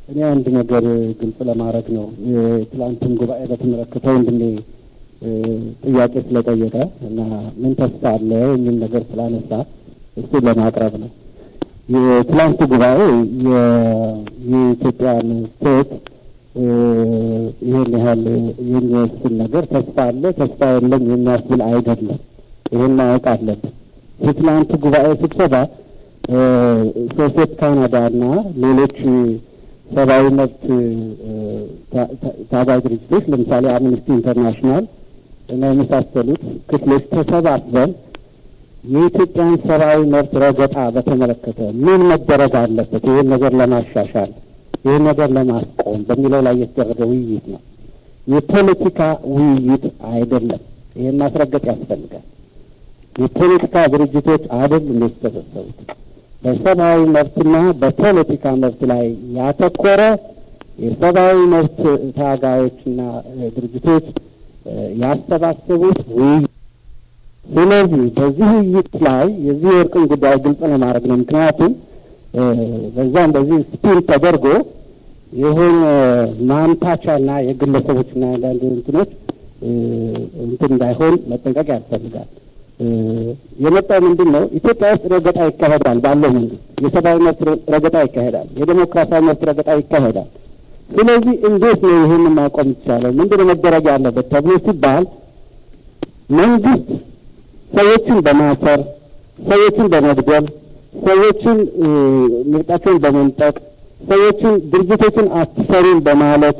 እኔ አንድ ነገር ግልጽ ለማድረግ ነው። የትላንቱን ጉባኤ በተመለከተ ወንድሜ ጥያቄ ስለጠየቀ እና ምን ተስፋ አለ የሚል ነገር ስላነሳ እሱን ለማቅረብ ነው። የትላንቱ ጉባኤ የኢትዮጵያን ስቴት ይህን ያህል የሚወስን ነገር ተስፋ አለ ተስፋ የለም የሚያስብል አይደለም። ይህን ማወቅ አለብን። የትላንቱ ጉባኤ ስብሰባ ሶሴት ካናዳ እና ሌሎች ሰብአዊ መብት ታጋይ ድርጅቶች ለምሳሌ አምነስቲ ኢንተርናሽናል እና የመሳሰሉት ክፍሎች ተሰባስበን የኢትዮጵያን ሰብአዊ መብት ረገጣ በተመለከተ ምን መደረግ አለበት፣ ይህን ነገር ለማሻሻል ይህን ነገር ለማስቆም በሚለው ላይ የተደረገ ውይይት ነው። የፖለቲካ ውይይት አይደለም። ይህን ማስረገጥ ያስፈልጋል። የፖለቲካ ድርጅቶች አይደሉም የተሰበሰቡት። በሰብአዊ መብትና በፖለቲካ መብት ላይ ያተኮረ የሰብአዊ መብት ታጋዮችና ድርጅቶች ያሰባሰቡት ውይይት። ስለዚህ በዚህ ውይይት ላይ የዚህ የእርቅን ጉዳይ ግልጽ ለማድረግ ነው። ምክንያቱም በዛም በዚህ ስፒል ተደርጎ የሆነ ማምታቻና የግለሰቦችና አንዳንድ እንትኖች እንትን እንዳይሆን መጠንቀቅ ያስፈልጋል። የመጣው ምንድን ነው? ኢትዮጵያ ውስጥ ረገጣ ይካሄዳል። ባለው መንግስት የሰብአዊ መብት ረገጣ ይካሄዳል። የዴሞክራሲያዊ መብት ረገጣ ይካሄዳል። ስለዚህ እንዴት ነው ይህንን ማቆም ይቻላል? ምንድን ነው መደረግ ያለበት ተብሎ ሲባል መንግስት ሰዎችን በማሰር ሰዎችን በመግደል ሰዎችን ምርጫቸውን በመንጠቅ ሰዎችን ድርጅቶችን አትሰሩም በማለት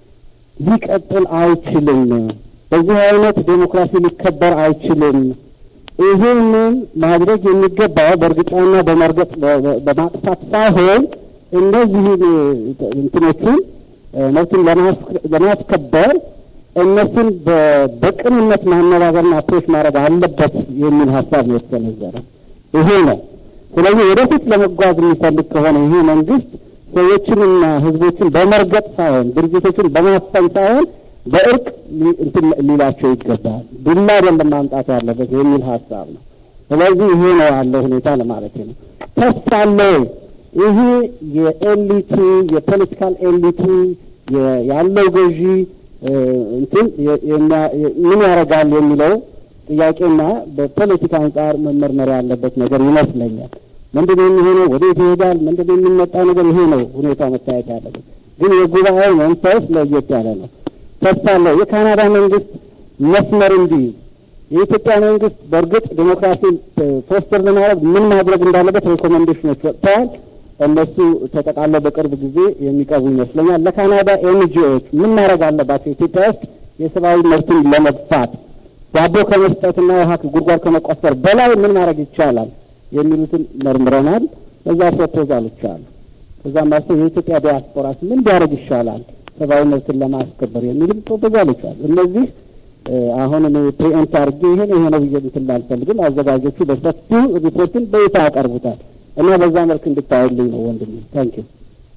ሊቀጥል አይችልም። በዚህ አይነት ዴሞክራሲ ሊከበር አይችልም። ይህንን ማድረግ የሚገባው በእርግጫና በመርገጥ በማጥፋት ሳይሆን እነዚህን እንትኖቹን መብትን ለማስከበር እነሱን በቅንነት ማነጋገርና አፕሮች ማድረግ አለበት የሚል ሀሳብ ነው የተሰነዘረ። ይሄ ነው። ስለዚህ ወደፊት ለመጓዝ የሚፈልግ ከሆነ ይሄ መንግስት ሰዎችንና ህዝቦችን በመርገጥ ሳይሆን ድርጅቶችን በማፈን ሳይሆን በእርቅ እንትን ሊላቸው ይገባል። ዱላ አይደለም ማምጣት ያለበት የሚል ሀሳብ ነው። ስለዚህ ይሄ ነው ያለው ሁኔታ ለማለት ነው። ተስፋ አለ ይሄ የኤሊቱ የፖለቲካል ኤሊቱ ያለው ገዢ እንትን ምን ያደርጋል የሚለው ጥያቄና በፖለቲካ አንጻር መመርመር ያለበት ነገር ይመስለኛል። ምንድን የሚሆነው ወዴት ይሄዳል? ምንድን የሚመጣው ነገር ይሄ ነው ሁኔታው መታየት ያለበት። ግን የጉባኤው መንፈስ ለየት ያለ ነው። ተስፋ አለው የካናዳ መንግስት መስመር እንዲይዝ የኢትዮጵያ መንግስት በእርግጥ ዴሞክራሲን ፎስተር ለማድረግ ምን ማድረግ እንዳለበት ሬኮሜንዴሽኖች ወጥተዋል። እነሱ ተጠቃለው በቅርብ ጊዜ የሚቀርቡ ይመስለኛል። ለካናዳ ኤንጂኦዎች ምን ማድረግ አለባቸው? ኢትዮጵያ ውስጥ የሰብአዊ መብትን ለመግፋት ዳቦ ከመስጠትና ውሃ ጉድጓድ ከመቆፈር በላይ ምን ማድረግ ይቻላል የሚሉትን መርምረናል። እዛ ፕሮፖዛሎች አሉ። ከዛም ማስተው የኢትዮጵያ ዲያስፖራስ ምን ቢያደርግ ይሻላል ሰብአዊ መብትን ለማስከበር የሚልም ፕሮፖዛሎች አሉ። እነዚህ አሁን እኔ ፕሪኤምፕት አድርጌ ይሄን ይሄ ነው ብዬ እንትን ላልፈልግም። አዘጋጆቹ በሰፊው ሪፖርትን በይፋ ያቀርቡታል እና በዛ መልክ እንድታዩልኝ ነው ወንድሜ። ታንክ ዩ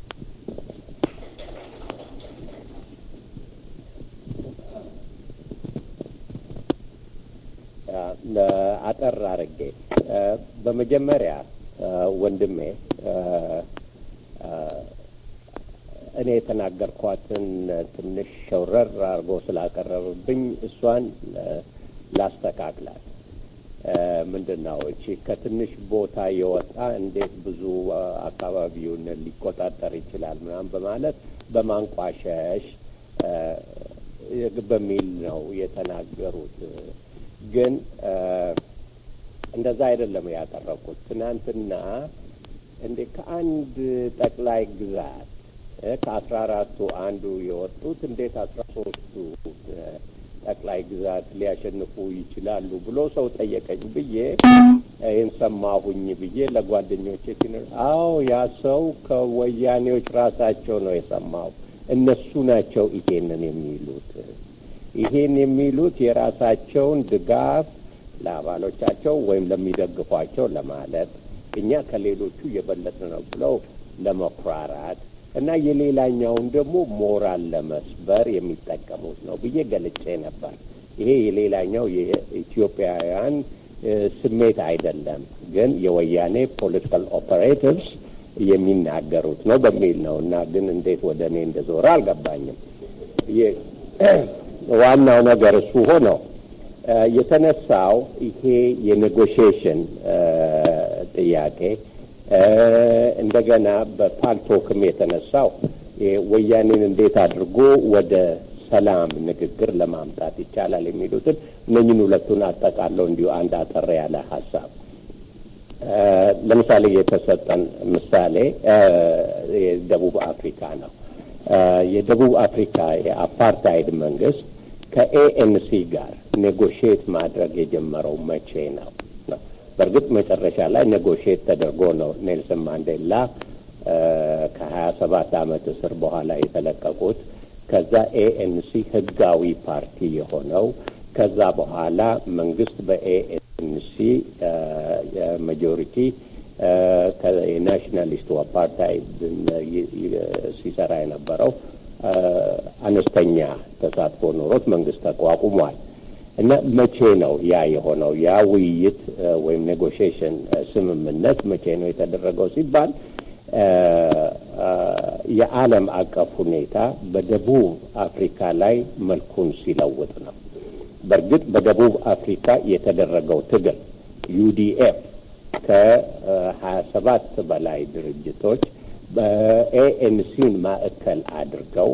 አጠር አድርጌ በመጀመሪያ ወንድሜ እኔ የተናገርኳትን ትንሽ ሸውረር አድርጎ ስላቀረብብኝ እሷን ላስተካክላት። ምንድን ነው እቺ ከትንሽ ቦታ የወጣ እንዴት ብዙ አካባቢውን ሊቆጣጠር ይችላል ምናምን በማለት በማንቋሸሽ በሚል ነው የተናገሩት። ግን እንደዛ አይደለም ያቀረብኩት። ትናንትና እንዴ ከአንድ ጠቅላይ ግዛት ከአስራ አራቱ አንዱ የወጡት እንዴት አስራ ሶስቱ ጠቅላይ ግዛት ሊያሸንፉ ይችላሉ ብሎ ሰው ጠየቀኝ ብዬ ይህን ሰማሁኝ ብዬ ለጓደኞቼ ሲነር፣ አዎ ያ ሰው ከወያኔዎች ራሳቸው ነው የሰማው። እነሱ ናቸው ይሄንን የሚሉት። ይሄን የሚሉት የራሳቸውን ድጋፍ ለአባሎቻቸው ወይም ለሚደግፏቸው ለማለት እኛ ከሌሎቹ የበለጠ ነው ብለው ለመኩራራት እና የሌላኛውን ደግሞ ሞራል ለመስበር የሚጠቀሙት ነው ብዬ ገልጬ ነበር። ይሄ የሌላኛው የኢትዮጵያውያን ስሜት አይደለም፣ ግን የወያኔ ፖለቲካል ኦፐሬቲቭስ የሚናገሩት ነው በሚል ነው እና ግን እንዴት ወደ እኔ እንደዞረ አልገባኝም። ዋናው ነገር እሱ ሆነው የተነሳው ይሄ የኔጎሽዬሽን ጥያቄ እንደገና በፓልቶክም የተነሳው ወያኔን እንዴት አድርጎ ወደ ሰላም ንግግር ለማምጣት ይቻላል የሚሉትን እነኝን ሁለቱን አጠቃለው እንዲሁ አንድ አጠር ያለ ሀሳብ ለምሳሌ የተሰጠን ምሳሌ የደቡብ አፍሪካ ነው። የደቡብ አፍሪካ የአፓርታይድ መንግስት ከኤኤንሲ ጋር ኔጎሽየት ማድረግ የጀመረው መቼ ነው ነው? በእርግጥ መጨረሻ ላይ ኔጎሽየት ተደርጎ ነው ኔልሰን ማንዴላ ከሀያ ሰባት አመት እስር በኋላ የተለቀቁት። ከዛ ኤኤንሲ ህጋዊ ፓርቲ የሆነው ከዛ በኋላ መንግስት በኤኤንሲ ማጆሪቲ የናሽናሊስቱ አፓርታይድ ሲሰራ የነበረው አነስተኛ ተሳትፎ ኖሮት መንግስት ተቋቁሟል። እና መቼ ነው ያ የሆነው? ያ ውይይት ወይም ኔጎሽዬሽን ስምምነት መቼ ነው የተደረገው ሲባል የዓለም አቀፍ ሁኔታ በደቡብ አፍሪካ ላይ መልኩን ሲለውጥ ነው። በእርግጥ በደቡብ አፍሪካ የተደረገው ትግል ዩዲኤፍ ከሀያ ሰባት በላይ ድርጅቶች በኤኤንሲን ማዕከል አድርገው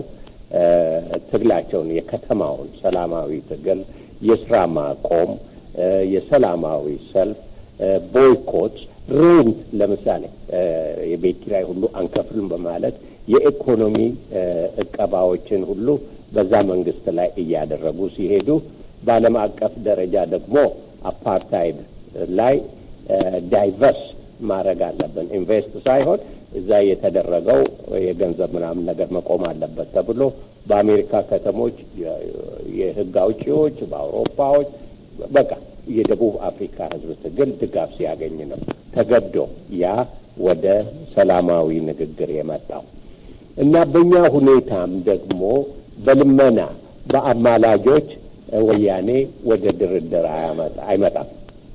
ትግላቸውን የከተማውን ሰላማዊ ትግል፣ የስራ ማቆም፣ የሰላማዊ ሰልፍ፣ ቦይኮት፣ ሬንት ለምሳሌ የቤት ኪራይ ሁሉ አንከፍልም በማለት የኢኮኖሚ እቀባዎችን ሁሉ በዛ መንግስት ላይ እያደረጉ ሲሄዱ በዓለም አቀፍ ደረጃ ደግሞ አፓርታይድ ላይ ዳይቨርስ ማድረግ አለብን። ኢንቨስት ሳይሆን እዛ የተደረገው የገንዘብ ምናምን ነገር መቆም አለበት ተብሎ በአሜሪካ ከተሞች የህግ አውጪዎች፣ በአውሮፓዎች በቃ የደቡብ አፍሪካ ህዝብ ትግል ድጋፍ ሲያገኝ ነው ተገዶ ያ ወደ ሰላማዊ ንግግር የመጣው እና በእኛ ሁኔታም ደግሞ በልመና በአማላጆች ወያኔ ወደ ድርድር አይመጣም።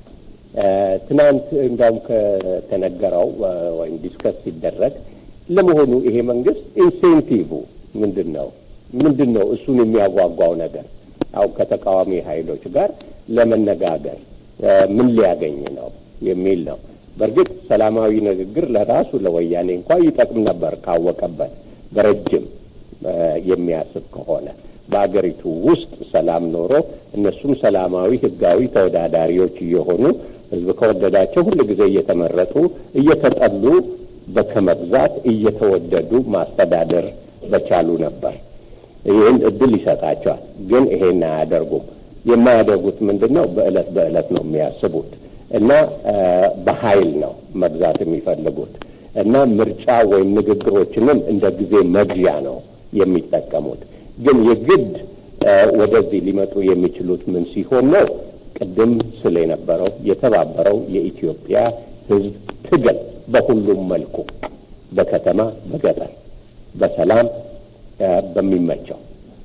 ትናንት እንዳውም ከተነገረው ወይም ዲስከስ ሲደረግ ለመሆኑ ይሄ መንግስት ኢንሴንቲቭ ምንድን ነው? ምንድን ነው እሱን የሚያጓጓው ነገር? አሁን ከተቃዋሚ ኃይሎች ጋር ለመነጋገር ምን ሊያገኝ ነው የሚል ነው። በእርግጥ ሰላማዊ ንግግር ለራሱ ለወያኔ እንኳ ይጠቅም ነበር ካወቀበት በረጅም የሚያስብ ከሆነ በአገሪቱ ውስጥ ሰላም ኖሮ እነሱም ሰላማዊ ህጋዊ ተወዳዳሪዎች እየሆኑ ህዝብ ከወደዳቸው ሁል ጊዜ እየተመረጡ እየተጠሉ በከመብዛት እየተወደዱ ማስተዳደር በቻሉ ነበር። ይህን እድል ይሰጣቸዋል። ግን ይሄን አያደርጉም። የማያደርጉት ምንድን ነው? በእለት በእለት ነው የሚያስቡት እና በኃይል ነው መግዛት የሚፈልጉት እና ምርጫ ወይም ንግግሮችንም እንደ ጊዜ መግዣ ነው የሚጠቀሙት። ግን የግድ ወደዚህ ሊመጡ የሚችሉት ምን ሲሆን ነው? ቅድም ስለ የነበረው የተባበረው የኢትዮጵያ ህዝብ ትግል በሁሉም መልኩ በከተማ፣ በገጠር፣ በሰላም በሚመቸው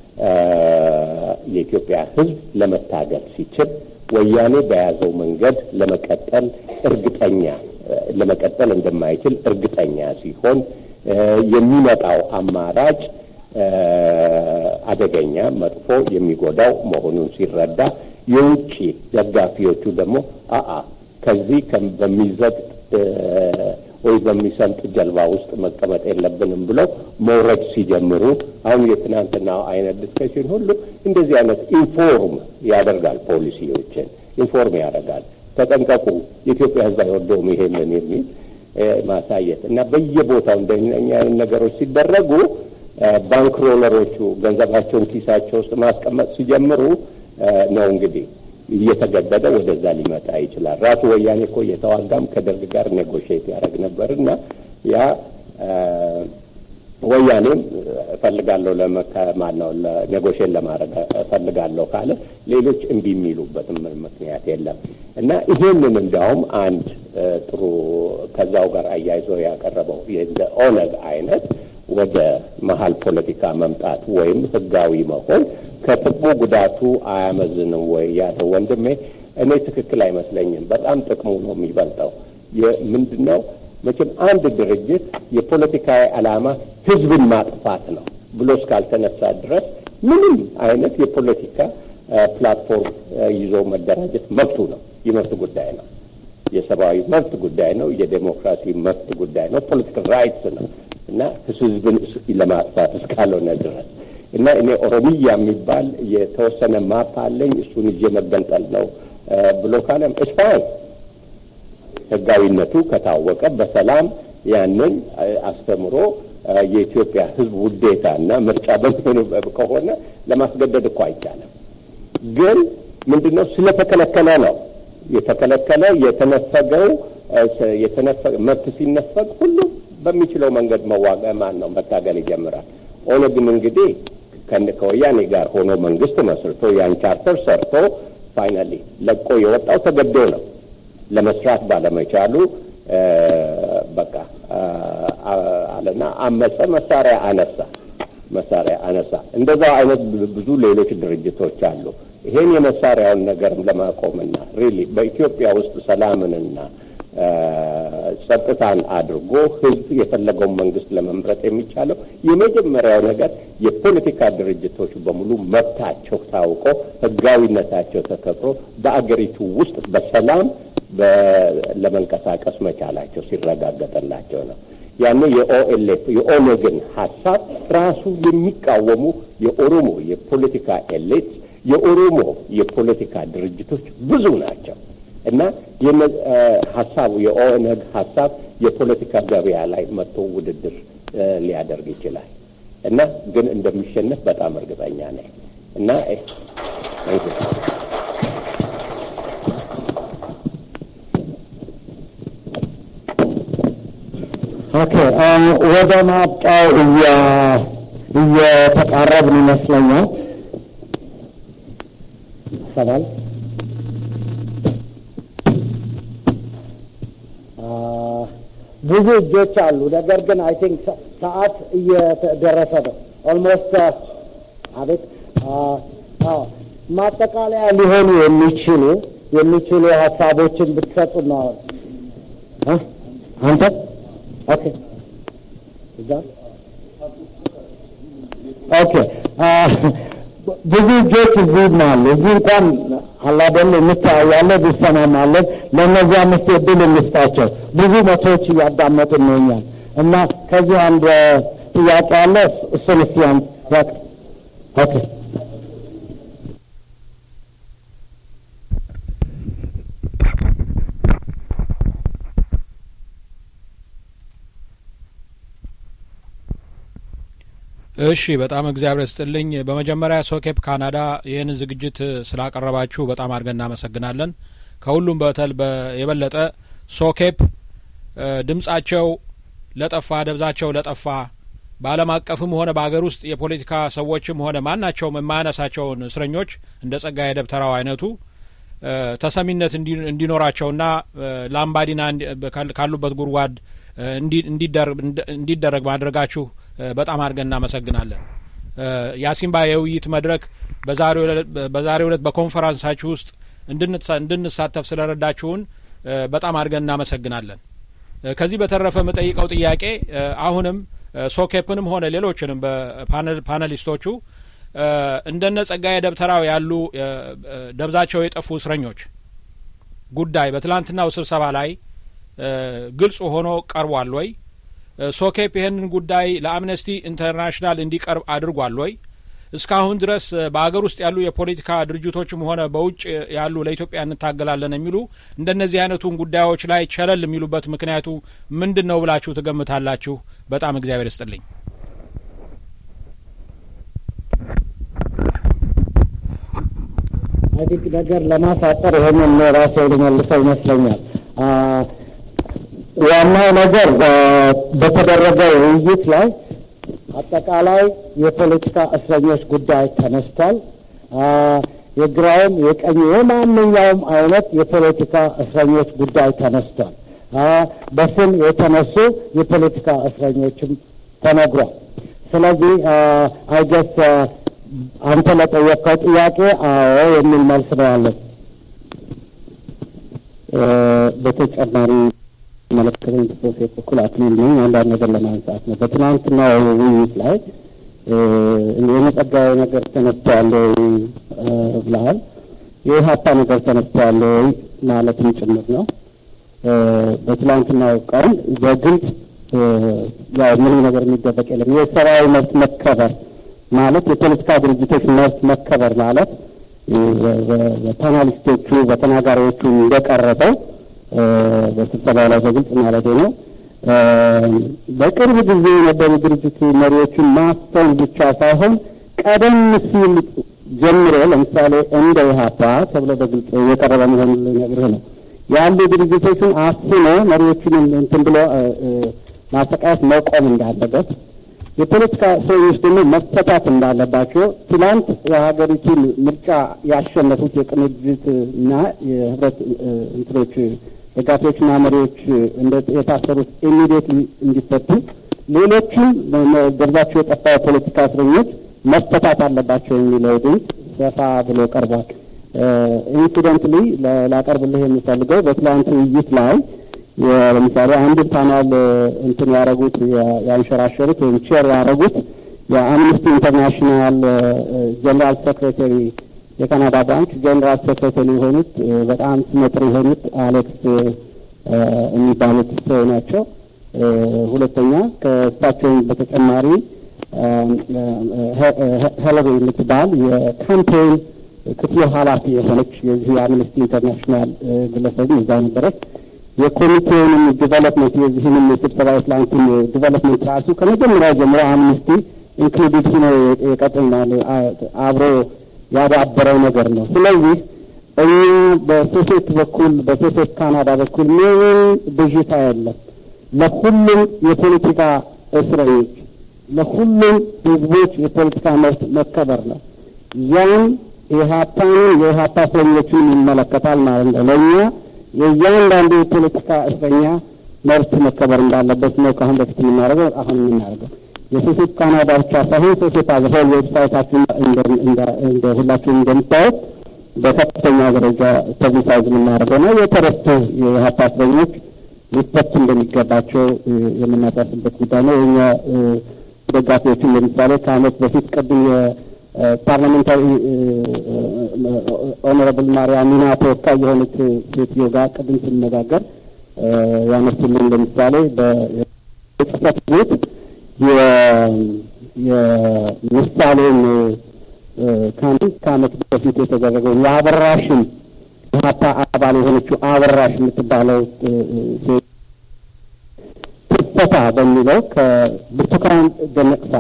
የኢትዮጵያ ህዝብ ለመታገል ሲችል ወያኔ በያዘው መንገድ ለመቀጠል እርግጠኛ ለመቀጠል እንደማይችል እርግጠኛ ሲሆን የሚመጣው አማራጭ አደገኛ፣ መጥፎ፣ የሚጎዳው መሆኑን ሲረዳ የውጭ ደጋፊዎቹ ደግሞ አአ ከዚህ በሚዘግጥ ወይ በሚሰምጥ ጀልባ ውስጥ መቀመጥ የለብንም ብለው መውረድ ሲጀምሩ አሁን የትናንትናው አይነት ዲስከሽን ሁሉ እንደዚህ አይነት ኢንፎርም ያደርጋል፣ ፖሊሲዎችን ኢንፎርም ያደርጋል። ተጠንቀቁ፣ የኢትዮጵያ ህዝብ አይወደውም ይሄንን የሚል ማሳየት እና በየቦታው እንደኛ አይነት ነገሮች ሲደረጉ ባንክሮለሮቹ ገንዘባቸውን ኪሳቸው ውስጥ ማስቀመጥ ሲጀምሩ ነው እንግዲህ እየተገደደ ወደዛ ሊመጣ ይችላል። ራሱ ወያኔ እኮ እየተዋጋም ከደርግ ጋር ኔጎሽየት ያደርግ ነበር እና ያ ወያኔም እፈልጋለሁ ማነው ኔጎሽየት ለማድረግ እፈልጋለሁ ካለ ሌሎች እምቢ የሚሉበትም ምክንያት የለም እና ይሄንን እንዲያውም አንድ ጥሩ ከዛው ጋር አያይዞ ያቀረበው እንደ ኦነግ አይነት ወደ መሀል ፖለቲካ መምጣት ወይም ህጋዊ መሆን ከጥቅሙ ጉዳቱ አያመዝንም ወይ ያለው ወንድሜ፣ እኔ ትክክል አይመስለኝም። በጣም ጥቅሙ ነው የሚበልጠው። ምንድን ነው መቼም አንድ ድርጅት የፖለቲካዊ ዓላማ ህዝብን ማጥፋት ነው ብሎ እስካልተነሳ ድረስ ምንም አይነት የፖለቲካ ፕላትፎርም ይዞ መደራጀት መብቱ ነው፣ የመብት ጉዳይ ነው። የሰብአዊ መብት ጉዳይ ነው። የዴሞክራሲ መብት ጉዳይ ነው። ፖለቲካል ራይትስ ነው እና ህዝብን ለማጥፋት እስካልሆነ ድረስ እና እኔ ኦሮሚያ የሚባል የተወሰነ ማፕ አለኝ እሱን ይዤ መገንጠል ነው ብሎ ካለም እስፋይን ህጋዊነቱ ከታወቀ በሰላም ያንን አስተምሮ የኢትዮጵያ ህዝብ ውዴታ እና ምርጫ በሚሆኑ ከሆነ ለማስገደድ እኮ አይቻልም። ግን ምንድን ነው ስለተከለከለ ነው የተከለከለ የተነፈገው መብት ሲነፈግ ሁሉም በሚችለው መንገድ መዋጋ ማን ነው መታገል ይጀምራል። ኦነግም እንግዲህ ከወያኔ ጋር ሆኖ መንግስት መስርቶ ያን ቻርተር ሰርቶ ፋይናሊ ለቆ የወጣው ተገዶ ነው። ለመስራት ባለመቻሉ በቃ አለና አመፀ፣ መሳሪያ አነሳ መሳሪያ አነሳ። እንደዛ አይነት ብዙ ሌሎች ድርጅቶች አሉ። ይሄን የመሳሪያውን ነገርም ለማቆምና ሪሊ በኢትዮጵያ ውስጥ ሰላምንና ጸጥታን አድርጎ ህዝብ የፈለገውን መንግስት ለመምረጥ የሚቻለው የመጀመሪያው ነገር የፖለቲካ ድርጅቶች በሙሉ መብታቸው ታውቆ ህጋዊነታቸው ተከብሮ በአገሪቱ ውስጥ በሰላም ለመንቀሳቀስ መቻላቸው ሲረጋገጠላቸው ነው። ያኔ የኦኤልኤፍ የኦነግን ሀሳብ ራሱ የሚቃወሙ የኦሮሞ የፖለቲካ ኤሊት የኦሮሞ የፖለቲካ ድርጅቶች ብዙ ናቸው እና ሀሳቡ የኦነግ ሀሳብ የፖለቲካ ገበያ ላይ መጥቶ ውድድር ሊያደርግ ይችላል እና ግን እንደሚሸነፍ በጣም እርግጠኛ ነኝ እና ኦኬ ወደ ማብቂያው እየተቃረብን ይመስለኛል። ሰላም ብዙ እጆች አሉ። ነገር ግን አይ ቲንክ ሰዓት እየደረሰ ነው። ኦልሞስት አቤት ማጠቃለያ ሊሆኑ የሚችሉ የሚችሉ ሀሳቦችን ብትሰጡ ነው አንተ ኦኬ እዛ ኦኬ ብዙ እጆች እዚህ አሉ። እዚህ እንኳን አላደል እንተያያለን፣ እንሰማማለን። ለእነዚያ አምስት እድል እንስጣቸው። ብዙ መቶዎች እያዳመጡን ነው እኛን እና ከዚህ አንድ ጥያቄ አለ። እሱን እስቲ ኦኬ እሺ በጣም እግዚአብሔር ስጥልኝ። በመጀመሪያ ሶኬፕ ካናዳ ይህን ዝግጅት ስላቀረባችሁ በጣም አድርገን እናመሰግናለን። ከሁሉም በተል የበለጠ ሶኬፕ ድምጻቸው ለጠፋ ደብዛቸው ለጠፋ በዓለም አቀፍም ሆነ በሀገር ውስጥ የፖለቲካ ሰዎችም ሆነ ማናቸውም የማያነሳቸውን እስረኞች እንደ ጸጋዬ ደብተራው አይነቱ ተሰሚነት እንዲኖራቸውና ላምባዲና ካሉበት ጉድጓድ እንዲደረግ ማድረጋችሁ በጣም አድርገን እናመሰግናለን። የአሲምባ የውይይት መድረክ በዛሬው ዕለት በኮንፈረንሳችሁ ውስጥ እንድንሳተፍ ስለረዳችሁን በጣም አድርገን እናመሰግናለን። ከዚህ በተረፈ የምጠይቀው ጥያቄ አሁንም ሶኬፕንም ሆነ ሌሎችንም በፓነሊስቶቹ እንደነ ጸጋዬ ደብተራው ያሉ ደብዛቸው የጠፉ እስረኞች ጉዳይ በትላንትናው ስብሰባ ላይ ግልጽ ሆኖ ቀርቧል ወይ? ሶኬፕ ይህንን ጉዳይ ለአምነስቲ ኢንተርናሽናል እንዲቀርብ አድርጓል ወይ? እስካሁን ድረስ በአገር ውስጥ ያሉ የፖለቲካ ድርጅቶችም ሆነ በውጭ ያሉ ለኢትዮጵያ እንታገላለን የሚሉ እንደነዚህ አይነቱን ጉዳዮች ላይ ቸለል የሚሉበት ምክንያቱ ምንድን ነው ብላችሁ ትገምታላችሁ? በጣም እግዚአብሔር ይስጥልኝ። አዲግ ነገር ለማሳጠር ይህንን ራሴ ልመልሰው ይመስለኛል። ዋናው ነገር በተደረገው ውይይት ላይ አጠቃላይ የፖለቲካ እስረኞች ጉዳይ ተነስቷል። የግራውም የቀኝ የማንኛውም አይነት የፖለቲካ እስረኞች ጉዳይ ተነስቷል። በስም የተነሱ የፖለቲካ እስረኞችም ተነግሯል። ስለዚህ አይገስ አንተ ለጠየቅከው ጥያቄ አዎ የሚል መልስ ነው ያለን። በተጨማሪ መለከተኝ በሶሴት በኩል አክሊል ነኝ። አንዳንድ ነገር ለማንሳት ነው። በትናንትና ውይይት ላይ የመጸጋዊ ነገር ተነስቷል ብለሃል። የኢህአፓ ነገር ተነስቷል ማለትም ጭምር ነው። በትላንትናው ቀን በግልጽ ያው ምንም ነገር የሚደበቅ የለም። የሰብአዊ መብት መከበር ማለት የፖለቲካ ድርጅቶች መብት መከበር ማለት በፓናሊስቶቹ በተናጋሪዎቹ እንደቀረበው በስብሰባ ላይ በግልጽ ማለት ነው። በቅርብ ጊዜ የነበሩ ድርጅት መሪዎችን ማስተውን ብቻ ሳይሆን ቀደም ሲል ጀምሮ ለምሳሌ እንደ ኢህአፓ ተብሎ በግልጽ የቀረበ መሆኑን ልነግርህ ነው ያሉ ድርጅቶችን አፍኖ መሪዎችን እንትን ብሎ ማሰቃየት መቆም እንዳለበት የፖለቲካ እስረኞች ደግሞ መፈታት እንዳለባቸው ትላንት የሀገሪቱን ምርጫ ያሸነፉት የቅንጅት እና የህብረት እንትኖች ደጋፊዎችና መሪዎች የታሰሩት ኢሚዲየትሊ እንዲፈቱ፣ ሌሎችም ደብዛቸው የጠፋ የፖለቲካ እስረኞች መፈታት አለባቸው የሚለው ድምፅ ሰፋ ብሎ ቀርቧል። ኢንሲደንትሊ ላቀርብልህ የሚፈልገው በትላንት ውይይት ላይ ለምሳሌ አንድ ፓናል እንትን ያደረጉት ያንሸራሸሩት ወይም ቼር ያደረጉት የአምነስቲ ኢንተርናሽናል ጀኔራል ሴክሬታሪ የካናዳ ብራንች ጀኔራል ሴክሬታሪ የሆኑት በጣም ስመጥር የሆኑት አሌክስ የሚባሉት ሰው ናቸው። ሁለተኛ ከእሳቸውም በተጨማሪ ሄለሪ የምትባል የካምፔን ክፍሉ ኃላፊ የሆነች የዚህ የአምነስቲ ኢንተርናሽናል ግለሰብ እዛ ነበረች። የኮሚቴውንም ዲቨሎፕመንት የዚህንም የስብሰባ የትላንቱን ዲቨሎፕመንት ራሱ ከመጀመሪያ ጀምሮ አምነስቲ ኢንክሉዲድ ሆኖ የቀጥልናል አብሮ ያዳበረው ነገር ነው። ስለዚህ እኛ በሶሴት በኩል በሶሴት ካናዳ በኩል ምንም ብዥታ የለም። ለሁሉም የፖለቲካ እስረኞች ለሁሉም ህዝቦች የፖለቲካ መብት መከበር ነው። ያን የኢህአፓንን የኢህአፓ እስረኞችን ይመለከታል ማለት ነው። ለእኛ የእያንዳንዱ የፖለቲካ እስረኛ መብት መከበር እንዳለበት ነው ከአሁን በፊት የምናደርገው አሁን የምናደርገው የሶሴት ካናዳ ብቻ ሳይሆን ሶሴት አዘሆል ዌብሳይታችን እንደ ሁላችሁም እንደምታዩት በከፍተኛ ደረጃ ፐብሊሳይዝ የምናደርገው ነው። የተረሱ የኢህአፓ እስረኞች ሊፈቱ እንደሚገባቸው የምናሳስበት ጉዳይ ነው። የኛ ደጋፊዎችን ለምሳሌ ከአመት በፊት ቅድም የፓርላሜንታሪ ኦኖረብል ማርያም ሚና ተወካይ የሆኑት ሴትዮ ጋር ቅድም ስንነጋገር ያነሱልን ለምሳሌ በጽህፈት ቤት የምሳሌን ከአንድ ከአመት በፊት የተደረገውን የአበራሽን ኢህአፓ አባል የሆነችው አበራሽ የምትባለው ሴት ትፈታ በሚለው ከብርቱካን ደመቅሳ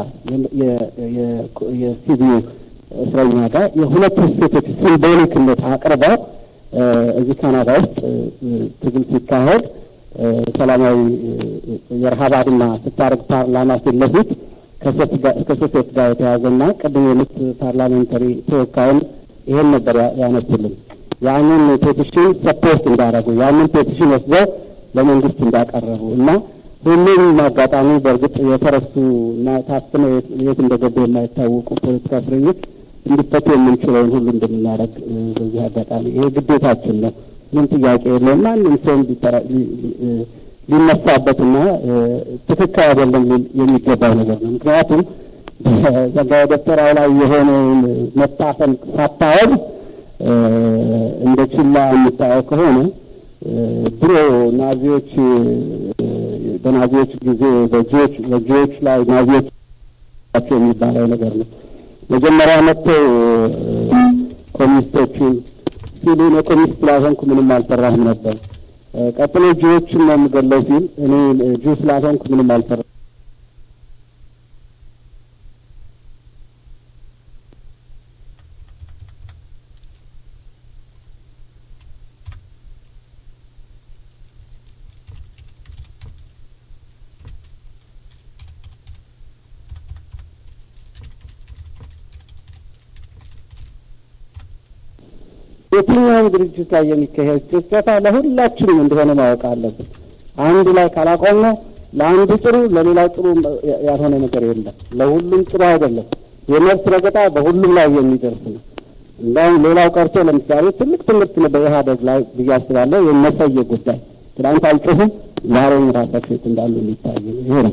የሲቪዩ እስረኛ ጋር የሁለቱ ሴቶች ሲምቦሊክነት አቅርበው እዚህ ካናዳ ውስጥ ትግል ሲካሄድ ሰላማዊ የረሀብ አድማ ስታደርግ ፓርላማ ፊት ለፊት ከሶሴት ጋር የተያዘና ቅድም የሉት ፓርላሜንታሪ ተወካዩን ይሄን ነበር ያነሱልን። ያንን ፔቲሽን ሰፖርት እንዳደረጉ ያንን ፔቲሽን ወስደው ለመንግስት እንዳቀረቡ እና ሁሉም አጋጣሚ በእርግጥ የተረሱ እና ታፍነው የት እንደገቡ የማይታወቁ ፖለቲካ እስረኞች እንዲፈቱ የምንችለውን ሁሉ እንደምናደርግ በዚህ አጋጣሚ ይሄ ግዴታችን ነው። ምን ጥያቄ የለውም። ማንም ሰው ሊነሳበትና ትክክል አይደለም የሚገባው ነገር ነው። ምክንያቱም በጸጋዬ ደብተራው ላይ የሆነውን መታፈን ሳታወቅ እንደ ችላ የምታየው ከሆነ ድሮ ናዚዎች በናዚዎች ጊዜ በጂዎች በጂዎች ላይ ናዚዎች ናቸው የሚባለው ነገር ነው። መጀመሪያ መጥተው ኮሚኒስቶቹን ሲሉ እኔ ኮሚኒስት ስላልሆንኩ ምንም አልሰራህም ነበር። ቀጥሎ ጂዎችን ነው የምገለው ሲል እኔ ጂው ስላልሆንኩ ምንም አልሰራ የትኛውም ድርጅት ላይ የሚካሄድ ጭፍጨፋ ለሁላችንም እንደሆነ ማወቅ አለብን። አንዱ ላይ ካላቆምነው ለአንዱ ጥሩ ለሌላው ጥሩ ያልሆነ ነገር የለም። ለሁሉም ጥሩ አይደለም። የመብት ረገጣ በሁሉም ላይ የሚደርስ ነው። እንዳውም ሌላው ቀርቶ ለምሳሌ ትልቅ ትምህርት ነው በኢህአደግ ላይ ብዬ አስባለሁ። የመሰየ ጉዳይ ትናንት አልጮሁም፣ ዛሬም ራሳቸው የት እንዳሉ የሚታይ ነው። ይሄ ነው።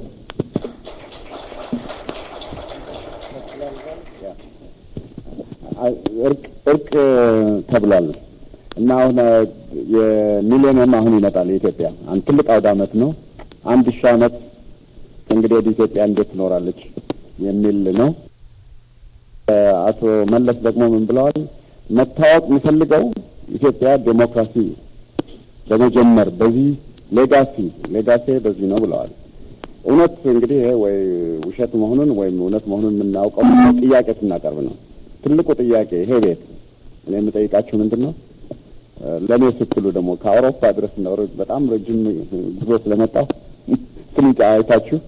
እርቅ እርቅ ተብሏል እና አሁን የሚሊኒየም አሁን ይመጣል። የኢትዮጵያ አንድ ትልቅ አውደ ዓመት ነው። አንድ ሺህ ዓመት እንግዲህ ወደ ኢትዮጵያ እንዴት ትኖራለች የሚል ነው። አቶ መለስ ደግሞ ምን ብለዋል? መታወቅ የሚፈልገው ኢትዮጵያ ዴሞክራሲ በመጀመር በዚህ ሌጋሲ ሌጋሲ በዚህ ነው ብለዋል። እውነት እንግዲህ ይሄ ወይ ውሸት መሆኑን ወይም እውነት መሆኑን የምናውቀው ጥያቄ ስናቀርብ ነው። ትልቁ ጥያቄ ይሄ ቤት እኔ የምጠይቃችሁ ምንድን ነው? ለእኔ ስትሉ ደግሞ ከአውሮፓ ድረስ ነው በጣም ረጅም ጉዞ ስለመጣሁ ስንጫ አይታችሁ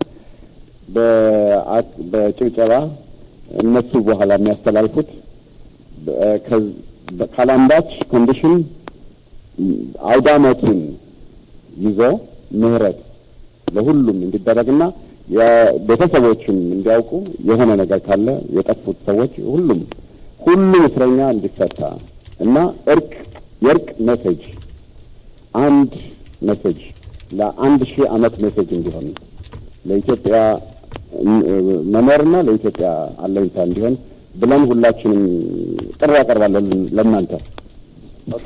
በጭብጨባ እነሱ በኋላ የሚያስተላልፉት ካላንዳች ኮንዲሽን አውደ ዓመቱን ይዞ ምህረት ለሁሉም እንዲደረግና ቤተሰቦችም እንዲያውቁ የሆነ ነገር ካለ የጠፉት ሰዎች ሁሉም ሁሉም እስረኛ እንዲፈታ እና እርቅ የእርቅ ሜሴጅ አንድ ሜሴጅ ለአንድ ሺህ ዓመት ሜሴጅ እንዲሆን ለኢትዮጵያ መኖርና ለኢትዮጵያ አለኝታ እንዲሆን ብለን ሁላችንም ጥሪ ያቀርባለን ለእናንተ። ኦኬ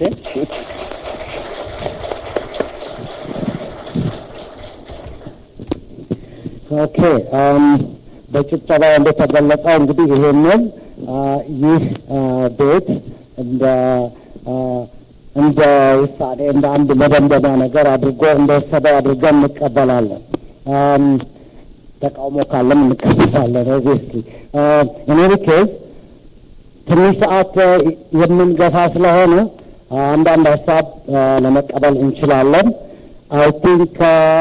ኦኬ በጭብጨባ እንደተገለጸው እንግዲህ ይሄንን ይህ ቤት እንደ እንደ ውሳኔ እንደ አንድ መደምደሚያ ነገር አድርጎ እንደወሰደው አድርገን እንቀበላለን። ተቃውሞ ካለም እንቀበላለን። ኦብቪየስሊ እኔ ኬዝ ትንሽ ሰዓት የምንገፋ ስለሆነ አንዳንድ ሀሳብ ለመቀበል እንችላለን። አይ ቲንክ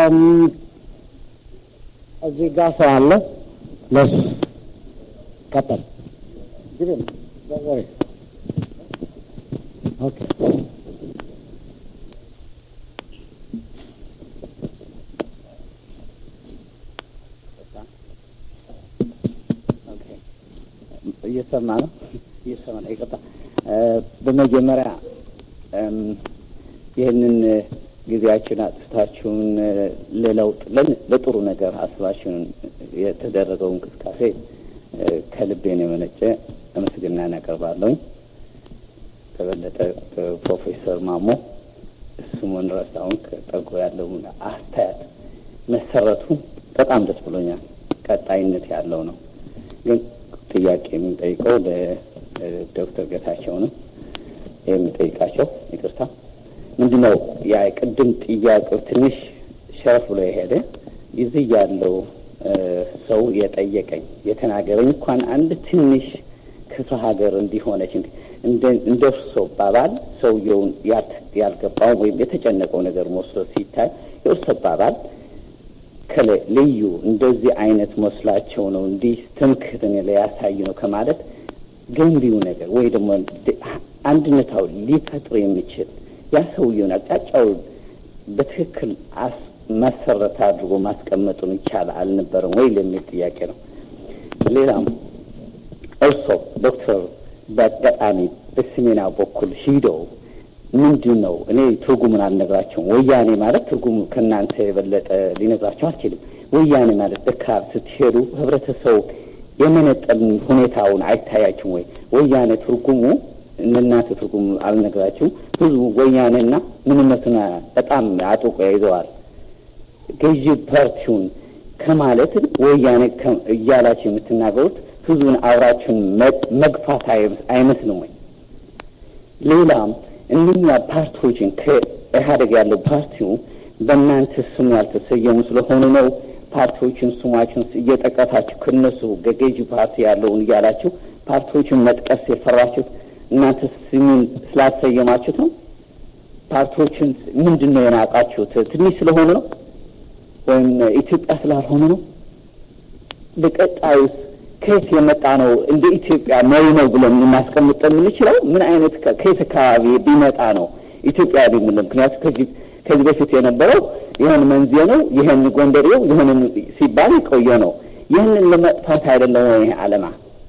እዚህ ጋር ሰው አለ። ለሱ ቀጠል ኦኬ እየሰማ ነው እየሰማ ነው። ይቅርታ። በመጀመሪያ ይህንን ጊዜያችን አጥፍታችሁን ለለውጥ ለጥሩ ነገር አስባችሁን የተደረገው እንቅስቃሴ ከልቤን የመነጨ ምስጋና እናቀርባለሁኝ። ከበለጠ ፕሮፌሰር ማሞ ስሙን ረሳውን ከጠጎ ያለውን አስተያየት መሰረቱ በጣም ደስ ብሎኛል። ቀጣይነት ያለው ነው። ግን ጥያቄ የምንጠይቀው ለዶክተር ጌታቸው ነው የሚጠይቃቸው። ይቅርታ ምንድን ነው ያ ቅድም ጥያቄው ትንሽ ሸረፍ ብሎ የሄደ እዚህ ያለው ሰው የጠየቀኝ የተናገረኝ እንኳን አንድ ትንሽ ክፍለ ሀገር እንዲሆነች እንደ እርሶ ባባል ሰውየውን ያልገባው ወይም የተጨነቀው ነገር መስሎ ሲታይ የእርሶ ባባል ልዩ እንደዚህ አይነት መስላቸው ነው እንዲህ ትምክህትን ሊያሳይ ነው ከማለት ገንቢው ነገር ወይ ደግሞ አንድነታው ሊፈጥር የሚችል ያ ሰውየውን አቅጣጫውን በትክክል መሰረት አድርጎ ማስቀመጡን ይቻል አልነበረም ወይ ለሚል ጥያቄ ነው። ሌላም እርሶ ዶክተር በአጋጣሚ በሰሜና በኩል ሂደው ምንድን ነው እኔ ትርጉሙን አልነግራቸውም። ወያኔ ማለት ትርጉሙ ከእናንተ የበለጠ ሊነግራቸው አልችልም። ወያኔ ማለት በካብ ስትሄዱ ህብረተሰቡ የመነጠል ሁኔታውን አይታያችሁም ወይ? ወያኔ ትርጉሙ እናንተ ትርጉሙ አልነግራችሁም። ህዝቡ ወያኔና ምንነቱን በጣም አጥብቆ ይዘዋል። ገዢ ፓርቲውን ከማለት ወያኔ እያላችሁ የምትናገሩት ህዝቡን አብራችሁን መግፋት አይመስልም ወይ? ሌላም እነኛ ፓርቲዎችን ከኢህአደግ ያለው ፓርቲው በእናንተ ስሙ ያልተሰየሙ ስለሆኑ ነው ፓርቲዎችን ስሟችን እየጠቀሳችሁ ከነሱ ገገዥ ፓርቲ ያለውን እያላችሁ ፓርቲዎችን መጥቀስ የፈራችሁት እናንተ ስሙን ስላሰየማችሁት ነው? ፓርቲዎችን ምንድን ነው የናቃችሁት? ትንሽ ስለሆኑ ነው ወይም ኢትዮጵያ ስላልሆኑ ነው? ለቀጣዩስ ከየት የመጣ ነው እንደ ኢትዮጵያ መሪ ነው ብለን ልናስቀምጥ የምንችለው ምን አይነት ከየት አካባቢ ቢመጣ ነው ኢትዮጵያ የምንለው? ምክንያቱም ከዚህ ከዚህ በፊት የነበረው ይህን መንዜ ነው፣ ይህን ጎንደሬው፣ ይህንን ሲባል የቆየ ነው። ይህንን ለመጥፋት አይደለም ወይ ይሄ ዓላማ?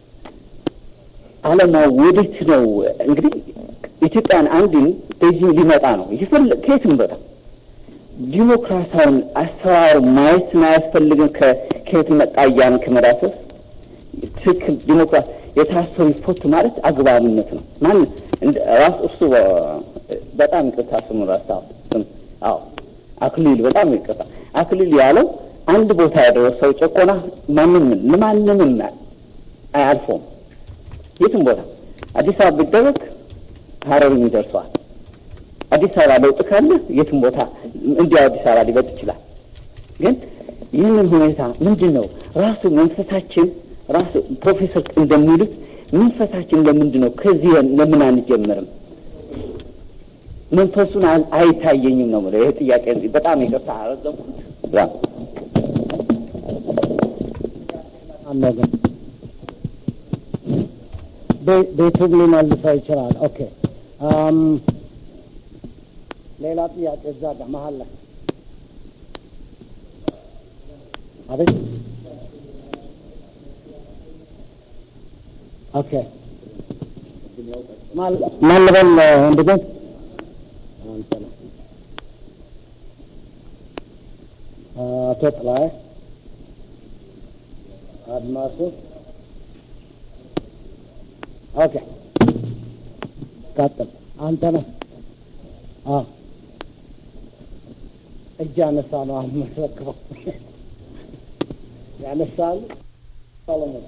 ዓላማ ወዴት ነው? እንግዲህ ኢትዮጵያን አንድን በዚህ ሊመጣ ነው ይፈል ከየትም ቦታ ዲሞክራሲያውን አሰራሩ ማየትን አያስፈልግም። ከየት መጣ እያን ከመዳሰስ ትክክል ዲሞክራሲ የታሰሩ ይፈቱ ማለት አግባብነት ነው። ማን ራሱ እሱ በጣም ይቅርታ ስሙ ረሳሁ። ስም አዎ አክሊል በጣም ይቅርታ አክሊል ያለው አንድ ቦታ ያደረሰው ጨቆና ማንም ለማንምም አያልፎም። የትም ቦታ አዲስ አበባ ቢደረግ ሀረርም ይደርሰዋል። አዲስ አበባ ለውጥ ካለ የትም ቦታ እንዲያው አዲስ አበባ ሊበጥ ይችላል። ግን ይህንን ሁኔታ ምንድን ነው ራሱ መንፈሳችን ራሱ ፕሮፌሰር እንደሚሉት መንፈሳችን ለምንድን ነው ከዚህ ለምን አንጀምርም? መንፈሱን አይታየኝም ነው የምለው። ይህ ጥያቄ በጣም ይቅርታ አረዘምኩት። አነገር ቤቱም ሊመልሰው ይችላል። ኦኬ ሌላ ጥያቄ እዛ ጋር መሀል ላይ አቤት። ኦኬ ማን ልበል ወንድሜ? አቶ ጥላዬ አድማሱ ኦኬ፣ ቀጥል። አንተ ነህ? አዎ፣ እጅ አነሳ ነው አሁን የምትረክበው። ያነሳል ሰሎሞን።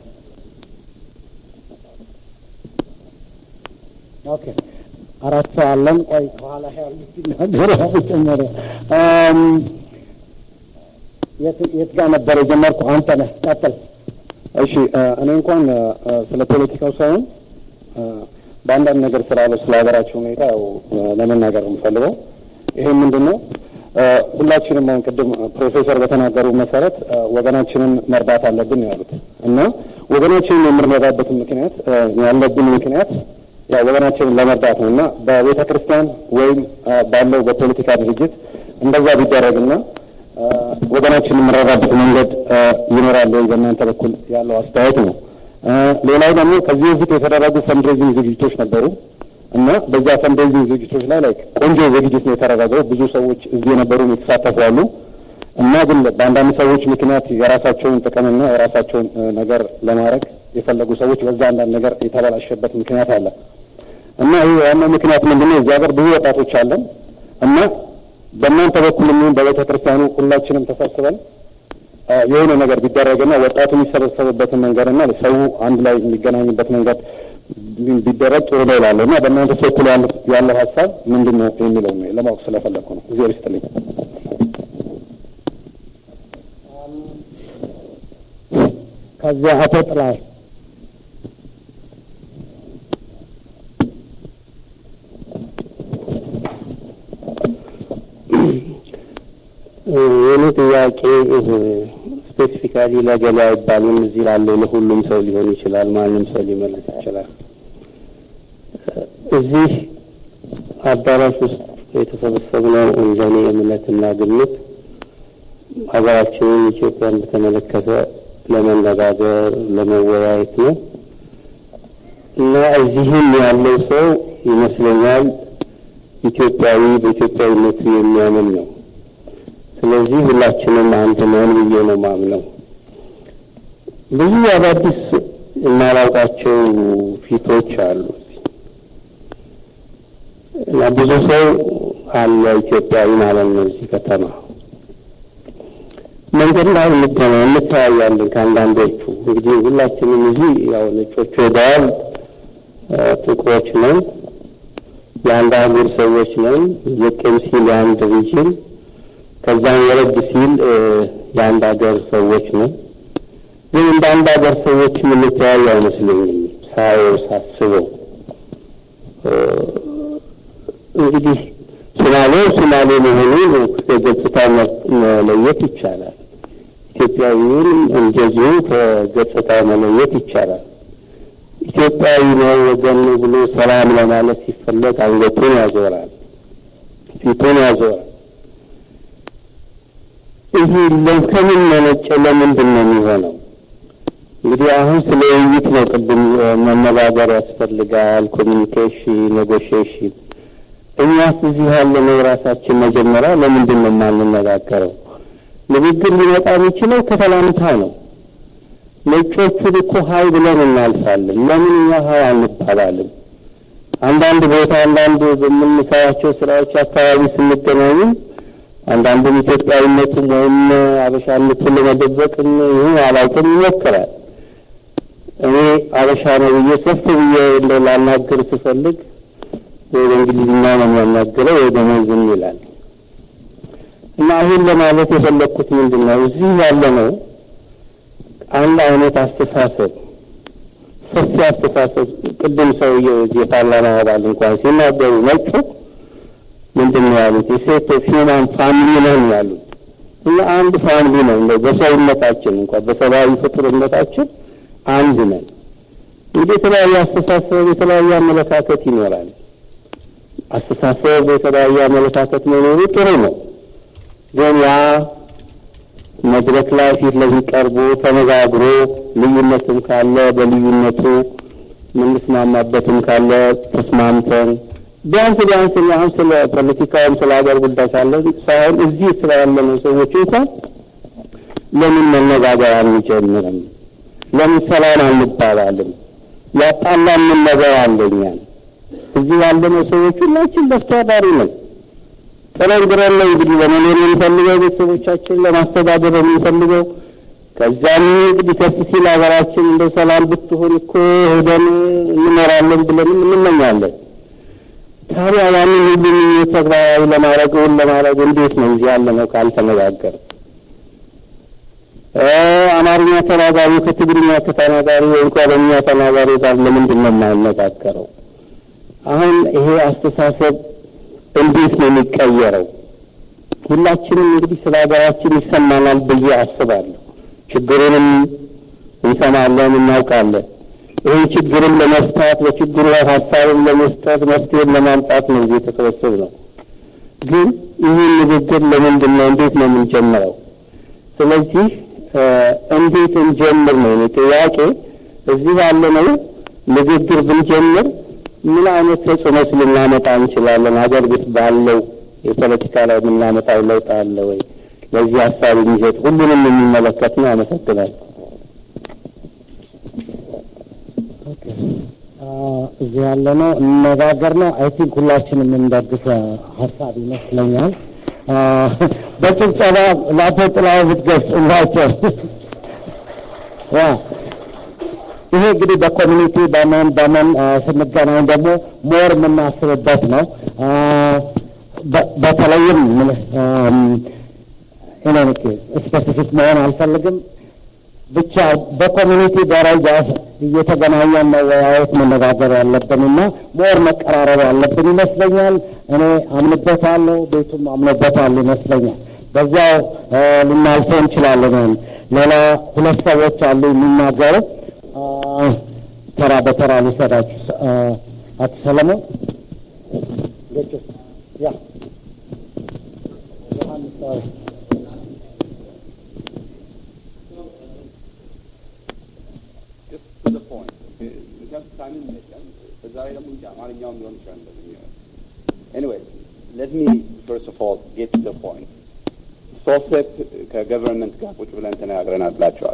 ኦኬ፣ አራት ሰው አለን። ቆይ ከኋላ ያሉት ይናገሩ ጨመረ። የት ጋር ነበር የጀመርኩ? አንተ ነህ፣ ቀጥል። እሺ እኔ እንኳን ስለ ፖለቲካው ሳይሆን በአንዳንድ ነገር ስላለው ስለ ሀገራቸው ሁኔታ ያው ለመናገር የምፈልገው ይሄ ምንድን ነው፣ ሁላችንም አሁን ቅድም ፕሮፌሰር በተናገሩ መሰረት ወገናችንን መርዳት አለብን ያሉት እና ወገናችንን የምንረዳበትን ምክንያት ያለብን ምክንያት ያው ወገናችንን ለመርዳት ነው እና በቤተ ክርስቲያን ወይም ባለው በፖለቲካ ድርጅት እንደዛ ቢደረግና ወገናችንን የምንረዳበት መንገድ ይኖራል ወይ በእናንተ በኩል ያለው አስተያየት ነው። ሌላው ደግሞ ከዚህ በፊት የተደረጉ ፈንድሬዚንግ ዝግጅቶች ነበሩ እና በዛ ፈንድሬዚንግ ዝግጅቶች ላይ ላይ ቆንጆ ዝግጅት ነው የተደረገው። ብዙ ሰዎች እዚህ የነበሩ የተሳተፉ አሉ እና ግን በአንዳንድ ሰዎች ምክንያት የራሳቸውን ጥቅምና የራሳቸውን ነገር ለማድረግ የፈለጉ ሰዎች በዛ አንዳንድ ነገር የተበላሸበት ምክንያት አለ እና ይህ ዋናው ምክንያት ምንድነው? እዚህ ሀገር ብዙ ወጣቶች አለን እና በእናንተ በኩል የሚሆን በቤተ ክርስቲያኑ ሁላችንም ተሰብስበን የሆነ ነገር ቢደረግና ወጣቱ የሚሰበሰብበትን መንገድና ሰው አንድ ላይ የሚገናኝበት መንገድ ቢደረግ ጥሩ ነው እላለሁ እና በእናንተ በኩል ያለው ሀሳብ ምንድን ነው የሚለው ነው ለማወቅ ስለፈለግኩ ነው። እግዚአብሔር ይስጥልኝ። ከዚያ አቶ ጥላይ የኔ ጥያቄ ስፔሲፊካሊ ለገሌ አይባልም። እዚህ ላለው ለሁሉም ሰው ሊሆን ይችላል። ማንም ሰው ሊመለስ ይችላል። እዚህ አዳራሽ ውስጥ የተሰበሰብነው እንደኔ እምነትና ግምት ሀገራችንን ኢትዮጵያን በተመለከተ ለመነጋገር ለመወያየት ነው እና እዚህም ያለው ሰው ይመስለኛል ኢትዮጵያዊ በኢትዮጵያዊነቱ የሚያምን ነው። ስለዚህ ሁላችንም አንድ ነን ብዬ ነው ማምነው። ብዙ አዳዲስ የማላውቃቸው ፊቶች አሉ እና ብዙ ሰው አለ ኢትዮጵያዊ ማለት ነው እዚህ ከተማ መንገድ ላይ እንተያያለን ከአንዳንዶቹ። እንግዲህ ሁላችንም እዚህ ያው ነጮች ሄደዋል፣ ጥቁሮች ነን፣ የአንድ አህጉር ሰዎች ነን። ዝቅም ሲል የአንድ ሪጅን ከዛም ወረድ ሲል የአንድ ሀገር ሰዎች ነን። ግን እንደ አንድ ሀገር ሰዎች የምንተያዩ አይመስለኝም ሳየው ሳስበው። እንግዲህ ሶማሌ ሶማሌ መሆኑን ከገጽታ መለየት ይቻላል። ኢትዮጵያዊውን እንደዚሁ ከገጽታ መለየት ይቻላል። ኢትዮጵያዊ ነው ወገን ነው ብሎ ሰላም ለማለት ሲፈለግ አንገቱን ያዞራል፣ ፊቱን ያዞራል። ይህ ከምን መነጨ? ለምንድን ነው የሚሆነው? እንግዲህ አሁን ስለ ውይይት ነው። ቅድም መነጋገር ያስፈልጋል፣ ኮሚኒኬሽን፣ ኔጎሽዬሽን። እኛስ እዚህ ያለነው ራሳችን መጀመሪያ ለምንድን ነው የማንነጋገረው? ንግግር ሊመጣ የሚችለው ከሰላምታ ነው። ነጮቹን እኮ ሀይ ብለን እናልፋለን። ለምን እኛ ሀይ አንባባልም? አንዳንድ ቦታ አንዳንድ በምንሰራቸው ስራዎች አካባቢ ስንገናኙ አንዳንዱም ኢትዮጵያዊነቱም ወይም አበሻነቱን ለመደበቅም ይሁን አላውቅም ይሞክራል። እኔ አበሻ ነው ብዬ ሰፍ ብዬ እንደው ላናግር ስፈልግ ወይ በእንግሊዝኛ ነው የሚያናግረው ወይ ደግሞ ዝም ይላል። እና ይህን ለማለት የፈለግኩት ምንድን ነው እዚህ ያለ ነው አንድ አይነት አስተሳሰብ ሰፊ አስተሳሰብ ቅድም ሰውዬው የፓርላማ አባል እንኳን ሲናገሩ ነጩ ምንድን ነው ያሉት? የሴት ኦፍ ሂውማን ፋሚሊ ነን ያሉት። እና አንድ ፋሚሊ ነው እንደው በሰውነታችን እንኳን በሰብአዊ ፍጡርነታችን አንድ ነን። እንግዲህ የተለያየ አስተሳሰብ የተለያየ አመለካከት ይኖራል። አስተሳሰብ የተለያየ አመለካከት መኖሩ ጥሩ ነው። ግን ያ መድረክ ላይ ፊት ለፊት ቀርቦ ተነጋግሮ ልዩነትም ካለ በልዩነቱ የምንስማማበትም ካለ ተስማምተን ቢያንስ ቢያንስ እኔ አሁን ስለ ፖለቲካውም ስለ ሀገር ጉዳይ ሳለን ሳይሆን እዚህ ስለ ያለነው ሰዎች እንኳን ለምን መነጋገር አንጀምርም? ለምን ሰላም አንባባልም? ያጣላን ምን ነገር አለኛል? እዚህ ያለነው ሰዎች ሁላችን ለፍተዳሪ ነን። ጥረን ግረን ነው እንግዲህ ለመኖር የምንፈልገው ቤተሰቦቻችን ለማስተዳደር የምንፈልገው። ከዛም እንግዲህ ከፍ ሲል ሀገራችን እንደ ሰላም ብትሆን እኮ ሄደን እንኖራለን ብለንም እንመኛለን። ታዲያ ያንን ሁሉ ምኞት ተግባራዊ ለማድረግ እውን ለማድረግ እንዴት ነው እዚህ ያለነው ካልተነጋገር አማርኛ ተናጋሪ ከትግርኛ ከተናጋሪ ወይም ከኦሮምኛ ተናጋሪ ጋር ለምንድን ነው የማይነጋገረው? አሁን ይሄ አስተሳሰብ እንዴት ነው የሚቀየረው? ሁላችንም እንግዲህ ስለ ሀገራችን ይሰማናል ብዬ አስባለሁ። ችግሩንም እንሰማለን፣ እናውቃለን። ይህን ችግርን ለመፍታት በችግሩ ላይ ሀሳብን ለመስጠት መፍትሄን ለማምጣት ነው እዚህ የተሰበሰብ ነው። ግን ይህን ንግግር ለምንድን ነው እንዴት ነው የምንጀምረው? ስለዚህ እንዴት እንጀምር ነው እኔ ጥያቄ። እዚህ ያለነው ንግግር ብንጀምር ምን አይነት ተጽዕኖስ ልናመጣ እንችላለን? ሀገር ቤት ባለው የፖለቲካ ላይ የምናመጣው ለውጥ አለ ወይ? ለዚህ ሀሳብ የሚሰጥ ሁሉንም የሚመለከት ነው። አመሰግናለሁ። እዚህ ያለ ነው እንነጋገር ነው። አይ ቲንክ ሁላችንም የምንደግፈ ሀሳብ ይመስለኛል። በጭብጨባ ለአቶ ጥላው ብትገልጹላቸው። ያ ይሄ እንግዲህ በኮሚኒቲ በምን በምን ስንገናኝ ደግሞ ሞር የምናስብበት ነው። በተለይም ኢኖኒክ ስፔሲፊክ መሆን አልፈልግም። ብቻ በኮሚኒቲ ደረጃ እየተገናኘን መወያየት መነጋገር ያለብን እና ሞር መቀራረብ ያለብን ይመስለኛል። እኔ አምንበታለሁ፣ ቤቱም አምኖበታል ይመስለኛል። በዚያው ልናልፈው እንችላለን። ሌላ ሁለት ሰዎች አሉ የሚናገሩ ተራ በተራ ልውሰዳችሁ። አቶ ሰለሞን ያ ዮሐንስ Anyway, let me first of all get to the point. ሶሴፕ ከገቨርንመንት ጋር ቁጭ ብለን ተነጋግረናል ብላቸዋል።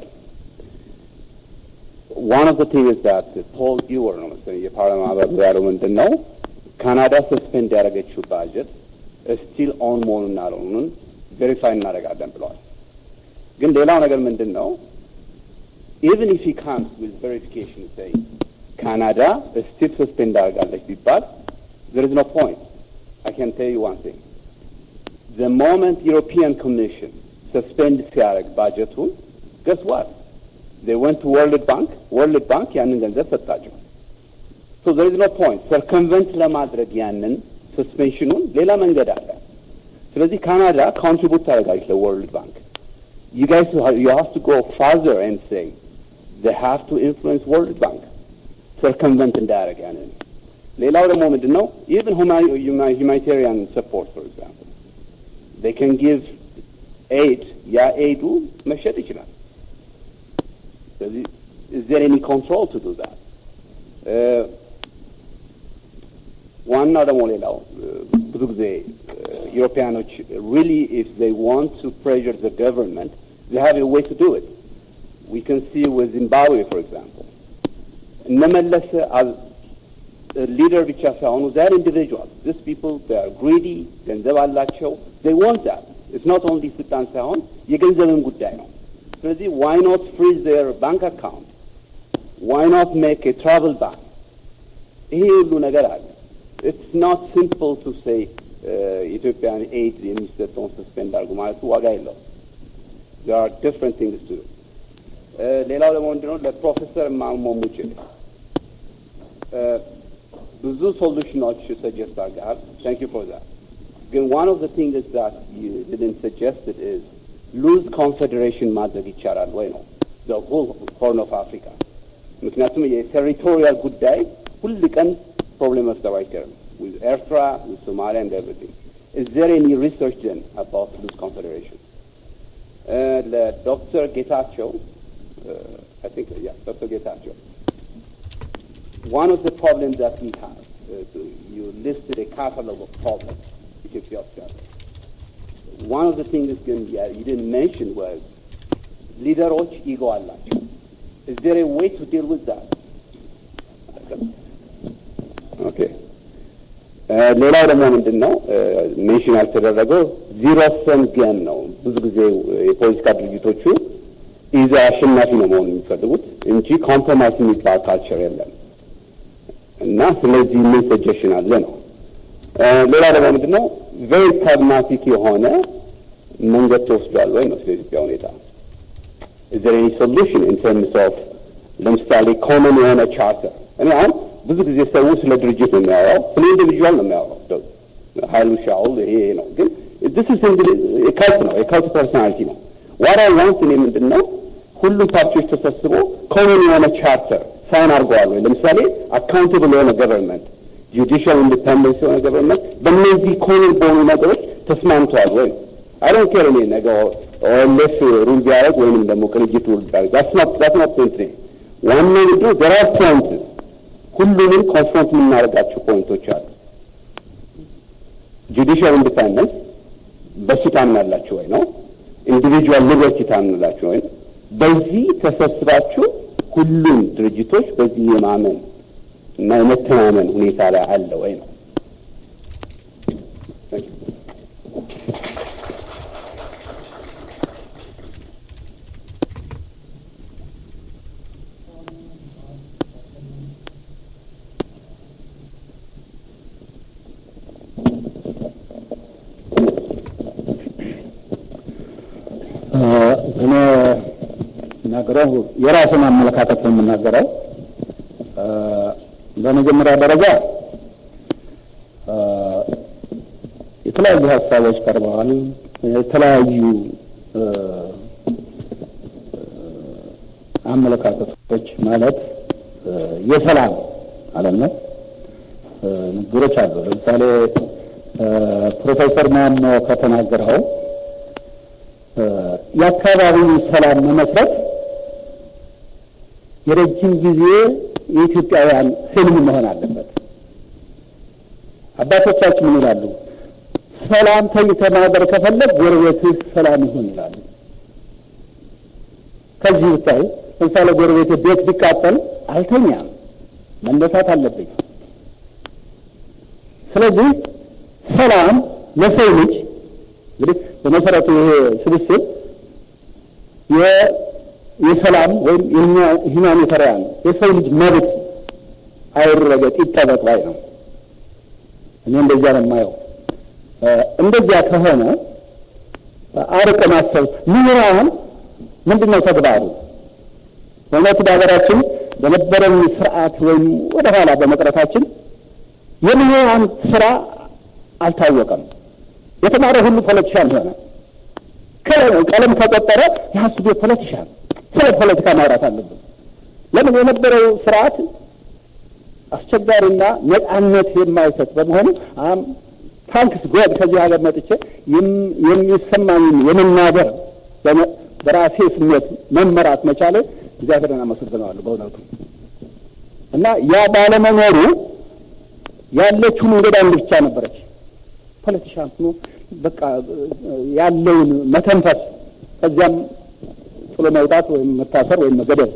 ዋን ኦፍ ዘ ቲንግስ ዛት ፖል ኢወር ነው መሰለኝ የፓርላማ አባሉ ያለው ምንድን ነው ካናዳ ሰስፔንድ ያደረገችው ባጀት ስቲል ኦን መሆኑን አለመሆኑን ቬሪፋይ እናደርጋለን ብለዋል። ግን ሌላው ነገር ምንድን ነው ኢቨን ኢፍ ሂ ካምስ ዊዝ ቬሪፊኬሽን ሰይ ካናዳ ስቲል ሰስፔንድ አደርጋለች ቢባል there is no point. I can tell you one thing. The moment European Commission suspend ሲያደርግ ባጀቱን guess what? They went to World Bank. World Bank ያንን ገንዘብ ሰጣቸው። So there is no point. circumvent ለማድረግ ያንን ሰስፔንሽኑን ሌላ መንገድ አለ። ስለዚህ ካናዳ ኮንትሪቡት ታደርጋለች ለወርልድ ባንክ። You guys you have to go further and say they have to influence World Bank circumvent እንዳያደርግ ያንን ሌላው ደግሞ ምንድን ነው ኢቨን ሁማኒታሪያን ሰፖርት ፎር ኤግዛምፕል they can give aid ያ ኤዱ መሸጥ ይችላል ስለዚህ is there any control to do that ዋናው ደግሞ ሌላው ብዙ ጊዜ ዩሮፒያኖች really if they want to pressure the government they have a way to do it we can see with Zimbabwe for example እነመለስ ሊደር ብቻ ሳይሆኑ ዛር ኢንዲቪጁዋል ዚስ ፒፕል ር ግሪዲ ገንዘብ አላቸው they want that it's not only ስልጣን ሳይሆን የገንዘብን ጉዳይ ነው ስለዚህ why not freeze their bank account why not make a travel ban ይሄ ሁሉ ነገር አለ it's not simple to say ኢትዮጵያን ኤድ የሚሰጠውን ሰስፔንድ አድርጉ ማለቱ ዋጋ የለውም there are different things to do ሌላው ደግሞ ምንድነው ለፕሮፌሰር ማሞ ሙጭል ብዙ ሶሉሽኖች ሰጀስት አድርገሃል ታንክ ዩ ፎር ዛት ግን ዋን ኦፍ ዘ ቲንግስ ዛት ዩ ዲድንት ሰጀስትድ ኢዝ ሉዝ ኮንፌዴሬሽን ማድረግ ይቻላል ወይ ነው ዘ ሆል ሆርን ኦፍ አፍሪካ ምክንያቱም የቴሪቶሪያል ጉዳይ ሁል ቀን ፕሮብሌም መፍጠሩ አይቀርም with ኤርትራ with somalia and everything is there any research then about loose confederation ለዶክተር ጌታቸው I think, yeah, Dr. Getachew. One of the problems that we have, uh, you listed a catalog of problems Ethiopia has. One of the things that yeah, you didn't mention was leaderoች ego አላቸው. Is there a way to deal with that? Okay. ሌላው ደግሞ ምንድን ነው ሜንሽን ያልተደረገው ዚሮ ሰም ጌም ነው። ብዙ ጊዜ የፖለቲካ ድርጅቶቹ ኢዛ አሸናፊ ነው መሆን የሚፈልጉት እንጂ ኮምፕሮማይዝ የሚባል ካልቸር የለም እና ስለዚህ ምን ሰጀሽን አለ ነው። ሌላ ደግሞ ምንድን ነው ቬሪ ፕራግማቲክ የሆነ መንገድ ተወስዷል ወይ ነው ስለ ኢትዮጵያ ሁኔታ is there any solution in terms of ለምሳሌ ኮመን የሆነ ቻርተር እኔ አሁን ብዙ ጊዜ ሰው ስለ ድርጅት ነው የሚያወራው ስለ ኢንዲቪጁዋል ነው የሚያወራው ሀይሉ ሻውል ይሄ ነው ግን this is የካልት ነው የካልት ፐርሶናሊቲ ነው ዋራ ዋንስ እኔ ምንድን ነው ሁሉም ፓርቲዎች ተሰብስቦ ኮመን የሆነ ቻርተር ሳይን አድርገዋል ወይ ለምሳሌ አካውንታብል የሆነ ገቨርንመንት ጁዲሻል ኢንዲፐንደንስ የሆነ ገቨርንመንት በእነዚህ ኮመን በሆኑ ነገሮች ተስማምተዋል ወይ አይ ዶንት ኬር እኔ ነገ ኦኤልኤፍ ሩል ቢያደርግ ወይንም ደግሞ ቅንጅት ሩል ቢያደርግ ዳትስ ኖት ፖይንት ኔ ዋናው ምንድነው ዘር አር ፖይንትስ ሁሉንም ኮንፍሮንት የምናደርጋቸው ፖይንቶች አሉ ጁዲሻል ኢንዲፐንደንስ በሱ ታምናላችሁ ወይ ነው ኢንዲቪጁዋል ሊበርቲ ታምናላችሁ ወይ በዚህ ተሰብስባችሁ ሁሉም ድርጅቶች በዚህ የማመን እና የመተማመን ሁኔታ ላይ አለ ወይ ነው እኔ የምናገረው የራስን አመለካከት ነው የምናገረው። በመጀመሪያ ደረጃ የተለያዩ ሀሳቦች ቀርበዋል። የተለያዩ አመለካከቶች ማለት የሰላም ማለት ነው ንግግሮች አሉ። ለምሳሌ ፕሮፌሰር ማሞ ከተናገረው የአካባቢው ሰላም መመስረት የረጅም ጊዜ የኢትዮጵያውያን ህልም መሆን አለበት። አባቶቻችን ምን ይላሉ? ሰላም ተኝተህ ማደር ከፈለግ ጎረቤትህ ሰላም ይሁን ይላሉ። ከዚህ ብታይ ለምሳሌ ጎረቤት ቤት ቢቃጠል አልተኛም፣ መነሳት አለብኝ። ስለዚህ ሰላም ለሰው ልጅ እንግዲህ በመሰረቱ ይሄ ስብስብ የሰላም ወይም የሁማኒታሪያን የሰው ልጅ መብት አይረገጥ ይጠበቅ ባይ ነው። እኔ እንደዚያ ነው የማየው። እንደዚያ ከሆነ አርቆ ማሰብ ምሁራን ምንድን ነው ተግባሩ? በእውነቱ በሀገራችን በነበረን ስርዓት ወይም ወደ ኋላ በመቅረታችን የምሁራን ስራ አልታወቀም። የተማረ ሁሉ ፖለቲሻን ሆነ። ቀለም ከቆጠረ የሀስቤ ፖለቲሻን ስለ ፖለቲካ ማውራት አለብን። ለምን የነበረው ስርዓት አስቸጋሪና ነጻነት የማይሰጥ በመሆኑ ታንክስ ጎድ ከዚህ ሀገር መጥቼ የሚሰማኝን የመናገር በራሴ ስሜት መመራት መቻሌ እግዚአብሔርን አመሰግነዋለሁ በእውነቱ እና ያ ባለመኖሩ ያለችው መንገድ አንድ ብቻ ነበረች። ፖለቲሻን ሆኖ በቃ ያለውን መተንፈስ ከዚያም ጥሎ መውጣት ወይም መታሰር ወይም መገደል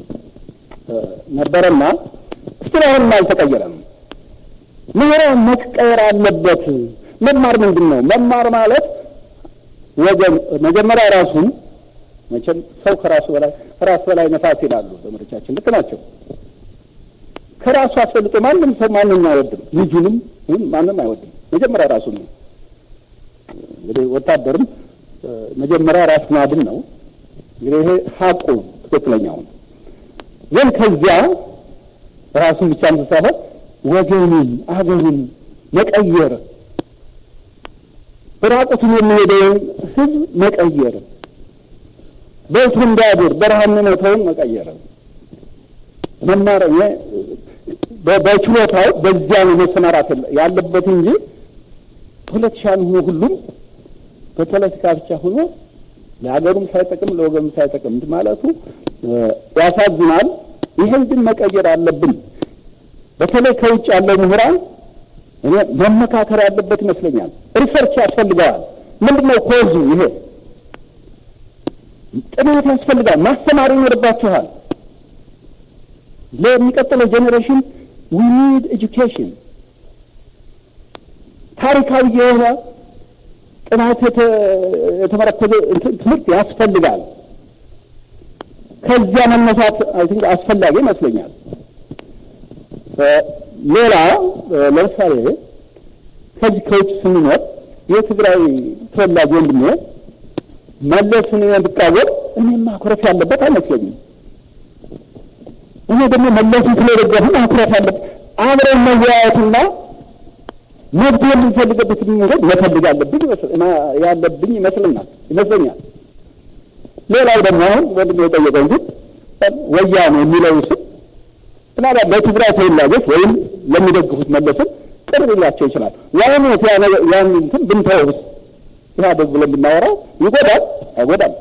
ነበረና እስቲል አሁንም አልተቀየረም። ምህራን መቀየር አለበት። መማር ምንድን ነው? መማር ማለት ወገን መጀመሪያ ራሱን መቼም ሰው ከራሱ በላይ ከራስ በላይ ነፋስ ይላሉ ዘመዶቻችን፣ ልክ ናቸው። ከራሱ አስፈልጦ ማንም ሰው ማንም አይወድም፣ ልጁንም ማንም አይወድም። መጀመሪያ ራሱን ነው። እንግዲህ ወታደርም መጀመሪያ ራስ ማድን ነው። እንግዲህ ይሄ ሀቁ ትክክለኛው ነው። ግን ከዚያ ራሱን ብቻ ሳይሆን ወገንን አገርን መቀየር ራቁቱን የሚሄደውን ህዝብ መቀየር በእቱ እንዳያድር በረሃ የሚሞተውን መቀየር መማር በችሎታው በዚያ ነው መሰማራት ያለበት እንጂ ፖለቲሻን ሆኖ ሁሉም በፖለቲካ ብቻ ሆኖ ለሀገሩም ሳይጠቅም ለወገኑም ሳይጠቅም ማለቱ ያሳዝናል። ይህን ግን መቀየር አለብን። በተለይ ከውጭ ያለው ምሁራን እኔ መመካከር ያለበት ይመስለኛል። ሪሰርች ያስፈልገዋል። ምንድን ነው ኮዙ? ይሄ ጥናት ያስፈልጋል። ማስተማር ይኖርባችኋል። ለሚቀጥለው ጄኔሬሽን ዊ ኒድ ኤጁኬሽን ታሪካዊ የሆነ ጥናት የተመረኮዘ ትምህርት ያስፈልጋል። ከዚያ መነሳት አይ ቲንክ አስፈላጊ ይመስለኛል። ሌላ ለምሳሌ ከዚህ ከውጭ ስንኖር የትግራይ ተወላጅ ወንድሜ መለስን ብቃወም እኔም ማኩረፍ ያለበት አይመስለኝም። እኔ ደግሞ መለስን ስለደገፉ ማኩረፍ ያለበት አብረን መወያየትና መብት የምንፈልገበት መንገድ መፈልግ ያለብኝ ያለብኝ ይመስለኛል ይመስለኛል። ሌላው ደግሞ አሁን ወንድሜ የጠየቀው ግን ወያኔ የሚለው ስም ምናልባት ለትግራይ ተወላጆች ወይም ለሚደግፉት መለስን ቅር ሊላቸው ይችላል። ዋይነት ያን እንትን ብንተውስ ኢህአዴግ ብለን ብናወራው ይጎዳል አይጎዳም?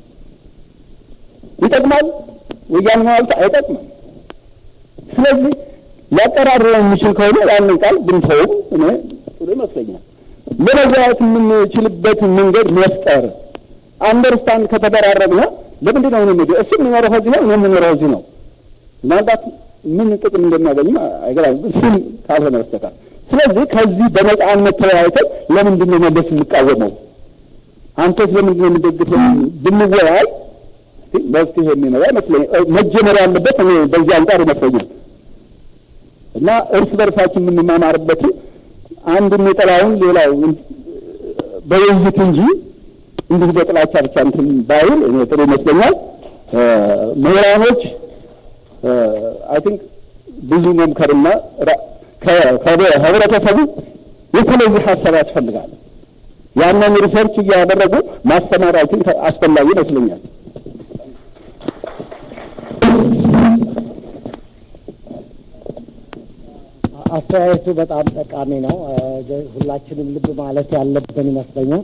ይጠቅማል? ወያኔ ማለት አይጠቅምም። ስለዚህ ሊያቀራርበው የሚችል ከሆነ ያንን ቃል ብንተውም እኔ ጥሩ ይመስለኛል። ለመግባባት የምንችልበት መንገድ መፍጠር አንደርስታንድ ከተደራረግነ ለምንድን ነው እኔ እሱ የሚኖረው ከዚህ ነው እኔ የምኖረው እዚህ ነው ምናልባት ምን ጥቅም እንደሚያገኝ አይገባም፣ እሱም ካልሆነ በስተቀር። ስለዚህ ከዚህ በነጻነት ተወያይተን ለምንድን ነው መለስ የምቃወመው አንተስ ለምንድን ነው የምደግፈው ብንወያይ መፍትሄ የሚመጣ ይመስለኛል። መጀመር ያለበት እኔ በዚህ አንጻር ይመስለኛል እና እርስ በርሳችን የምንማማርበትን አንድ የሚጠላውን ሌላው በውይይት እንጂ እንዲህ በጥላቻ ብቻ እንትን ባይል እኔ ጥሩ ይመስለኛል። ምሁራኖች አይ ቲንክ ብዙ መምከርና ከህብረተሰቡ የተለየ ሀሳብ ያስፈልጋል። ያንን ሪሰርች እያደረጉ ማስተማር አይ ቲንክ አስፈላጊ ይመስለኛል። አስተያየቱ በጣም ጠቃሚ ነው። ሁላችንም ልብ ማለት ያለብን ይመስለኛል።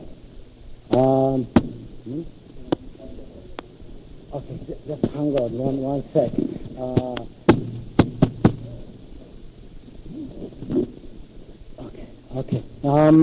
Okay, just hang on one one sec. Uh, okay, okay. Um,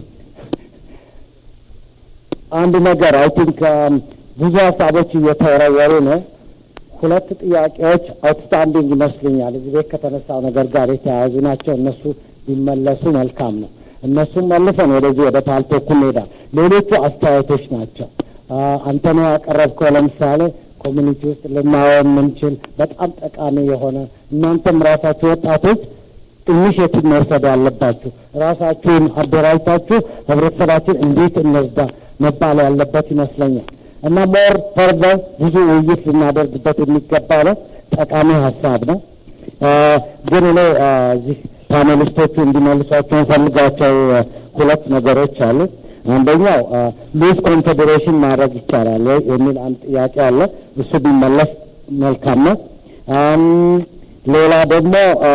አንድ ነገር አይ ቲንክ ብዙ ሀሳቦች እየተወረወሩ ነው። ሁለት ጥያቄዎች አውትስታንዲንግ ይመስሉኛል። እዚህ ቤት ከተነሳው ነገር ጋር የተያያዙ ናቸው። እነሱ ቢመለሱ መልካም ነው። እነሱም መልሰን ወደዚህ ወደ ፓልቶኩ እንሄዳል። ሌሎቹ አስተያየቶች ናቸው። አንተ ነው ያቀረብከው። ለምሳሌ ኮሚኒቲ ውስጥ ልናየው የምንችል በጣም ጠቃሚ የሆነ እናንተም ራሳችሁ ወጣቶች ኢኒሽቲቭ መውሰድ ያለባችሁ ራሳችሁን አደራጅታችሁ ህብረተሰባችን እንዴት እንርዳ መባል ያለበት ይመስለኛል እና ሞር ፈርዘር ብዙ ውይይት ልናደርግበት የሚገባ ነው። ጠቃሚ ሀሳብ ነው። ግን እኔ እዚህ ፓኔሊስቶቹ እንዲመልሷቸው እንፈልጋቸው ሁለት ነገሮች አሉ። አንደኛው ሉዝ ኮንፌዴሬሽን ማድረግ ይቻላል ወይ የሚል አንድ ጥያቄ አለ። እሱ ቢመለስ መልካም ነው። ሌላ ደግሞ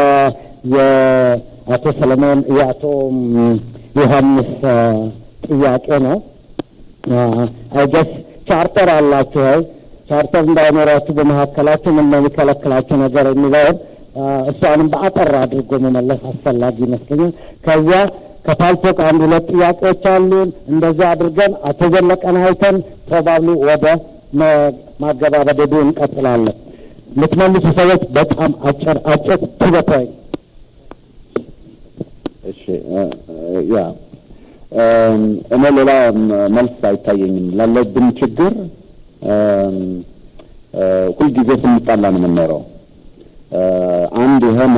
የአቶ ሰለሞን የአቶ ዮሐንስ ጥያቄ ነው። አይገስ ቻርተር አላችሁ ወይ? ቻርተር እንዳይኖራችሁ በመካከላችሁ ምን ነው የሚከለክላችሁ ነገር የሚለውን እሷንም በአጠር አድርጎ መመለስ አስፈላጊ ይመስለኛል። ከዚያ ከፓልቶክ አንድ ሁለት ጥያቄዎች አሉን። እንደዛ አድርገን አቶ ዘለቀን አይተን ፕሮባብሊ ወደ ማገባበደዱ እንቀጥላለን። የምትመልሱ ሰዎች በጣም አጭር አጭር ቱ ዘ ፖይንት። እሺ ያ እኔ ሌላ መልስ አይታየኝም። ላለብን ችግር ሁልጊዜ ስንጣላ ነው የምንኖረው። አንድ የሆነ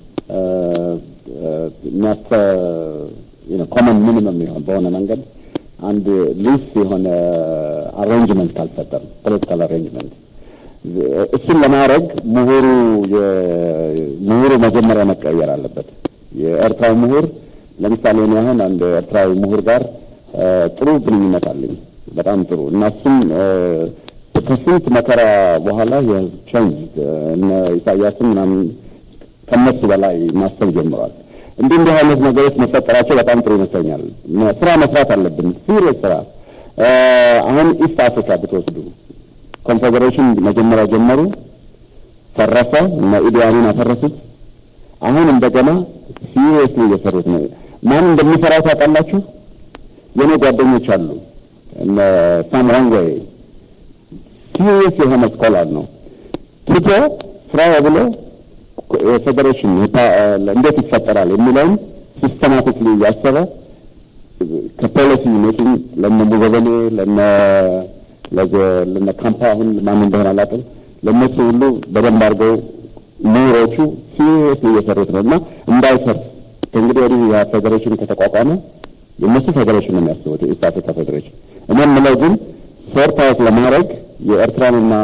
የሚያስተ ኮመን ሚኒመም ይሆን በሆነ መንገድ አንድ ሊስ የሆነ አሬንጅመንት ካልፈጠር ፖለቲካል አሬንጅመንት እሱን ለማድረግ ምሁሩ ምሁሩ መጀመሪያ መቀየር አለበት። የኤርትራዊ ምሁር ለምሳሌ እኔ አሁን አንድ ኤርትራዊ ምሁር ጋር ጥሩ ግንኙነት አለኝ፣ በጣም ጥሩ እና እሱም ከስንት መከራ በኋላ የቼንጅ እነ ኢሳያስን ምናምን ከነሱ በላይ ማሰብ ጀምሯል። እንዲህ እንዲህ አይነት ነገሮች መፈጠራቸው በጣም ጥሩ ይመስለኛል። ስራ መስራት አለብን፣ ሲሪየስ ስራ። አሁን ኢስት አፍሪካ ብትወስዱ ኮንፌዴሬሽን መጀመሪያ ጀመሩ፣ ፈረሰ፣ እነ ኢዲ አሚን አፈረሱት። አሁን እንደገና ሲሪየስሊ እየሰሩት ነው። ማን እንደሚሰራው ታውቃላችሁ? የኔ ጓደኞች አሉ። እነ ሳም ዋንጎይ ሲሪየስ የሆነ ስኮላር ነው። ትቶ ስራው ብሎ የፌዴሬሽን እንዴት ይፈጠራል የሚለውን ሲስተማቲክሊ እያሰበ ከፖሊሲ ሜኪንግ ለነ ሙዘበኔ ለነ ለነ ካምፓ አሁን ማን እንደሆነ አላውቅም። ለእነሱ ሁሉ በደንብ አድርገው ምሁሮቹ ሲሪየስሊ እየሰሩት ነው እና እንዳይፈርስ ከእንግዲህ ወዲህ ያ ፌዴሬሽን ከተቋቋመ የእነሱ ፌዴሬሽን ነው የሚያስቡት የኢስት አፍሪካ ፌዴሬሽን። እኔ የምለው ግን ሶርት አውት ለማድረግ የኤርትራንና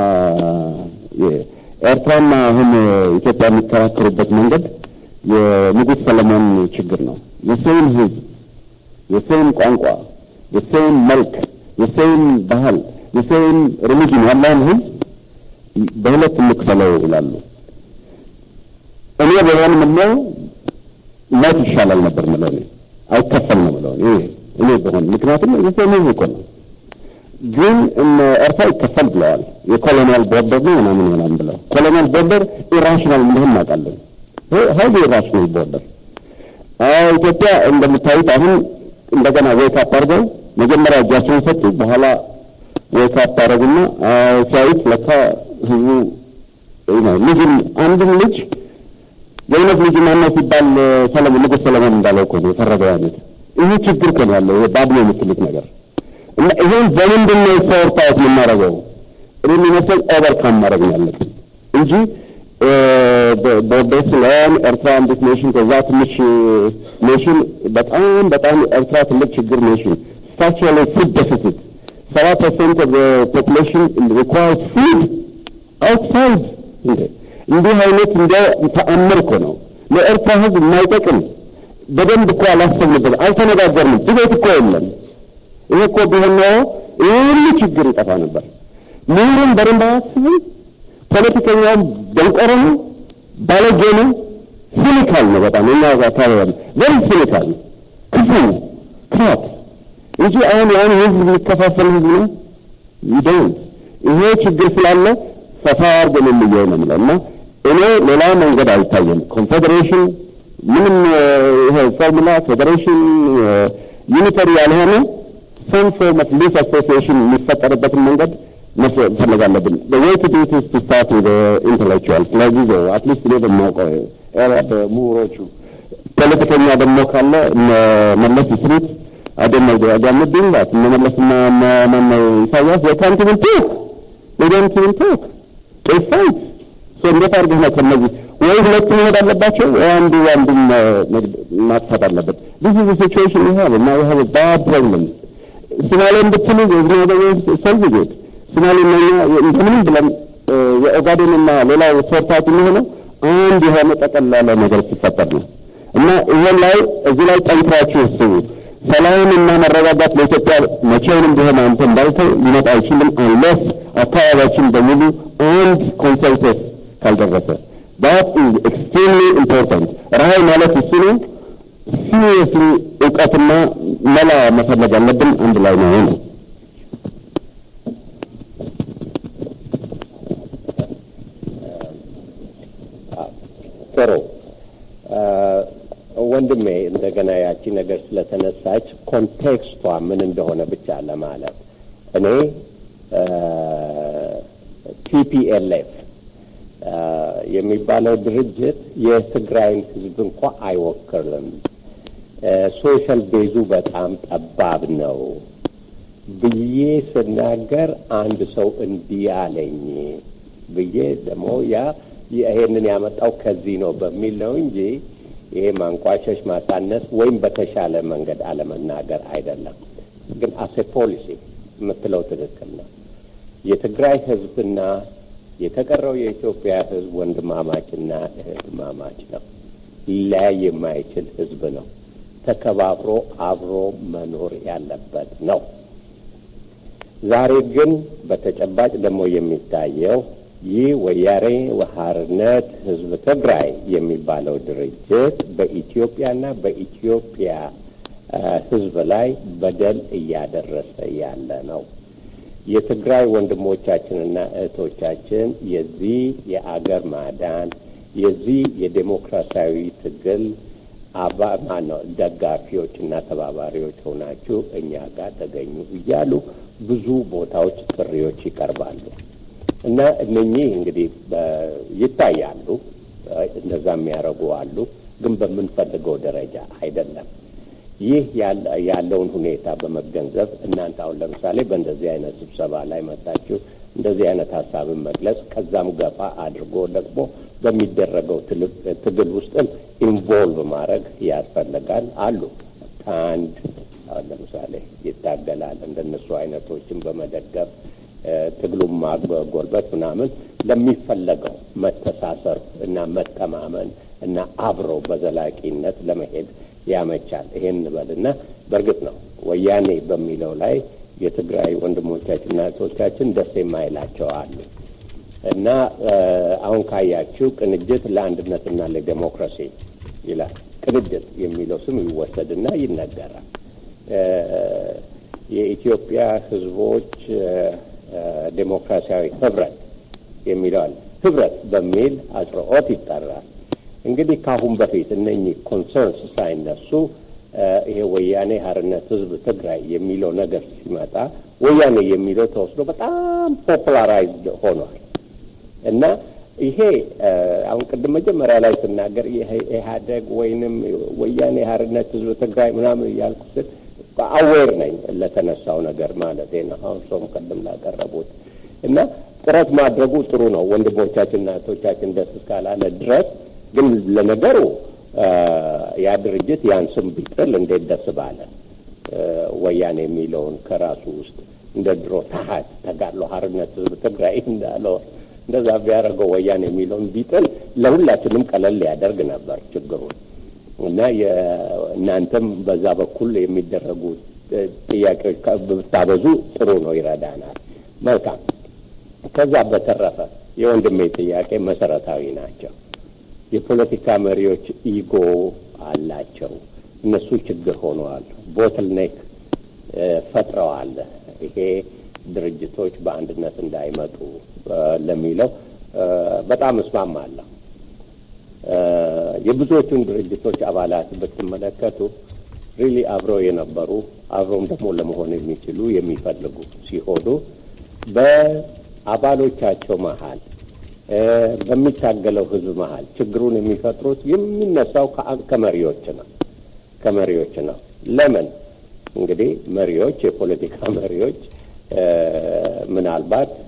ኤርትራና አሁን ኢትዮጵያ የሚከራከሩበት መንገድ የንጉሥ ሰለሞን ችግር ነው። የሰውን ህዝብ፣ የሰውን ቋንቋ፣ የሰውን መልክ፣ የሰውን ባህል፣ የሰውን ሪሊጅን ያለውን ህዝብ በሁለት እንክፈለው ይላሉ። እኔ በሆን ምለው ሞት ይሻላል ነበር ምለው እኔ አይከፈል ነው ምለው እኔ እኔ በሆን ምክንያቱም የሰውን ህዝብ እኮ ነው ግን እነ ኤርትራ ይከፈል ብለዋል። የኮሎኒያል ቦርደር ነው ምናምን ምናምን ብለው ኮሎኒያል ቦርደር ኢራሽናል እንደሆነ እናውቃለን። ሀይል ኢራሽናል ቦርደር ኢትዮጵያ እንደምታዩት አሁን እንደገና ዌክ አፕ አድርገው መጀመሪያ እጃቸውን ሰጡ፣ በኋላ ዌክ አፕ አደረጉና ሲያዩት ለካ ህዝቡ ልጅም አንድም ልጅ የእውነት ልጅ ማነው ሲባል ሰለሞን ንጉሥ ሰለሞን እንዳለው እኮ ነው የፈረደው አይነት ይህ ችግር እኮ ነው ያለው ባድሜ የምትሉት ነገር እና ይሄን በምንድን ነው ሶርት አውት የምናደርገው? እኔ የሚመስል ኦቨርካም ማድረግ ነው ያለብን እንጂ ቦርደር ስለሆን ኤርትራ አንዲት ኔሽን ከዛ ትንሽ ኔሽን በጣም በጣም ኤርትራ ትልቅ ችግር ኔሽን ስታቹዋሊ ፉድ ዴፊሲት ሰባ ፐርሰንት ኦፍ ፖፑሌሽን ሪኳርስ ፉድ አውትሳይድ እንደ እንዲህ አይነት እንደ ተአምር እኮ ነው ለኤርትራ ህዝብ የማይጠቅም በደንብ እኮ አላሰብንበት፣ አልተነጋገርንም። ድቤት እኮ የለም። ይሄ እኮ ቢሆን ኖሮ ይህ ሁሉ ችግር ይጠፋ ነበር። ምሁሩም በደንብ አያስብም። ፖለቲከኛውም ደንቆሮ ነው፣ ባለጌ ነው፣ ሲኒካል ነው በጣም እኛ አካባቢ ያለ ቨሪ ሲኒካል ክፉ ክራት እንጂ አሁን ያን ህዝብ የሚከፋፈል ህዝብ ነው ይደውል ይሄ ችግር ስላለ ሰፋ አድርገን እንየው ነው የምለው እና እኔ ሌላ መንገድ አይታየም። ኮንፌዴሬሽን ምንም ይሄ ፎርሙላ ፌዴሬሽን ዩኒተሪ ያልሆነ ሰም ፎርም ኦፍ ሊስ አሶሲዬሽን የሚፈጠርበትን መንገድ መፈለግ አለብን። ወይ ቱ ዱ ቱ ስታርት ዊዝ ኢንተሌክቹዋል ለጊዜው አትሊስት እኔ በማውቀው ኤሪያ በምሁሮቹ ፖለቲከኛ ደግሞ ካለ እነ መለስ ይስሩት አይደለም ያጋምድኝ ላት እነ መለስና ማነው ኢሳያስ they can't even talk they don't even talk they fight so እንዴት አድርገህ ነው ከነዚህ ወይ ሁለቱ መሄድ አለባቸው ወይ አንዱ አንዱን ማጥፋት አለበት this is the situation we have and now we have a bad problem ሶማሌን ብትሉ የዝና ሰልቪጌት ሶማሌ እንደምንም ብለን የኦጋዴንና ሌላው ሶርታት የሚሆነው አንድ የሆነ ጠቀል ያለ ነገር ሲፈጠር ነው እና ይሄን ላይ እዚህ ላይ ጠንክራችሁ እስቡ። ሰላም እና መረጋጋት ለኢትዮጵያ መቼውንም ቢሆን አንተ እንዳልከው ሊመጣ አይችልም አንለስ አካባቢያችን በሙሉ አንድ ኮንሰንሰስ ካልደረሰ that is extremely important ራዕይ ማለት እሱ ነው ሲሪየስሊ እውቀትና መላ መፈለግ ያለብን አንድ ላይ ነው ነው ጥሩ ወንድሜ እንደገና ያቺ ነገር ስለተነሳች ኮንቴክስቷ ምን እንደሆነ ብቻ ለማለት እኔ ቲፒኤልኤፍ የሚባለው ድርጅት የትግራይን ሕዝብ እንኳ አይወክልም። ሶሻል ቤዙ በጣም ጠባብ ነው ብዬ ስናገር አንድ ሰው እንዲህ አለኝ ብዬ ደግሞ ያ ይሄንን ያመጣው ከዚህ ነው በሚል ነው እንጂ ይሄ ማንቋሸሽ፣ ማሳነስ ወይም በተሻለ መንገድ አለመናገር አይደለም። ግን አሴ ፖሊሲ የምትለው ትክክል ነው። የትግራይ ህዝብና የተቀረው የኢትዮጵያ ህዝብ ወንድማማችና እህትማማች ነው። ሊለያይ የማይችል ህዝብ ነው። ተከባብሮ አብሮ መኖር ያለበት ነው። ዛሬ ግን በተጨባጭ ደግሞ የሚታየው ይህ ወያኔ ሓርነት ህዝብ ትግራይ የሚባለው ድርጅት በኢትዮጵያና በኢትዮጵያ ህዝብ ላይ በደል እያደረሰ ያለ ነው። የትግራይ ወንድሞቻችንና እህቶቻችን የዚህ የአገር ማዳን የዚህ የዴሞክራሲያዊ ትግል አባ ማነው ደጋፊዎች እና ተባባሪዎች ሆናችሁ እኛ ጋር ተገኙ እያሉ ብዙ ቦታዎች ጥሪዎች ይቀርባሉ እና እነኚህ እንግዲህ ይታያሉ። እንደዛ የሚያደርጉ አሉ፣ ግን በምንፈልገው ደረጃ አይደለም። ይህ ያለውን ሁኔታ በመገንዘብ እናንተ አሁን ለምሳሌ በእንደዚህ አይነት ስብሰባ ላይ መጣችሁ እንደዚህ አይነት ሀሳብን መግለጽ ከዛም ገፋ አድርጎ ደግሞ በሚደረገው ትግል ውስጥም ኢንቮልቭ ማድረግ ያስፈልጋል። አሉ ከአንድ አሁን ለምሳሌ ይታገላል እንደነሱ አይነቶችን በመደገፍ ትግሉም ማጎልበት ምናምን ለሚፈለገው መተሳሰር እና መተማመን እና አብሮ በዘላቂነት ለመሄድ ያመቻል። ይሄን እንበልና በእርግጥ ነው ወያኔ በሚለው ላይ የትግራይ ወንድሞቻችንና እህቶቻችን ደስ የማይላቸው አሉ እና አሁን ካያችሁ ቅንጅት ለአንድነትና ለዴሞክራሲ ይላል። ቅንጅት የሚለው ስም ይወሰድና ይነገራል። የኢትዮጵያ ሕዝቦች ዴሞክራሲያዊ ህብረት የሚለው አለ። ህብረት በሚል አጽርኦት ይጠራል። እንግዲህ ከአሁን በፊት እነኚህ ኮንሰርንስ ሳይነሱ ይሄ ወያኔ ሓርነት ህዝብ ትግራይ የሚለው ነገር ሲመጣ ወያኔ የሚለው ተወስዶ በጣም ፖፑላራይዝድ ሆኗል እና ይሄ አሁን ቅድም መጀመሪያ ላይ ስናገር ኢህአደግ ወይንም ወያኔ ሓርነት ህዝብ ትግራይ ምናምን እያልኩ ስል አዌር ነኝ ለተነሳው ነገር ማለት ነው። አሁን ሰውም ቅድም ላቀረቡት እና ጥረት ማድረጉ ጥሩ ነው። ወንድሞቻችንና እህቶቻችን ደስ እስካላለ ድረስ ግን ለነገሩ ያ ድርጅት ያን ስም ቢጥል እንዴት ደስ ባለ። ወያኔ የሚለውን ከራሱ ውስጥ እንደ ድሮ ታሀት ተጋድሎ ሓርነት ህዝብ ትግራይ እንዳለው እንደዛ ቢያደርገው ወያኔ የሚለውን ቢጥል ለሁላችንም ቀለል ሊያደርግ ነበር ችግሩን እና እናንተም በዛ በኩል የሚደረጉ ጥያቄዎች ብታበዙ ጥሩ ነው፣ ይረዳናል። መልካም። ከዛ በተረፈ የወንድሜ ጥያቄ መሰረታዊ ናቸው። የፖለቲካ መሪዎች ኢጎ አላቸው። እነሱ ችግር ሆነዋል። ቦትልኔክ ፈጥረዋል። ይሄ ድርጅቶች በአንድነት እንዳይመጡ ለሚለው በጣም እስማማለሁ። የብዙዎቹን ድርጅቶች አባላት ብትመለከቱ ሪሊ አብረው የነበሩ አብረውም ደግሞ ለመሆን የሚችሉ የሚፈልጉ ሲሆኑ በአባሎቻቸው መሀል በሚታገለው ሕዝብ መሀል ችግሩን የሚፈጥሩት የሚነሳው ከመሪዎች ነው ከመሪዎች ነው። ለምን እንግዲህ መሪዎች የፖለቲካ መሪዎች ምናልባት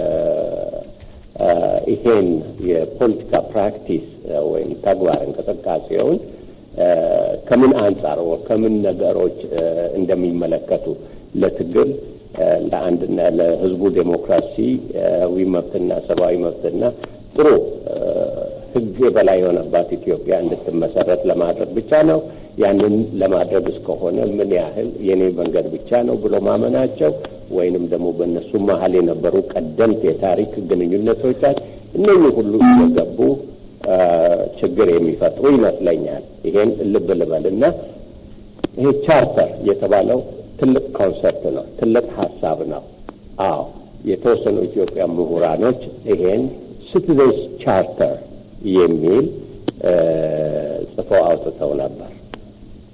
ይሄን የፖለቲካ ፕራክቲስ ወይም ተግባር እንቅስቃሴውን ከምን አንጻር ከምን ነገሮች እንደሚመለከቱ ለትግል ለአንድና ለህዝቡ ዴሞክራሲያዊ መብትና ሰብአዊ መብትና ጥሩ ህግ የበላይ የሆነባት ኢትዮጵያ እንድትመሰረት ለማድረግ ብቻ ነው። ያንን ለማድረግ እስከሆነ ምን ያህል የኔ መንገድ ብቻ ነው ብሎ ማመናቸው ወይንም ደግሞ በእነሱ መሀል የነበሩ ቀደምት የታሪክ ግንኙነቶቻች እነኚህ ሁሉ እየገቡ ችግር የሚፈጥሩ ይመስለኛል። ይሄን ልብ ልበልና ይሄ ቻርተር የተባለው ትልቅ ኮንሰፕት ነው፣ ትልቅ ሀሳብ ነው። አዎ የተወሰኑ ኢትዮጵያ ምሁራኖች ይሄን ሲቲዘንስ ቻርተር የሚል ጽፈው አውጥተው ነበር።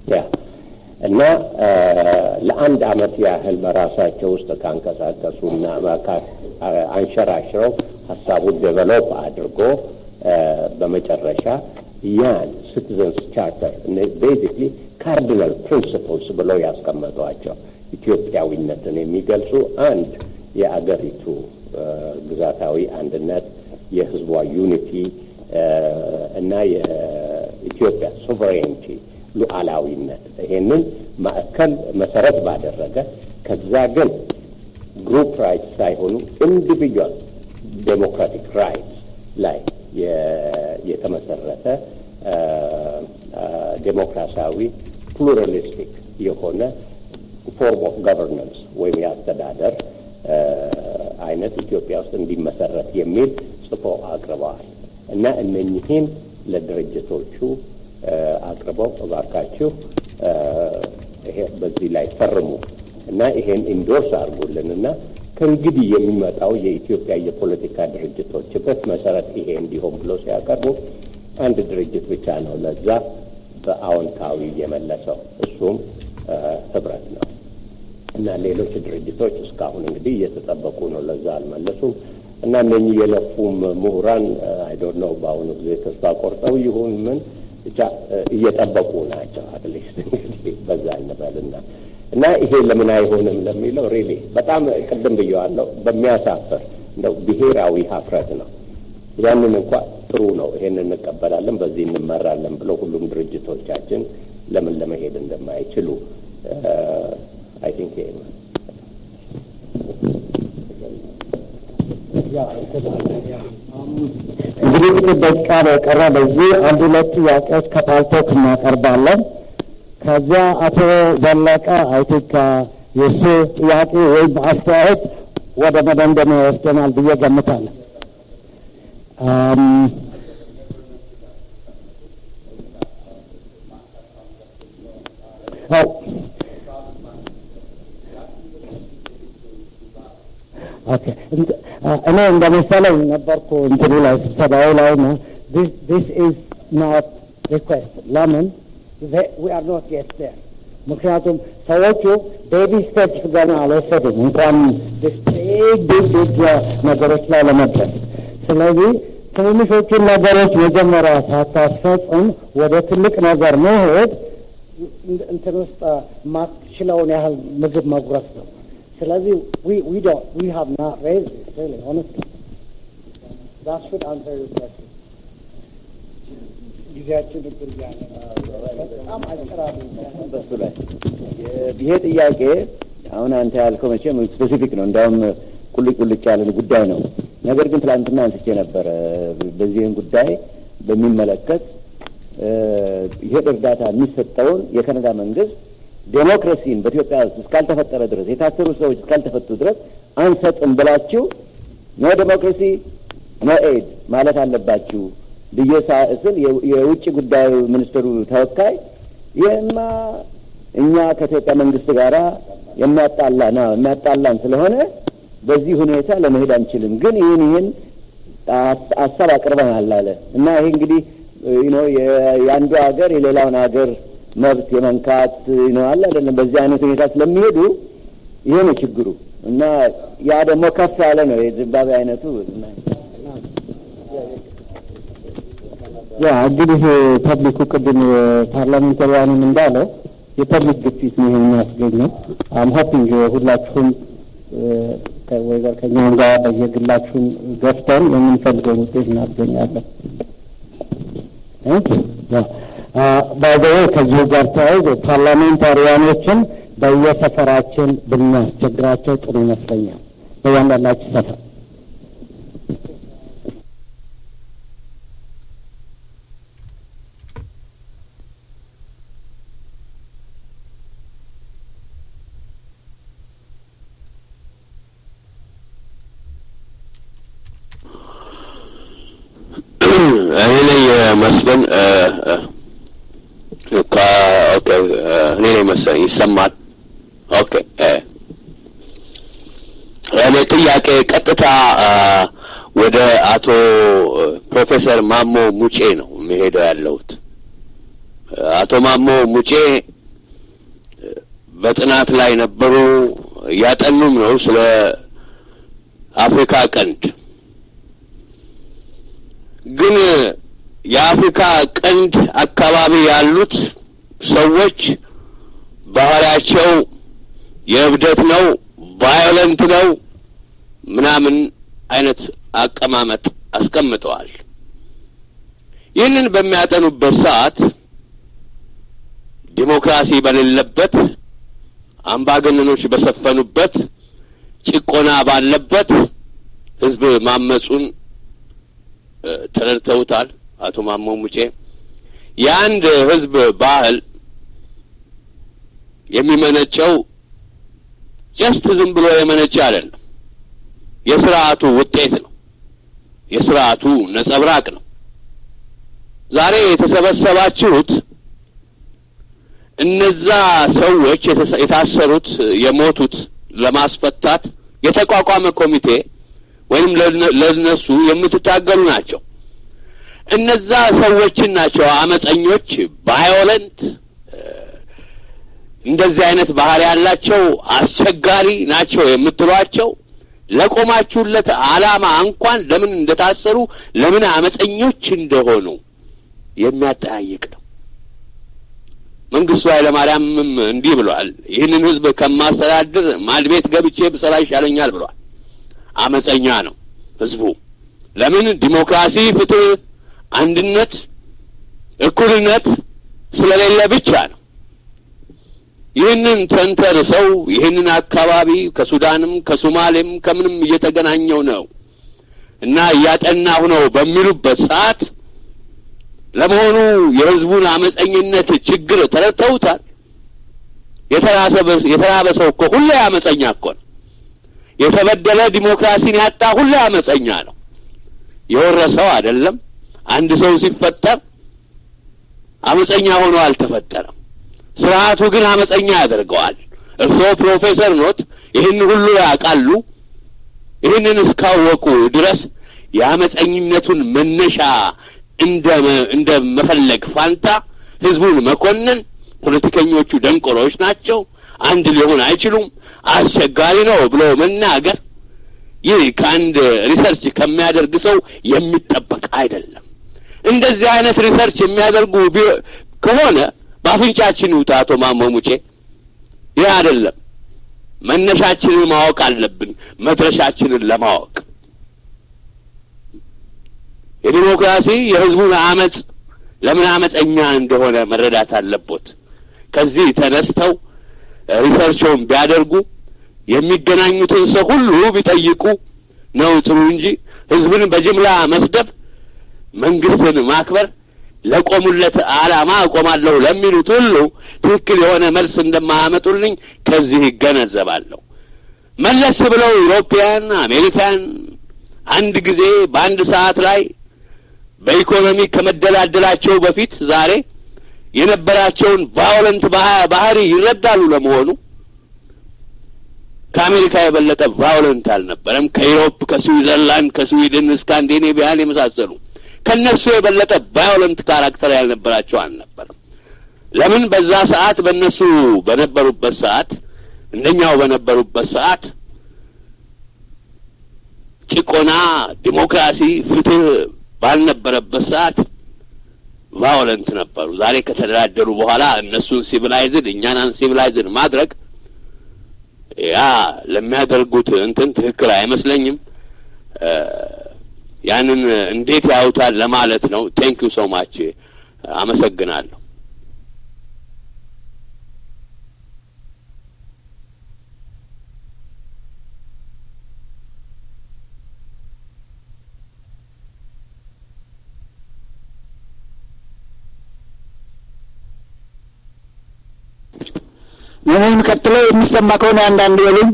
ያ እና ለአንድ አመት ያህል በራሳቸው ውስጥ ካንቀሳቀሱና አንሸራሽረው ሀሳቡን ዴቨሎፕ አድርጎ በመጨረሻ ያን ሲቲዘንስ ቻርተር ቤዚክሊ ካርዲናል ፕሪንስፕልስ ብለው ያስቀመጧቸው ኢትዮጵያዊነትን የሚገልጹ አንድ የአገሪቱ ግዛታዊ አንድነት፣ የህዝቧ ዩኒቲ እና የኢትዮጵያ ሶቨሬንቲ ሉዓላዊነት ይሄንን ማዕከል መሰረት ባደረገ ከዛ ግን ግሩፕ ራይትስ ሳይሆኑ ኢንዲቪጁዋል ዴሞክራቲክ ራይትስ ላይ የተመሰረተ ዴሞክራሲያዊ ፕሉራሊስቲክ የሆነ ፎርም ኦፍ ገቨርናንስ ወይም የአስተዳደር አይነት ኢትዮጵያ ውስጥ እንዲመሰረት የሚል ጽፎ አቅርበዋል እና እነኚህን ለድርጅቶቹ አቅርበው እባካችሁ ይሄ በዚህ ላይ ፈርሙ እና ይሄን ኢንዶርስ አድርጉልን እና ከእንግዲህ የሚመጣው የኢትዮጵያ የፖለቲካ ድርጅቶች ህብረት መሰረት ይሄ እንዲሆን ብሎ ሲያቀርቡ አንድ ድርጅት ብቻ ነው ለዛ በአዎንታዊ የመለሰው እሱም ህብረት ነው እና ሌሎች ድርጅቶች እስካሁን እንግዲህ እየተጠበቁ ነው፣ ለዛ አልመለሱም። እና እነኚህ የለፉም ምሁራን አይዶንት ነው በአሁኑ ጊዜ ተስፋ ቆርጠው ይሁን ምን ብቻ እየጠበቁ ናቸው። አትሊስት እንግዲህ በዛ እንበልና እና ይሄ ለምን አይሆንም ለሚለው ሪሊ በጣም ቅድም ብየዋለሁ፣ በሚያሳፍር እንደው ብሔራዊ ሀፍረት ነው። ያንን እንኳ ጥሩ ነው፣ ይሄን እንቀበላለን፣ በዚህ እንመራለን ብለው ሁሉም ድርጅቶቻችን ለምን ለመሄድ እንደማይችሉ አይ ቲንክ ይሄ ነው። እንግዲህ ጥቂት ደቂቃ ነው የቀረ። በዚህ አንድ ሁለት ጥያቄዎች ከፓልቶክ እናቀርባለን። ከዚያ አቶ ዘለቀ አይ ቲንክ የእሱ ጥያቄ ወይም አስተያየት ወደ መደምደሚያ ይወስደናል ብዬ ገምታለሁ። ኦኬ እኔ እንደ መሰለኝ ነበርኩ እንትኑ ላይ ስብሰባው ላይ ነው። ዲስ ኢዝ ናት ሪኩዌስት ለምን ዊ አር ኖት የት ዴር ምክንያቱም ሰዎቹ ቤቢ ስቴፕስ ገና አልወሰዱም እንኳን ዲስ ቢግ ቢግ ቢግ ነገሮች ላይ ለመድረስ። ስለዚህ ትንንሾቹን ነገሮች መጀመሪያ ሳታስፈጽም ወደ ትልቅ ነገር መሄድ እንትን ውስጥ ማትችለውን ያህል ምግብ መጉረስ ነው። ስለዚህ we we don't we have not raised this really honestly. That should answer your question. ጊዜያችን እግር እያለ በጣም አጭራሉ በሱ ላይ ይሄ ጥያቄ አሁን አንተ ያልከው መቼም ስፔሲፊክ ነው፣ እንዲያውም ቁልጭ ቁልጭ ያለን ጉዳይ ነው። ነገር ግን ትላንትና አንስቼ ነበረ በዚህን ጉዳይ በሚመለከት ይሄ እርዳታ የሚሰጠውን የካናዳ መንግስት ዴሞክራሲን በኢትዮጵያ ውስጥ እስካልተፈጠረ ድረስ የታሰሩ ሰዎች እስካልተፈቱ ድረስ አንሰጥም ብላችሁ ኖ ዴሞክራሲ ኖ ኤድ ማለት አለባችሁ ብዬ ስል የውጭ ጉዳይ ሚኒስትሩ ተወካይ ይህማ እኛ ከኢትዮጵያ መንግስት ጋር የሚያጣላ ነው የሚያጣላን ስለሆነ በዚህ ሁኔታ ለመሄድ አንችልም፣ ግን ይህን ይህን ሀሳብ አቅርበናል አለ እና ይሄ እንግዲህ ነው የአንዱ ሀገር የሌላውን ሀገር መብት የመንካት ነው አለ አይደለም። በዚህ አይነት ሁኔታ ስለሚሄዱ ይሄ ነው ችግሩ እና ያ ደግሞ ከፍ ያለ ነው የዚምባብዌ አይነቱ ያ እንግዲህ ፐብሊኩ ቅድም ፓርላሜንታሪያንም እንዳለው የፐብሊክ ግፊት ነው የሚያስገኘው። አም ሆፒንግ ሁላችሁም ወይዘር ከኛም ጋር በየግላችሁም ገፍተን የምንፈልገውን ውጤት እናስገኛለን። ባይዘዌ ከዚሁ ጋር ተያይዞ ፓርላሜንታሪያኖችን በየሰፈራችን ብናስቸግራቸው ጥሩ ይመስለኛል። በያንዳንዳችሁ ሰፈር እኔ ነኝ መስፍን ኦኬ እኔ ነኝ መሰለኝ ይሰማል ኦኬ እኔ ጥያቄ ቀጥታ ወደ አቶ ፕሮፌሰር ማሞ ሙጬ ነው የሚሄደው ያለሁት አቶ ማሞ ሙጬ በጥናት ላይ ነበሩ፣ እያጠኑም ነው ስለ አፍሪካ ቀንድ። ግን የአፍሪካ ቀንድ አካባቢ ያሉት ሰዎች ባህሪያቸው የእብደት ነው፣ ቫዮለንት ነው ምናምን አይነት አቀማመጥ አስቀምጠዋል። ይህንን በሚያጠኑበት ሰዓት ዲሞክራሲ በሌለበት፣ አምባገነኖች በሰፈኑበት፣ ጭቆና ባለበት ህዝብ ማመጹን ተረድተውታል። አቶ ማሞ ሙጬ የአንድ ህዝብ ባህል የሚመነጨው ጀስት ዝም ብሎ የመነጨ አይደለም። የስርዓቱ ውጤት ነው። የስርዓቱ ነጸብራቅ ነው። ዛሬ የተሰበሰባችሁት እነዛ ሰዎች የታሰሩት የሞቱት ለማስፈታት የተቋቋመ ኮሚቴ ወይም ለነሱ የምትታገሉ ናቸው። እነዛ ሰዎችን ናቸው አመፀኞች፣ ቫዮለንት እንደዚህ አይነት ባህሪ ያላቸው አስቸጋሪ ናቸው የምትሏቸው ለቆማችሁለት ዓላማ እንኳን ለምን እንደታሰሩ ለምን አመፀኞች እንደሆኑ የሚያጠያይቅ ነው። መንግስቱ ኃይለማርያምም እንዲህ ብሏል። ይህንን ህዝብ ከማስተዳድር ማድቤት ገብቼ ብሰራ ይሻለኛል ብሏል። አመፀኛ ነው ህዝቡ። ለምን ዲሞክራሲ፣ ፍትህ፣ አንድነት፣ እኩልነት ስለሌለ ብቻ ነው። ይህንን ተንተርሰው ይህንን አካባቢ ከሱዳንም ከሶማሌም ከምንም እየተገናኘው ነው እና እያጠናሁ ነው በሚሉበት ሰዓት ለመሆኑ የህዝቡን አመፀኝነት ችግር ተረድተውታል? የተራበ ሰው እኮ ሁሌ አመፀኛ እኮ ነው። የተበደለ ዲሞክራሲን ያጣ ሁሌ አመፀኛ ነው። የወረሰው አይደለም። አንድ ሰው ሲፈጠር አመፀኛ ሆኖ አልተፈጠረም። ስርዓቱ ግን አመፀኛ ያደርገዋል። እርስዎ ፕሮፌሰር ኖት፣ ይህን ሁሉ ያውቃሉ። ይህንን እስካወቁ ድረስ የአመፀኝነቱን መነሻ እንደ እንደ መፈለግ ፋንታ ህዝቡን መኮነን፣ ፖለቲከኞቹ ደንቆሮች ናቸው፣ አንድ ሊሆን አይችሉም፣ አስቸጋሪ ነው ብሎ መናገር ይህ ከአንድ ሪሰርች ከሚያደርግ ሰው የሚጠበቅ አይደለም። እንደዚህ አይነት ሪሰርች የሚያደርጉ ከሆነ በአፍንጫችን ይውጣ። አቶ ማሞ ሙጬ ይህ አይደለም። መነሻችንን ማወቅ አለብን፣ መድረሻችንን ለማወቅ የዲሞክራሲ የህዝቡን አመፅ ለምን አመፀኛ እንደሆነ መረዳት አለቦት። ከዚህ ተነስተው ሪሰርቸውን ቢያደርጉ የሚገናኙትን ሰው ሁሉ ቢጠይቁ ነው ጥሩ እንጂ ህዝብን በጅምላ መስደብ፣ መንግስትን ማክበር ለቆሙለት ዓላማ እቆማለሁ ለሚሉት ሁሉ ትክክል የሆነ መልስ እንደማያመጡልኝ ከዚህ ይገነዘባለሁ። መለስ ብለው ኢሮፒያን አሜሪካን አንድ ጊዜ በአንድ ሰዓት ላይ በኢኮኖሚ ከመደላደላቸው በፊት ዛሬ የነበራቸውን ቫዮለንት ባህሪ ይረዳሉ። ለመሆኑ ከአሜሪካ የበለጠ ቫዮለንት አልነበረም። ከኢሮፕ፣ ከስዊዘርላንድ፣ ከስዊድን፣ ስካንዲኔቪያን የመሳሰሉ ከነሱ የበለጠ ቫዮለንት ካራክተር ያልነበራቸው አልነበረም። ለምን በዛ ሰዓት በእነሱ በነበሩበት ሰዓት እንደኛው በነበሩበት ሰዓት ጭቆና፣ ዲሞክራሲ፣ ፍትህ ባልነበረበት ሰዓት ቫዮለንት ነበሩ። ዛሬ ከተደራደሩ በኋላ እነሱን ሲቪላይዝድ እኛን አንሲቪላይዝድ ማድረግ ያ ለሚያደርጉት እንትን ትክክል አይመስለኝም። ያንን እንዴት ያዩታል ለማለት ነው። ቴንክ ዩ ሶ ማች አመሰግናለሁ። እኔ የሚቀጥለው የሚሰማ ከሆነ አንዳንድ በሉኝ።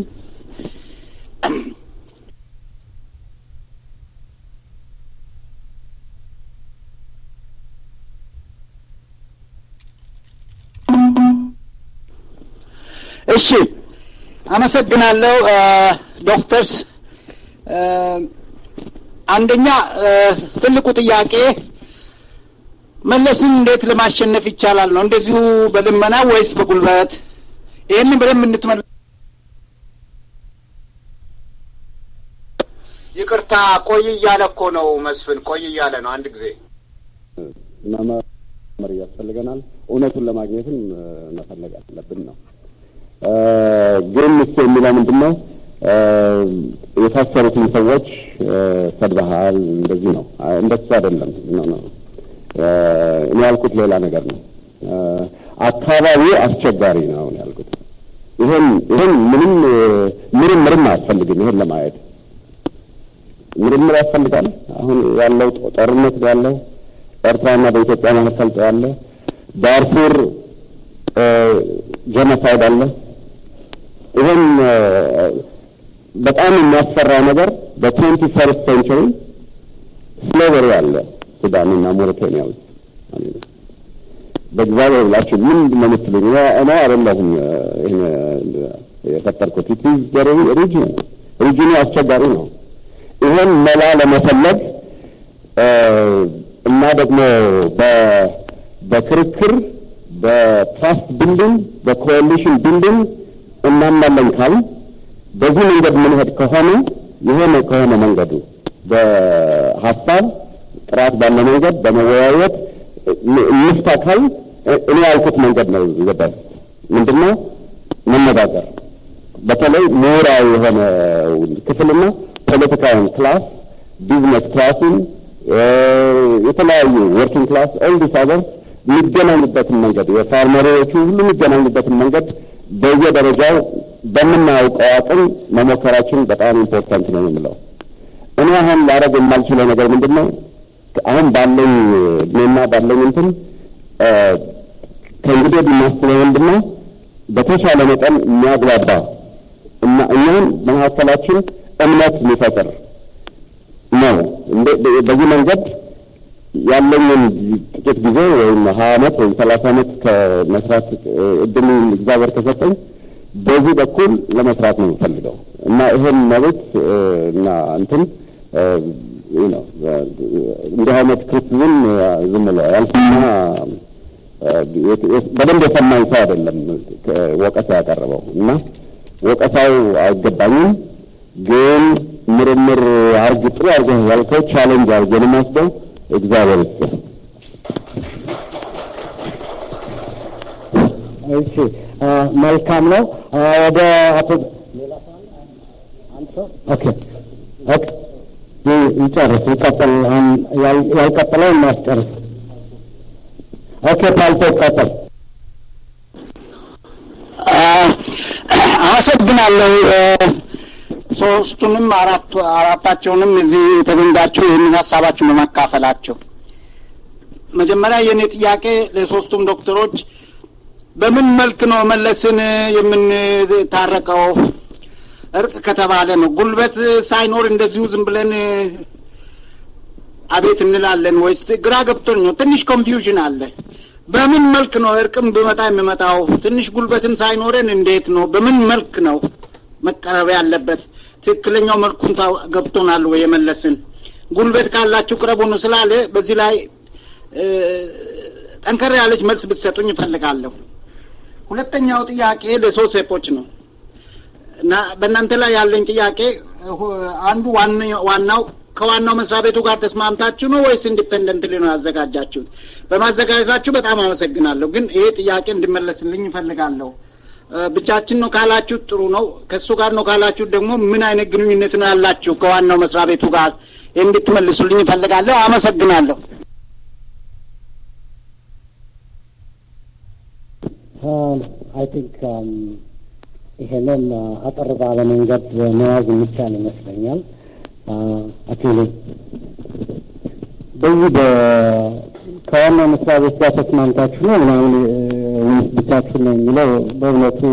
እሺ፣ አመሰግናለሁ ዶክተርስ። አንደኛ ትልቁ ጥያቄ መለስን እንዴት ለማሸነፍ ይቻላል ነው። እንደዚሁ በልመና ወይስ በጉልበት? ይህንን በደንብ እንድትመል ይቅርታ ቆይ እያለ እኮ ነው መስፍን፣ ቆይ እያለ ነው። አንድ ጊዜ መመር ያስፈልገናል። እውነቱን ለማግኘትም መፈለግ አለብን ነው። ግን እሱ የሚለው ምንድን ነው? የታሰሩትን ሰዎች ሰድበሃል፣ እንደዚህ ነው። እንደሱ አይደለም ነው ነው እኔ ያልኩት ሌላ ነገር ነው። አካባቢው አስቸጋሪ ነው ነው ያልኩት። ይሄን ይሄን ምንም ምርምርም አያስፈልግም። ይሄን ለማየት ምርምር ያስፈልጋል። አሁን ያለው ጦርነት ያለው ኤርትራና በኢትዮጵያ መካከል ያለ ዳርፉር ጀኖሳይድ አለ። ይህን በጣም የሚያስፈራ ነገር በትዌንቲ ፈርስት ሴንቸሪ ስሌቨሪ አለ ሱዳንና ሞሪታኒያ ውስጥ። በእግዚአብሔር ብላችሁ ምንድን ነው የምትሉኝ? እኔ አይደለሁም ይህን የፈጠርኩት። ኢት ኢዝ ሪጅን ሪጅኑ አስቸጋሪ ነው። ይህን መላ ለመፈለግ እና ደግሞ በክርክር በትራስት ቢልዲንግ በኮalition ቢልዲንግ እናምናለን ካል በዚህ መንገድ ምንሄድ ከሆነ የሆነ ከሆነ መንገዱ በሀሳብ ጥራት ባለ መንገድ በመወያየት እንፍታ ካል እኔ ያልኩት መንገድ ነው። ይገባል ምንድነው መነጋገር በተለይ ምሁራዊ የሆነ ክፍልና ፖለቲካውን ክላስ ቢዝነስ ክላሱን የተለያዩ ወርኪንግ ክላስ ኦል ዲስ ሀገርስ የሚገናኙበትን መንገድ የፋርመሪዎቹ ሁሉ የሚገናኙበትን መንገድ በየደረጃው በምናውቀው አቅም መሞከራችን በጣም ኢምፖርታንት ነው የምለው። እኔ አሁን ላደርግ የማልችለው ነገር ምንድን ነው? አሁን ባለኝ እድሜና ባለኝ እንትን ከእንግዲህ ወዲህ የማስበው ምንድን ነው? በተሻለ መጠን የሚያግባባ እና እኛም በመካከላችን እምነት የሚፈጥር ነው። በዚህ መንገድ ያለኝን ጥቂት ጊዜ ወይም ሀያ አመት ወይም ሰላሳ አመት ከመስራት እድል እግዚአብሔር ከሰጠኝ በዚህ በኩል ለመስራት ነው የምፈልገው እና ይህን መብት እና እንትን ነው እንዲህ አይነት ክርስትዝም ዝም ብሎ ያልሰማ በደንብ የሰማኝ ሰው አይደለም ወቀሳ ያቀረበው እና ወቀሳው አይገባኝም ግን ምርምር አርግ ጥሩ አርገህ ያልከው ቻሌንጅ አርገን ወስደው እግዚአብሔር ይስጥህ። እሺ መልካም ነው። ወደ አቶ ኦኬ ኦኬ ይጨርስ ይቀጥል። ያልቀጥለው እናስጨርስ። ኦኬ ፓልቶ ይቀጥል። አመሰግናለሁ። ሶስቱንም አራቱ አራታቸውንም እዚህ የተገኛችሁ ይህንን ሀሳባችሁን በማካፈላቸው መጀመሪያ የእኔ ጥያቄ ለሶስቱም ዶክተሮች በምን መልክ ነው መለስን የምንታረቀው? እርቅ ከተባለ ነው ጉልበት ሳይኖር እንደዚሁ ዝም ብለን አቤት እንላለን ወይስ? ግራ ገብቶኝ ነው። ትንሽ ኮንፊውዥን አለ። በምን መልክ ነው እርቅም ብመጣ የሚመጣው? ትንሽ ጉልበትም ሳይኖረን እንዴት ነው? በምን መልክ ነው መቀረብ ያለበት? ትክክለኛው መልኩን ገብቶናል ወይ? የመለስን ጉልበት ካላችሁ ቅረቡ ነው ስላለ በዚህ ላይ ጠንከር ያለች መልስ ብትሰጡኝ እፈልጋለሁ። ሁለተኛው ጥያቄ ለሶሴፖች ነው እና በእናንተ ላይ ያለኝ ጥያቄ አንዱ ዋናው ከዋናው መስሪያ ቤቱ ጋር ተስማምታችሁ ነው ወይስ ኢንዲፔንደንትሊ ነው ያዘጋጃችሁት? በማዘጋጀታችሁ በጣም አመሰግናለሁ። ግን ይሄ ጥያቄ እንዲመለስልኝ እፈልጋለሁ። ብቻችን ነው ካላችሁት ጥሩ ነው። ከእሱ ጋር ነው ካላችሁት ደግሞ ምን አይነት ግንኙነት ነው ያላችሁ ከዋናው መስሪያ ቤቱ ጋር እንድትመልሱልኝ እፈልጋለሁ። አመሰግናለሁ። አይ ቲንክ ይሄንን አጠር ባለ መንገድ መያዝ የሚቻል ይመስለኛል። አክሊ በዚህ ከዋና መስሪያ ቤት ጋር ተስማምታችሁ ነው ምናምን ወይስ ብቻችሁ ነው የሚለው በእውነቱ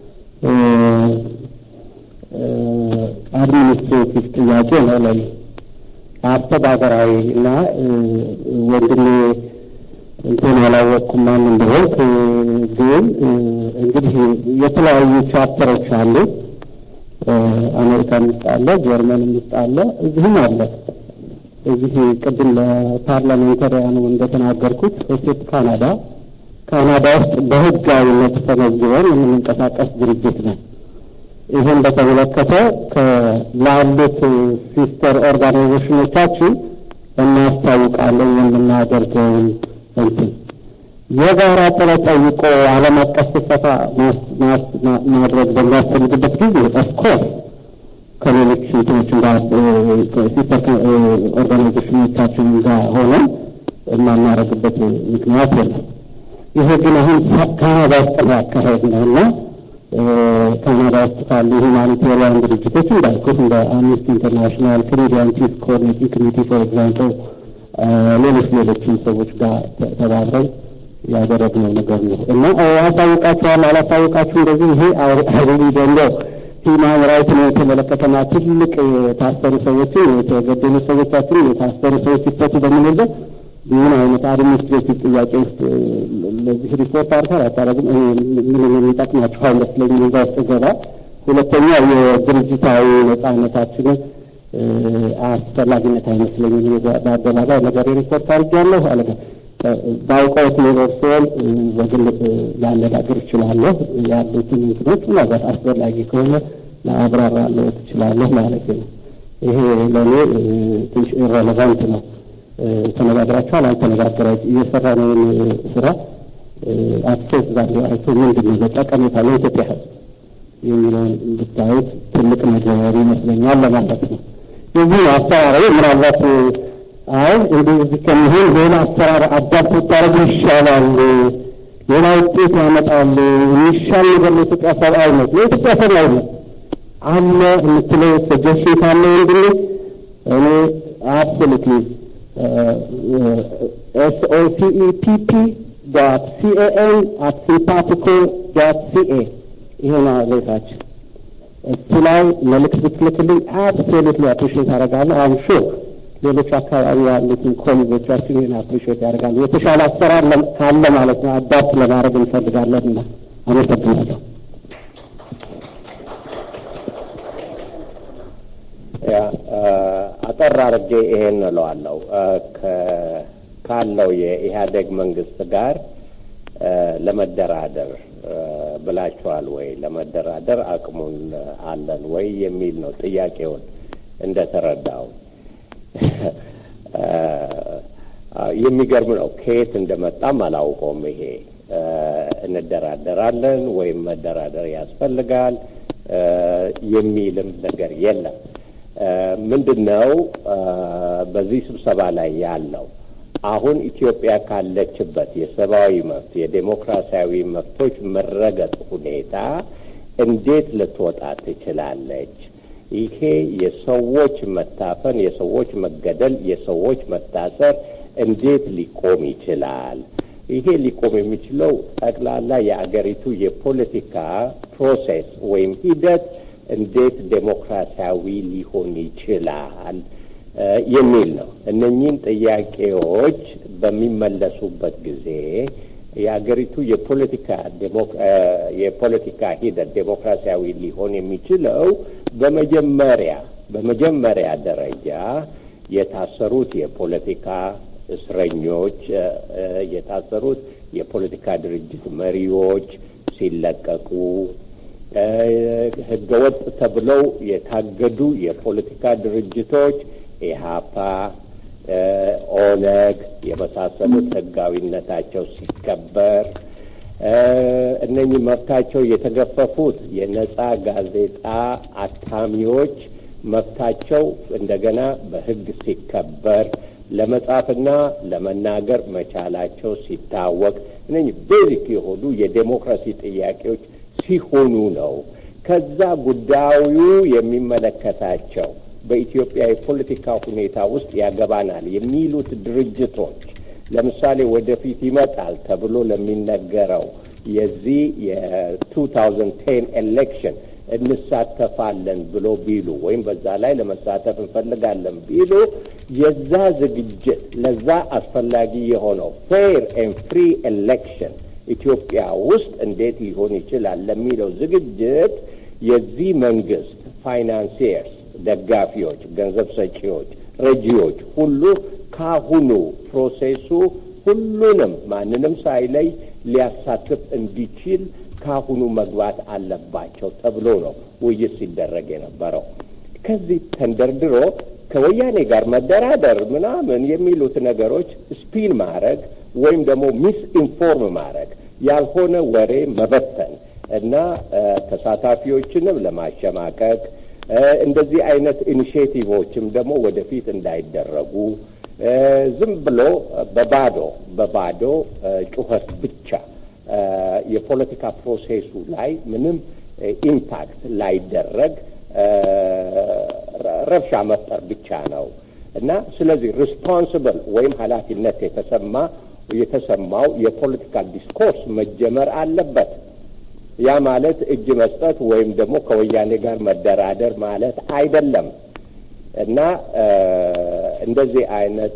አድሚኒስትሬቲቭ ጥያቄ ነው ላይ አስተዳደራዊ እና ወንድሜ እንትን አላወቅኩም ማን እንደሆንክ ግን እንግዲህ የተለያዩ ቻፕተሮች አሉ። አሜሪካን ውስጥ አለ፣ ጀርመንም ውስጥ አለ፣ እዚህም አለ። እዚህ ቅድም ለፓርላሜንታሪያኑ እንደተናገርኩት ስቴት ካናዳ ካናዳ ውስጥ በህጋዊነት ተመዝግበን የምንንቀሳቀስ ድርጅት ነን። ይህን በተመለከተ ላሉት ሲስተር ኦርጋናይዜሽኖቻችን እናስታውቃለን የምናደርገውን እንትን የጋራ ጥረት ጠይቆ ዓለም አቀፍ ስብሰባ ማድረግ በሚያስፈልግበት ጊዜ ኦፍኮርስ ከሌሎች እንትኖችን ጋር ሲስተር ኦርጋናይዜሽኖቻችን ጋር ሆነን የማናደርግበት ምክንያት የለም። ይሄ ግን አሁን ካናዳ ውስጥ ነው ያካሄድ ነው እና ካናዳ ውስጥ ካሉ ሁማኒቴሪያን ድርጅቶች እንዳልኩት እንደ አምነስቲ ኢንተርናሽናል፣ ካናዲያን ፒስ ኮኦርዲኔቲንግ ኮሚቴ ፎር ኤግዛምፕል፣ ሌሎች ሌሎችም ሰዎች ጋር ተባብረን ያደረግነው ነገር ነው እና አሳውቃችኋል አላሳውቃችሁ እንደዚህ ይሄ አይሪ ደግሞ ሂማን ራይት ነው የተመለከተና ትልቅ የታሰሩ ሰዎችን የተገደሉ ሰዎቻችን የታሰሩ ሰዎች ሲፈቱ በምንልበት ምን አይነት አድሚኒስትሬቲቭ ጥያቄ ውስጥ ለዚህ ሪፖርት አርታል አታረግም ምን የሚጠቅማችሁ አይመስለኝም። እዛ ውስጥ ገባ። ሁለተኛ የድርጅታዊ ነጻነታችንን አስፈላጊነት አይመስለኝም። በአደባባይ ነገር ሪፖርት አድርጌያለሁ አለ ባውቀውት ኖሮር ሲሆን በግል ላነጋግር እችላለሁ። ያሉትን እንትኖች ምናልባት አስፈላጊ ከሆነ ለአብራራለሁ ትችላለህ ማለት ነው። ይሄ ለእኔ ትንሽ ኢረሌቫንት ነው። ተነጋግራችኋል አልተነጋገራ እየሰራ ነውን ስራ አክሴስ ዛሬ አይቶ ምንድን ነው በጠቀሜታ ለኢትዮጵያ ሕዝብ የሚለውን ብታዩት ትልቅ ነገር ይመስለኛል ለማለት ነው። የዚህ አሰራራዊ ምናልባት አይ እንደዚህ ከሚሆን ሌላ አሰራር አዳፕት ብታደርጉ ይሻላል፣ ሌላ ውጤት ያመጣል፣ የሚሻል ነገር ለኢትዮጵያ ሰብአዊነት ለኢትዮጵያ ሰብአዊነት አለ የምትለው ሰጀሽን ካለ ወንድሜ እኔ አብሶሉትሊ ኤስኦሲኢፒፒ ዶት ሲኤኤን አት ሲምፓቲኮ ዶት ሲኤ ይሄ ነው አድሬሳችን። እሱ ላይ መልዕክት ብትልክልኝ አብሶሉትሊ አፕሪሽት አደርጋለሁ። አም ሹር ሌሎች አካባቢ ያሉትን ኮሌጆቻችን ይህን አፕሪሽት ያደርጋሉ። የተሻለ አሰራር ካለ ማለት ነው አዳፕት ለማድረግ እንፈልጋለን እና አመሰግናለሁ። ያ አጠር አድርጌ ይሄን እለዋለሁ። ካለው የኢህአዴግ መንግስት ጋር ለመደራደር ብላችኋል ወይ? ለመደራደር አቅሙን አለን ወይ የሚል ነው ጥያቄውን እንደተረዳው። የሚገርም ነው። ከየት እንደመጣም አላውቀውም። ይሄ እንደራደራለን ወይም መደራደር ያስፈልጋል የሚልም ነገር የለም። ምንድን ነው በዚህ ስብሰባ ላይ ያለው አሁን ኢትዮጵያ ካለችበት የሰብአዊ መብት የዴሞክራሲያዊ መብቶች መረገጥ ሁኔታ እንዴት ልትወጣ ትችላለች? ይሄ የሰዎች መታፈን፣ የሰዎች መገደል፣ የሰዎች መታሰር እንዴት ሊቆም ይችላል? ይሄ ሊቆም የሚችለው ጠቅላላ የአገሪቱ የፖለቲካ ፕሮሴስ ወይም ሂደት እንዴት ዴሞክራሲያዊ ሊሆን ይችላል የሚል ነው። እነኚህን ጥያቄዎች በሚመለሱበት ጊዜ የአገሪቱ የፖለቲካ የፖለቲካ ሂደት ዴሞክራሲያዊ ሊሆን የሚችለው በመጀመሪያ በመጀመሪያ ደረጃ የታሰሩት የፖለቲካ እስረኞች የታሰሩት የፖለቲካ ድርጅት መሪዎች ሲለቀቁ ህገወጥ ተብለው የታገዱ የፖለቲካ ድርጅቶች ኢህአፓ፣ ኦነግ የመሳሰሉት ህጋዊነታቸው ሲከበር እነኚህ መብታቸው የተገፈፉት የነጻ ጋዜጣ አታሚዎች መብታቸው እንደገና በህግ ሲከበር ለመጻፍና ለመናገር መቻላቸው ሲታወቅ እነኚህ ቤዚክ የሆኑ የዴሞክራሲ ጥያቄዎች ሲሆኑ ነው። ከዛ ጉዳዩ የሚመለከታቸው በኢትዮጵያ የፖለቲካ ሁኔታ ውስጥ ያገባናል የሚሉት ድርጅቶች ለምሳሌ ወደፊት ይመጣል ተብሎ ለሚነገረው የዚህ የቱ ታውዘንድ ቴን ኤሌክሽን እንሳተፋለን ብሎ ቢሉ ወይም በዛ ላይ ለመሳተፍ እንፈልጋለን ቢሉ የዛ ዝግጅት ለዛ አስፈላጊ የሆነው ፌር ኤንድ ፍሪ ኤሌክሽን ኢትዮጵያ ውስጥ እንዴት ሊሆን ይችላል ለሚለው ዝግጅት የዚህ መንግስት ፋይናንሲየርስ፣ ደጋፊዎች፣ ገንዘብ ሰጪዎች፣ ረጂዎች ሁሉ ካሁኑ ፕሮሴሱ ሁሉንም ማንንም ሳይለይ ሊያሳትፍ እንዲችል ካሁኑ መግባት አለባቸው ተብሎ ነው ውይይት ሲደረግ የነበረው። ከዚህ ተንደርድሮ ከወያኔ ጋር መደራደር ምናምን የሚሉት ነገሮች ስፒን ማድረግ ወይም ደግሞ ሚስ ኢንፎርም ማድረግ ያልሆነ ወሬ መበተን እና ተሳታፊዎችንም ለማሸማቀቅ እንደዚህ አይነት ኢኒሽቲቮችም ደግሞ ወደፊት እንዳይደረጉ ዝም ብሎ በባዶ በባዶ ጩኸት ብቻ የፖለቲካ ፕሮሴሱ ላይ ምንም ኢምፓክት ላይደረግ ረብሻ መፍጠር ብቻ ነው እና ስለዚህ ሪስፖንስብል ወይም ኃላፊነት የተሰማ የተሰማው የፖለቲካል ዲስኮርስ መጀመር አለበት። ያ ማለት እጅ መስጠት ወይም ደግሞ ከወያኔ ጋር መደራደር ማለት አይደለም እና እንደዚህ አይነት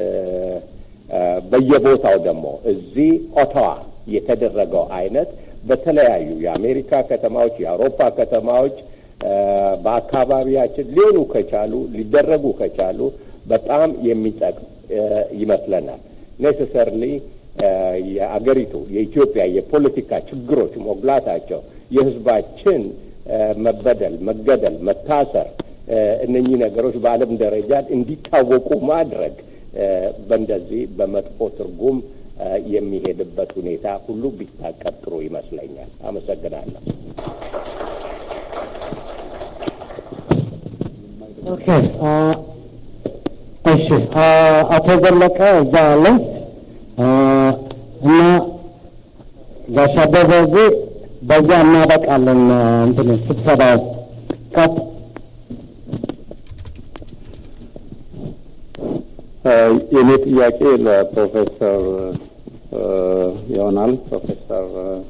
በየቦታው ደግሞ እዚህ ኦታዋ የተደረገው አይነት በተለያዩ የአሜሪካ ከተማዎች፣ የአውሮፓ ከተማዎች በአካባቢያችን ሊሆኑ ከቻሉ ሊደረጉ ከቻሉ በጣም የሚጠቅም ይመስለናል። ኔሴሰርሊ የአገሪቱ የኢትዮጵያ የፖለቲካ ችግሮች ሞግላታቸው የሕዝባችን መበደል፣ መገደል፣ መታሰር እነኚህ ነገሮች በዓለም ደረጃ እንዲታወቁ ማድረግ በእንደዚህ በመጥፎ ትርጉም የሚሄድበት ሁኔታ ሁሉ ቢታቀብ ጥሩ ይመስለኛል። አመሰግናለሁ። ኦኬ እሺ፣ አቶ ዘለቀ እዛ አለ እና ጋሽ አበበ እዚህ በዚያ እናበቃለን። እንትን ስብሰባው ቀጥ የኔ ጥያቄ ለፕሮፌሰር ይሆናል። ፕሮፌሰር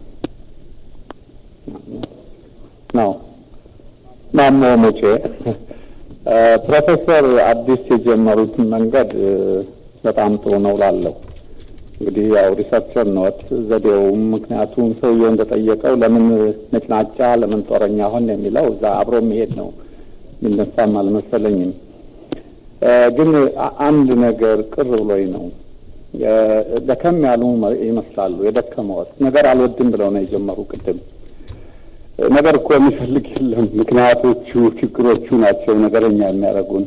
ነው ማሞ ሙጬ ፕሮፌሰር አዲስ የጀመሩትን መንገድ በጣም ጥሩ ነው ላለሁ እንግዲህ ያው ሪሰርቸር ኖት ዘዴውም ምክንያቱም ሰውየው እንደጠየቀው ለምን ነጭናጫ ለምን ጦረኛ ሆን የሚለው እዛ አብሮ የሚሄድ ነው የሚነሳም አልመሰለኝም። ግን አንድ ነገር ቅር ብሎኝ ነው። ደከም ያሉ ይመስላሉ። የደከመዎት ነገር አልወድም ብለው ነው የጀመሩ ቅድም ነገር እኮ የሚፈልግ የለም። ምክንያቶቹ ችግሮቹ ናቸው ነገረኛ የሚያደርጉን።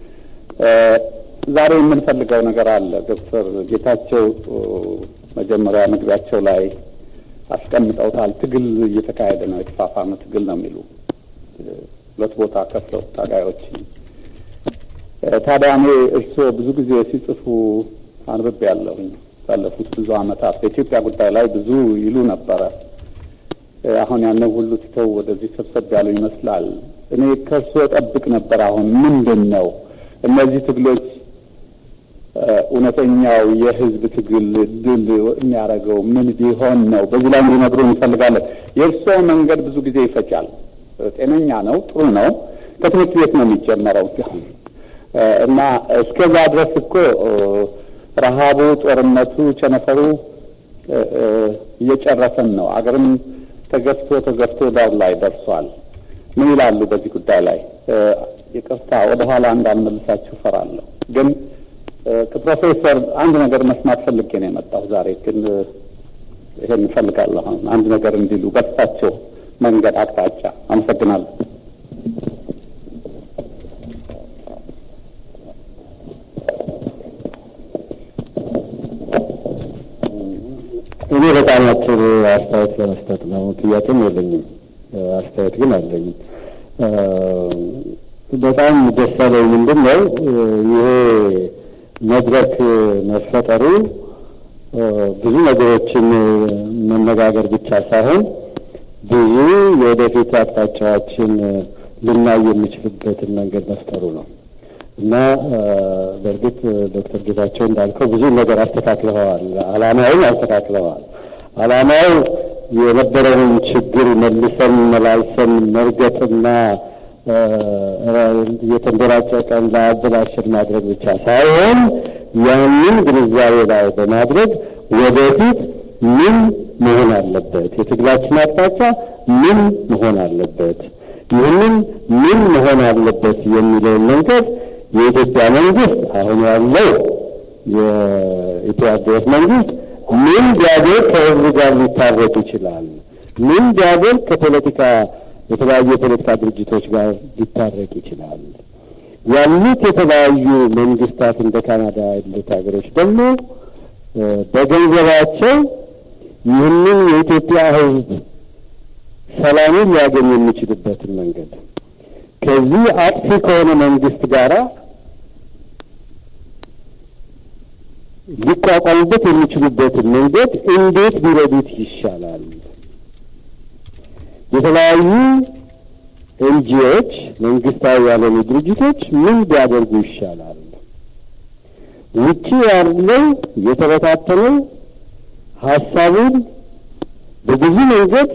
ዛሬ የምንፈልገው ነገር አለ። ዶክተር ጌታቸው መጀመሪያ መግቢያቸው ላይ አስቀምጠውታል። ትግል እየተካሄደ ነው፣ የተፋፋመ ትግል ነው የሚሉ ሁለት ቦታ ከፍለው ታጋዮች። ታዲያ እኔ እርስዎ ብዙ ጊዜ ሲጽፉ አንብቤ ያለሁኝ ባለፉት ብዙ ዓመታት በኢትዮጵያ ጉዳይ ላይ ብዙ ይሉ ነበረ። አሁን ያንን ሁሉ ትተው ወደዚህ ሰብሰብ ያሉ ይመስላል። እኔ ከእርስዎ ጠብቅ ነበር። አሁን ምንድን ነው እነዚህ ትግሎች እውነተኛው የህዝብ ትግል ድል የሚያደርገው ምን ቢሆን ነው? በዚህ ላይ እንዲነግሩ እንፈልጋለን። የእርስዎ መንገድ ብዙ ጊዜ ይፈጃል። ጤነኛ ነው፣ ጥሩ ነው። ከትምህርት ቤት ነው የሚጀመረው እና እስከዛ ድረስ እኮ ረሃቡ፣ ጦርነቱ፣ ቸነፈሩ እየጨረሰን ነው። አገርም ተገፍቶ ተገፍቶ ዳር ላይ ደርሷል። ምን ይላሉ በዚህ ጉዳይ ላይ? ይቅርታ ወደ ኋላ እንዳልመልሳችሁ ፈራለሁ። ግን ከፕሮፌሰር አንድ ነገር መስማት ፈልጌ ነው የመጣሁ ዛሬ። ግን ይሄን እፈልጋለሁ አሁን አንድ ነገር እንዲሉ በሳቸው መንገድ አቅጣጫ። አመሰግናለሁ። እኔ በጣም አጭር አስተያየት ለመስጠት ነው። ጥያቄም የለኝም፣ አስተያየት ግን አለኝ። በጣም ደስ ያለኝ ምንድን ነው ይሄ መድረክ መፈጠሩ ብዙ ነገሮችን መነጋገር ብቻ ሳይሆን ብዙ የወደፊት አቅጣጫዎችን ልናይ የሚችልበትን መንገድ መፍጠሩ ነው እና በእርግጥ ዶክተር ጌታቸው እንዳልከው ብዙ ነገር አስተካክለዋል። አላማውን አስተካክለዋል። አላማው የነበረውን ችግር መልሰን መላልሰን መርገጥና የተንደራጨቀን ለአበላሽን ማድረግ ብቻ ሳይሆን ያንን ግንዛቤ ላይ በማድረግ ወደፊት ምን መሆን አለበት፣ የትግላችን አቅጣጫ ምን መሆን አለበት፣ ይህንን ምን መሆን አለበት የሚለውን መንገድ የኢትዮጵያ መንግስት አሁን ያለው የኢትዮጵያ መንግስት ምን ቢያደርግ ከህዝብ ጋር ሊታረቅ ይችላል? ምን ቢያደርግ ከፖለቲካ የተለያዩ የፖለቲካ ድርጅቶች ጋር ሊታረቅ ይችላል? ያሉት የተለያዩ መንግስታት እንደ ካናዳ ያሉት ሀገሮች ደግሞ በገንዘባቸው ይህንን የኢትዮጵያ ህዝብ ሰላምን ሊያገኝ የሚችልበትን መንገድ ከዚህ አጥፊ ከሆነ መንግስት ጋራ ሊቋቋሙበት የሚችሉበትን መንገድ እንዴት ቢረዱት ይሻላል? የተለያዩ ኤንጂኦዎች መንግስታዊ ያልሆኑ ድርጅቶች ምን ቢያደርጉ ይሻላል? ውጪ ያለው የተበታተነው ሀሳቡን በብዙ መንገድ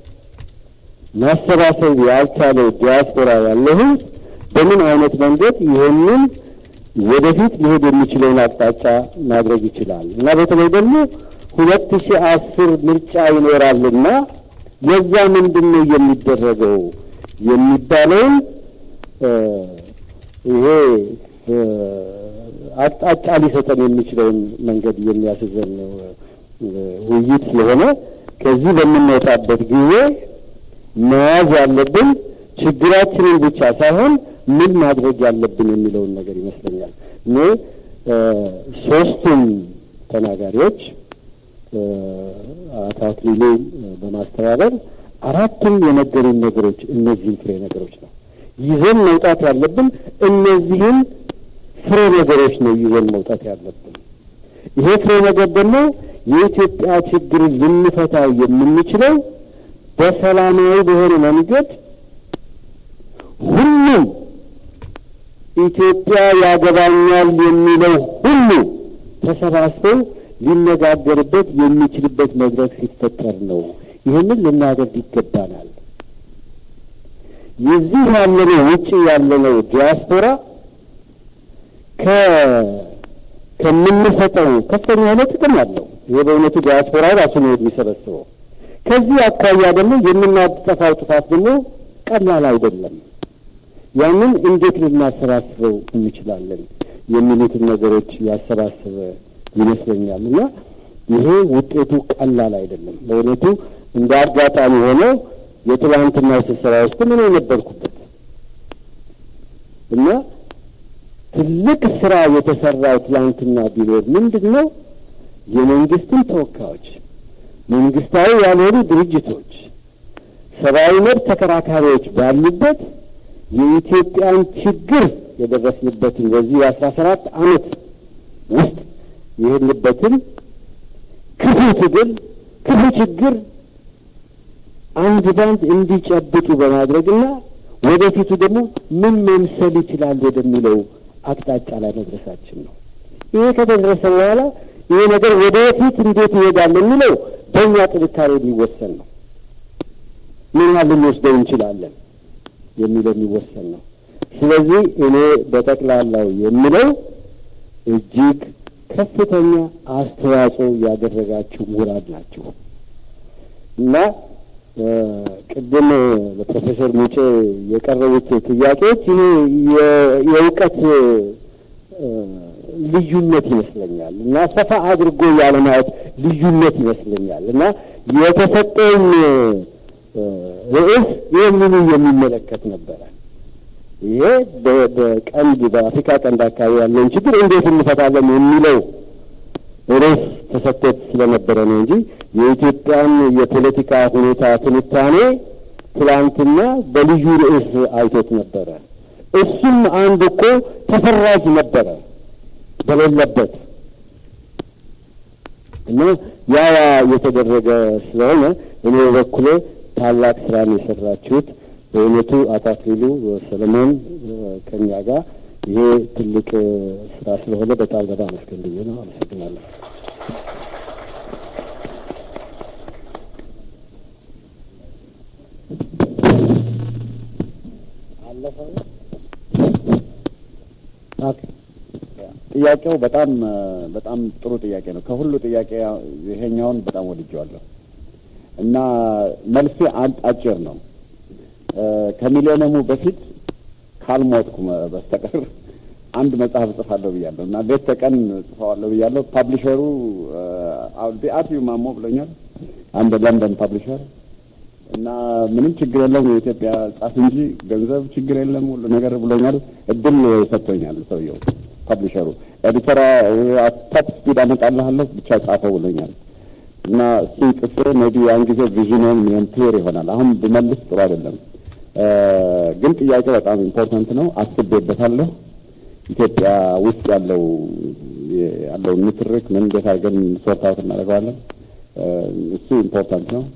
ማሰባሰብ ያልቻለው ዲያስፖራ ያለው ህዝብ በምን አይነት መንገድ ይህንን ወደፊት ሊሄድ የሚችለውን አቅጣጫ ማድረግ ይችላል እና በተለይ ደግሞ ሁለት ሺህ አስር ምርጫ ይኖራልና ለዛ ምንድን ነው የሚደረገው የሚባለውን ይሄ አቅጣጫ ሊሰጠን የሚችለውን መንገድ የሚያስዘን ውይይት ስለሆነ ከዚህ በምንወጣበት ጊዜ መያዝ ያለብን ችግራችንን ብቻ ሳይሆን ምን ማድረግ ያለብን የሚለውን ነገር ይመስለኛል። እኔ ሶስቱም ተናጋሪዎች አቶ አክሊሉ በማስተባበር አራቱም የነገሩን ነገሮች እነዚህን ፍሬ ነገሮች ነው ይዘን መውጣት ያለብን። እነዚህን ፍሬ ነገሮች ነው ይዘን መውጣት ያለብን። ይሄ ፍሬ ነገር ደግሞ የኢትዮጵያ ችግር ልንፈታው የምንችለው በሰላማዊ በሆነ መንገድ ሁሉም ኢትዮጵያ ያገባኛል የሚለው ሁሉ ተሰባስበው ሊነጋገርበት የሚችልበት መድረክ ሲፈጠር ነው። ይህንን ልናደርግ ይገባናል። የዚህ ያለነው ውጭ ያለነው ዲያስፖራ ከ ከምንሰጠው ከፍተኛ የሆነ ጥቅም አለው። ይሄ በእውነቱ ዲያስፖራ ራሱ ነው የሚሰበስበው። ከዚህ አኳያ ደግሞ የምናጠፋው ጥፋት ደግሞ ቀላል አይደለም። ያንን እንዴት ልናሰባስበው እንችላለን የሚሉትን ነገሮች ያሰባሰበ ይመስለኛል እና ይሄ ውጤቱ ቀላል አይደለም። በእውነቱ እንደ አጋጣሚ ሆኖ የትላንትና ስብሰባ ውስጥ ምን የነበርኩበት እና ትልቅ ስራ የተሰራው ትላንትና ቢኖር ምንድን ነው የመንግስትን ተወካዮች፣ መንግስታዊ ያልሆኑ ድርጅቶች፣ ሰብአዊ መብት ተከራካሪዎች ባሉበት የኢትዮጵያን ችግር የደረስንበትን በዚህ የአስራ ሰባት አመት ውስጥ የሄድንበትን ክፉ ትግል ክፉ ችግር አንድ ባንድ እንዲጨብጡ በማድረግና ወደፊቱ ደግሞ ምን መምሰል ይችላል ወደሚለው አቅጣጫ ላይ መድረሳችን ነው። ይሄ ከተደረሰ በኋላ ይሄ ነገር ወደፊት እንዴት ይሄዳል የሚለው በእኛ ጥንካሬ የሚወሰን ነው። ምን ያህል ልንወስደው እንችላለን የሚለው የሚወሰን ነው። ስለዚህ እኔ በጠቅላላው የምለው እጅግ ከፍተኛ አስተዋጽኦ ያደረጋችሁ ምሁራን ናችሁ እና ቅድም ለፕሮፌሰር ሙጬ የቀረቡት ጥያቄዎች ይሄ የእውቀት ልዩነት ይመስለኛል እና ሰፋ አድርጎ ያለማየት ልዩነት ይመስለኛል እና የተሰጠኝ ርዕስ ይህንኑ የሚመለከት ነበረ። ይሄ በቀንድ በአፍሪካ ቀንድ አካባቢ ያለውን ችግር እንዴት እንፈታለን የሚለው ርዕስ ተሰጥቶት ስለነበረ ነው እንጂ የኢትዮጵያን የፖለቲካ ሁኔታ ትንታኔ ትላንትና በልዩ ርዕስ አይቶት ነበረ። እሱም አንድ እኮ ተፈራጅ ነበረ በሌለበት እና ያ የተደረገ ስለሆነ እኔ በበኩሌ ታላቅ ስራን የሰራችሁት በእውነቱ አቶ አክሊሉ ሰለሞን ከኛ ጋር ይሄ ትልቅ ስራ ስለሆነ በጣም በጣም አመስገን ብዬ ነው። አመሰግናለሁ። ጥያቄው በጣም በጣም ጥሩ ጥያቄ ነው። ከሁሉ ጥያቄ ይሄኛውን በጣም ወድጀዋለሁ እና መልሴ አጭር ነው። ከሚሊዮነሙ በፊት ካልሞትኩ በስተቀር አንድ መጽሐፍ እጽፋለሁ ብያለሁ እና ሌት ተቀን ጽፈዋለሁ ብያለሁ። ፓብሊሸሩ ቢአትዩ ማሞ ብሎኛል፣ አንድ ለንደን ፓብሊሸር እና ምንም ችግር የለም የኢትዮጵያ ጻፍ እንጂ ገንዘብ ችግር የለም ሁሉ ነገር ብሎኛል። እድል ሰጥቶኛል ሰውየው ፐብሊሸሩ። ኤዲተራ ቶፕ ስፒድ አመጣልሃለሁ ብቻ ጻፈው ብሎኛል። እና እሱን ጽፌ ሜቢ ያን ጊዜ ቪዥንን ምን ክሊር ይሆናል። አሁን ብመልስ ጥሩ አይደለም፣ ግን ጥያቄ በጣም ኢምፖርታንት ነው። አስቤበታለሁ። ኢትዮጵያ ውስጥ ያለው ያለውን ንትርክ ምን እንዴት አድርገን ሶርት አውት እናደርገዋለን፣ እሱ ኢምፖርታንት ነው።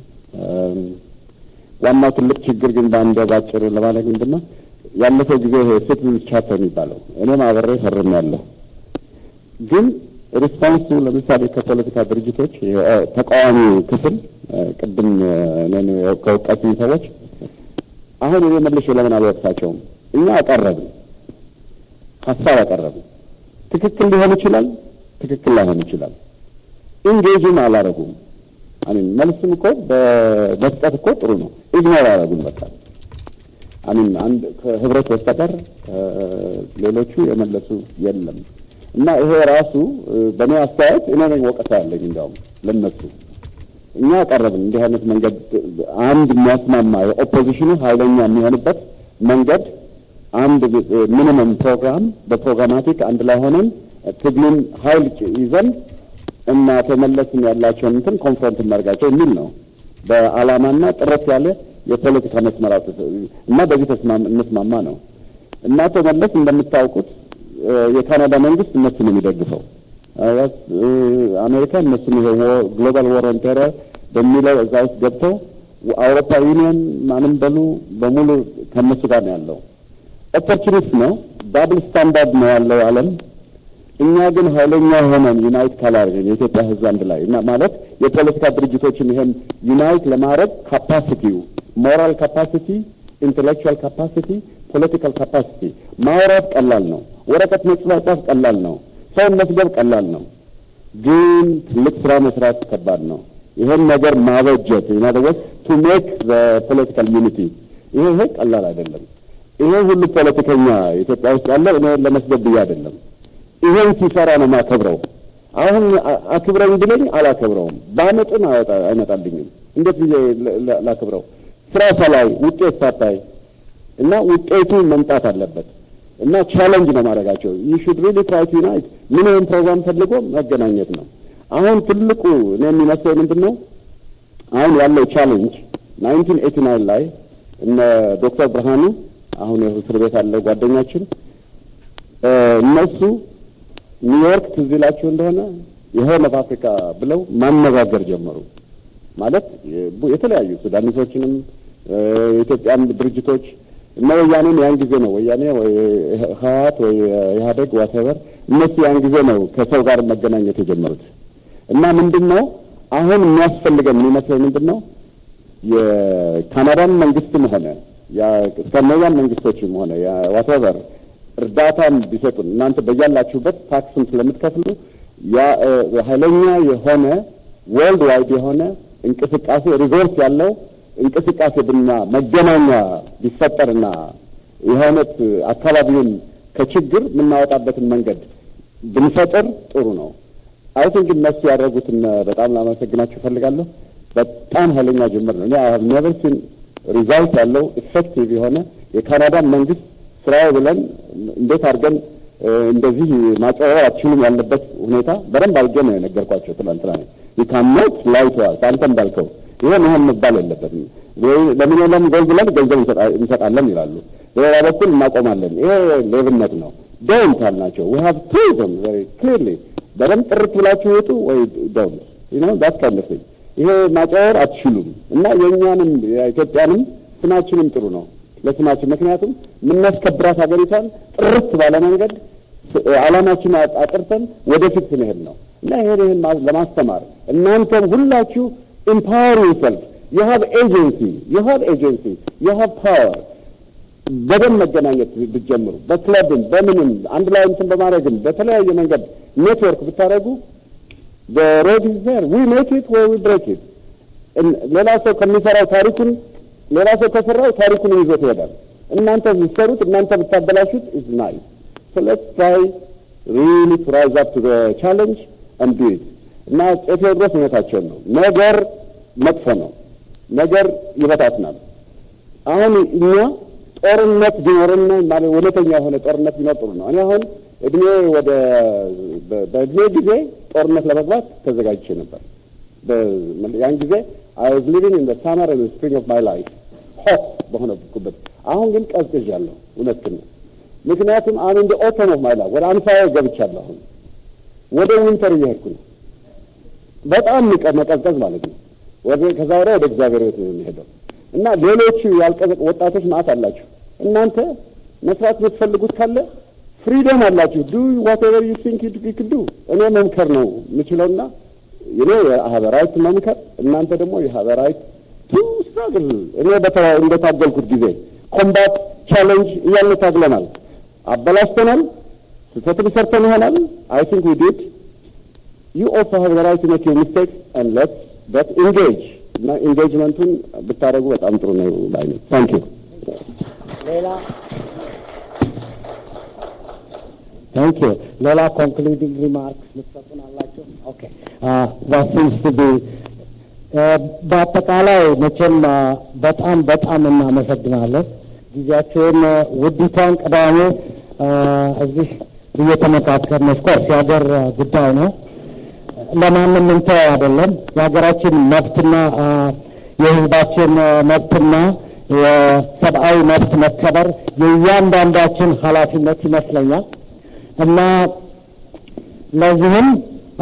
ዋናው ትልቅ ችግር ግን በአንድ ባጭር ለማለት ምንድን ነው ያለፈው ጊዜ ሲቲዝንስ ቻርተር የሚባለው እኔም አብሬ ፈርሜያለሁ። ግን ሪስፖንሱ ለምሳሌ ከፖለቲካ ድርጅቶች ተቃዋሚ ክፍል ቅድም እኔን ከወቀሱኝ ሰዎች አሁን እኔ መልሼ ለምን አልወቅሳቸውም? እኛ አቀረብን፣ ሀሳብ አቀረብን። ትክክል ሊሆን ይችላል፣ ትክክል ላይሆን ይችላል። ኢንጌጅም አላረጉም። አሚን መልስም እኮ በመስጠት እኮ ጥሩ ነው። ኢግኖር አረጉን በቃ አሚን አንድ ከህብረት በስተቀር ሌሎቹ የመለሱ የለም። እና ይሄ ራሱ በእኔ አስተያየት እኔ ነኝ ወቀሳ ያለኝ እንዲያውም ለነሱ እኛ ቀረብን እንዲህ አይነት መንገድ አንድ የሚያስማማ የኦፖዚሽኑ ኃይለኛ የሚሆንበት መንገድ አንድ ሚኒመም ፕሮግራም በፕሮግራማቲክ አንድ ላይ ሆነን ትግሉን ኃይል ይዘን እና ተመለስን ያላቸውን እንትን ኮንፍሮንት እናደርጋቸው የሚል ነው። በዓላማና ጥረት ያለ የፖለቲካ መስመር እና በዚህ ተስማም እንስማማ ነው እና ተመለስ እንደምታውቁት የካናዳ መንግስት እነሱን የሚደግፈው አሜሪካ እነሱን ይሄ ግሎባል ዋር ኦን ቴረር በሚለው እዛ ውስጥ ገብተው አውሮፓ ዩኒየን ማንም በሉ በሙሉ ከእነሱ ጋር ነው ያለው። ኦፖርቹኒስት ነው፣ ዳብል ስታንዳርድ ነው ያለው ዓለም። እኛ ግን ኃይለኛ ሆነን ዩናይት ካላደረግን የኢትዮጵያ ሕዝብ አንድ ላይ እና ማለት የፖለቲካ ድርጅቶችን ይሄን ዩናይት ለማድረግ ካፓሲቲው ሞራል ካፓሲቲ፣ ኢንቴሌክቹዋል ካፓሲቲ፣ ፖለቲካል ካፓሲቲ ማውራት ቀላል ነው። ወረቀት መጽፋት ቀላል ነው። ሰውን መስደብ ቀላል ነው። ግን ትልቅ ስራ መስራት ከባድ ነው። ይሄን ነገር ማበጀት ኢናደወስ ቱ ሜክ ዘ ፖለቲካል ዩኒቲ ይሄ ይሄ ቀላል አይደለም። ይሄ ሁሉ ፖለቲከኛ ኢትዮጵያ ውስጥ ያለው እኔ ለመስደብ ብዬ አይደለም። ይሄን ሲሰራ ነው ማከብረው። አሁን አክብረኝ ብለኝ አላከብረውም። በአመጡን አይመጣልኝም። እንዴት ብዬ ላክብረው? ስራ ሳላይ ውጤት ሳታይ እና ውጤቱ መምጣት አለበት እና ቻለንጅ ነው ማድረጋቸው። ዩ ሹድ ሪሊ ትራይ ቱ ዩናይት ምንም ፕሮግራም ፈልጎ መገናኘት ነው። አሁን ትልቁ እኔ የሚመስለኝ ምንድን ነው አሁን ያለው ቻሌንጅ ናይንቲን ኤቲ ናይን ላይ እነ ዶክተር ብርሃኑ አሁን እስር ቤት ያለው ጓደኛችን እነሱ ኒውዮርክ ትዝ ይላችሁ እንደሆነ የሆርን ኦፍ አፍሪካ ብለው ማነጋገር ጀመሩ። ማለት የተለያዩ ሱዳኒሶችንም የኢትዮጵያን ድርጅቶች እነ ወያኔን ያን ጊዜ ነው ወያኔ ወይ ህወሓት ወይ ኢህአዴግ ዋቴቨር እነሱ ያን ጊዜ ነው ከሰው ጋር መገናኘት የጀመሩት። እና ምንድን ነው አሁን የሚያስፈልገን የሚመስለኝ ምንድን ነው የካናዳን መንግስትም ሆነ ስካንዲኔቪያን መንግስቶችም ሆነ ዋቴቨር እርዳታም ቢሰጡን እናንተ በያላችሁበት ታክስም ስለምትከፍሉ ያ ኃይለኛ የሆነ ወርልድ ዋይድ የሆነ እንቅስቃሴ ሪዞርስ ያለው እንቅስቃሴ ብና መገናኛ ቢፈጠርና የሆነት አካባቢውን ከችግር የምናወጣበትን መንገድ ብንፈጥር ጥሩ ነው። አይ ቲንክ እነሱ ያደረጉትን በጣም ላመሰግናቸው እፈልጋለሁ። በጣም ኃይለኛ ጅምር ነው። እኔ ኔቨር ሲን ሪዛልት ያለው ኢፌክቲቭ የሆነ የካናዳን መንግስት ስራው ብለን እንዴት አድርገን እንደዚህ ማጨበረር አትችሉም ያለበት ሁኔታ በደንብ አድርጌ ነው የነገርኳቸው ትላንትና። ይካኖት ላይተዋል አንተ እንዳልከው ይሄ መሆን መባል የለበትም። ለሚሊዮን ጎል ብለን ገንዘብ እንሰጣለን ይላሉ፣ በሌላ በኩል እናቆማለን። ይሄ ሌብነት ነው። ዶንት አልናቸው። ዊ ሃቭ ቶልድ ዘም ቬሪ ክሊርሊ በደንብ ጥርት ብላችሁ ውጡ ወይ ዶንት ዩ ኖ ዳት ካይንድ ኦፍ ቲንግ። ይሄ ማጨበር አትችሉም እና የእኛንም የኢትዮጵያንም ስማችንም ጥሩ ነው ለስማችን ምክንያቱም የምናስከብራት ሀገሪቷን ጥርት ባለ መንገድ ዓላማችን አጥርተን ወደፊት ስንሄድ ነው እና ይሄን ይህን ለማስተማር እናንተም ሁላችሁ ኢምፓወር ዩርሰልፍ ዩ ሃቭ ኤጀንሲ ዩ ሃቭ ኤጀንሲ ዩ ሃቭ ፓወር በደንብ መገናኘት ብትጀምሩ በክለብም በምንም አንድ ላይ እንትን በማድረግም በተለያየ መንገድ ኔትወርክ ብታደረጉ ሮድ ኢዝ ዜር ዊ ሜክ ኢት ወይ ዊ ብሬክ ኢት ሌላ ሰው ከሚሰራው ታሪኩን ሌላ ሰው ከሰራው ታሪኩን ይዞት ይሄዳል። እናንተ ብትሰሩት እናንተ ብታበላሹት ኢዝ ናይስ So let's try really to rise up to the challenge and do it. እና ቴዎድሮስ እውነታቸውን ነው። ነገር መጥፎ ነው። ነገር ይበታትናል። አሁን እኛ ጦርነት ቢኖርና ማለት እውነተኛ የሆነ ጦርነት ቢኖር ጥሩ ነው። እኔ አሁን እድሜ ወደ በእድሜ ጊዜ ጦርነት ለመግባት ተዘጋጅቼ ነበር። ያን ጊዜ አይ ዋዝ ሊቪንግ ኢን ዘ ሳመር ኤንድ ስፕሪንግ ኦፍ ማይ ላይፍ ሆፕ በሆነኩበት። አሁን ግን ቀዝቅዣለሁ። እውነት ነው። ምክንያቱም አሁን እንደ ኦተም ኦፍ ማይ ላይፍ ወደ አንፋየ ገብቻለሁ። አሁን ወደ ዊንተር እየሄድኩ ነው። በጣም መቀዝቀዝ ማለት ነው። ወደ ከዛ ወዲያ ወደ እግዚአብሔር ቤት ነው የሚሄደው እና ሌሎቹ ያልቀዘቅ ወጣቶች ማአት አላችሁ። እናንተ መስራት የምትፈልጉት ካለ ፍሪደም አላችሁ። ዱ ዋት ኤቨር ዩ ቲንክ ዩ ዱ። እኔ መምከር ነው የምችለውና እኔ የሀበራዊት መምከር፣ እናንተ ደግሞ የሀበራዊት ቱ ስትራግል። እኔ እንደታገልኩት ጊዜ ኮምባት ቻሌንጅ እያልን ታግለናል፣ አበላሽተናል፣ ስህተትም ሰርተን ይሆናል። አይ ቲንክ ዊ ዲድ ዩ ኦልሶ ሃቭ ዘ ራይት ቱ ሜክ ዩር ሚስቴክስ ኤንድ ሌትስ በት ኢንጌጅ እና ኢንጌጅመንቱን ብታደርጉ በጣም ጥሩ ነው ባይ ነኝ። ታንክ ዩ ሌላ ታንክ ዩ ሌላ ኮንክሉዲንግ ሪማርክስ ልትሰጡን አላችሁ? ኦኬ ዛት ሲምስ ቱ ቢ በአጠቃላይ መቼም በጣም በጣም እናመሰግናለን። ጊዜያችሁን ውዲቷን ቅዳሜ እዚህ እየተመካከርን ኦፍኮርስ የሀገር ጉዳይ ነው ለማንም እንተው አይደለም። የሀገራችን መብትና የሕዝባችን መብትና የሰብአዊ መብት መከበር የእያንዳንዳችን ኃላፊነት ይመስለኛል እና ለዚህም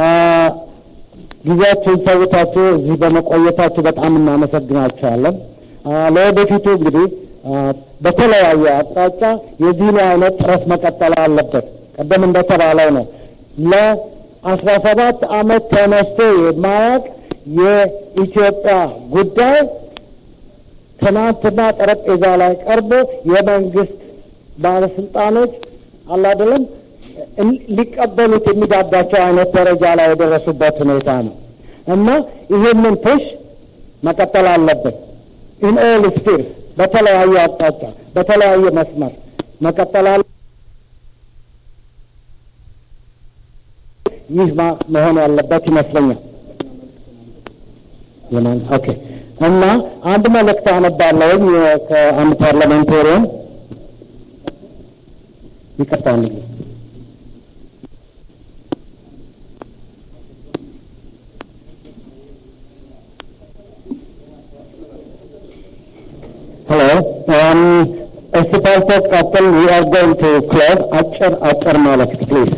ጊዜያችሁን ሰውታችሁ እዚህ በመቆየታችሁ በጣም እናመሰግናችኋለን። ለወደፊቱ እንግዲህ በተለያየ አቅጣጫ የዚህን አይነት ጥረት መቀጠል አለበት። ቀደም እንደተባለው ነው ለ አስራ ሰባት ዓመት ተነስቶ የማያውቅ የኢትዮጵያ ጉዳይ ትናንትና ጠረጴዛ ላይ ቀርቦ የመንግስት ባለስልጣኖች አላደለም ሊቀበሉት የሚዳዳቸው አይነት ደረጃ ላይ የደረሱበት ሁኔታ ነው እና ይህንን ፑሽ መቀጠል አለብን። ኢን ኦል ስፒርስ በተለያየ አቅጣጫ በተለያየ መስመር መቀጠል አለ ይህ መሆን ያለበት ይመስለኛል። ኦኬ እና አንድ መልእክት አነባለሁኝ ከአንድ ፓርላሜንቴሪያን ይቅርታ አንድ ሄሎ እስቲ ፓልቶክ ቀጥል ዊ አር ጎይንግ ቱ ክሎዝ አጭር አጭር መልእክት ፕሊዝ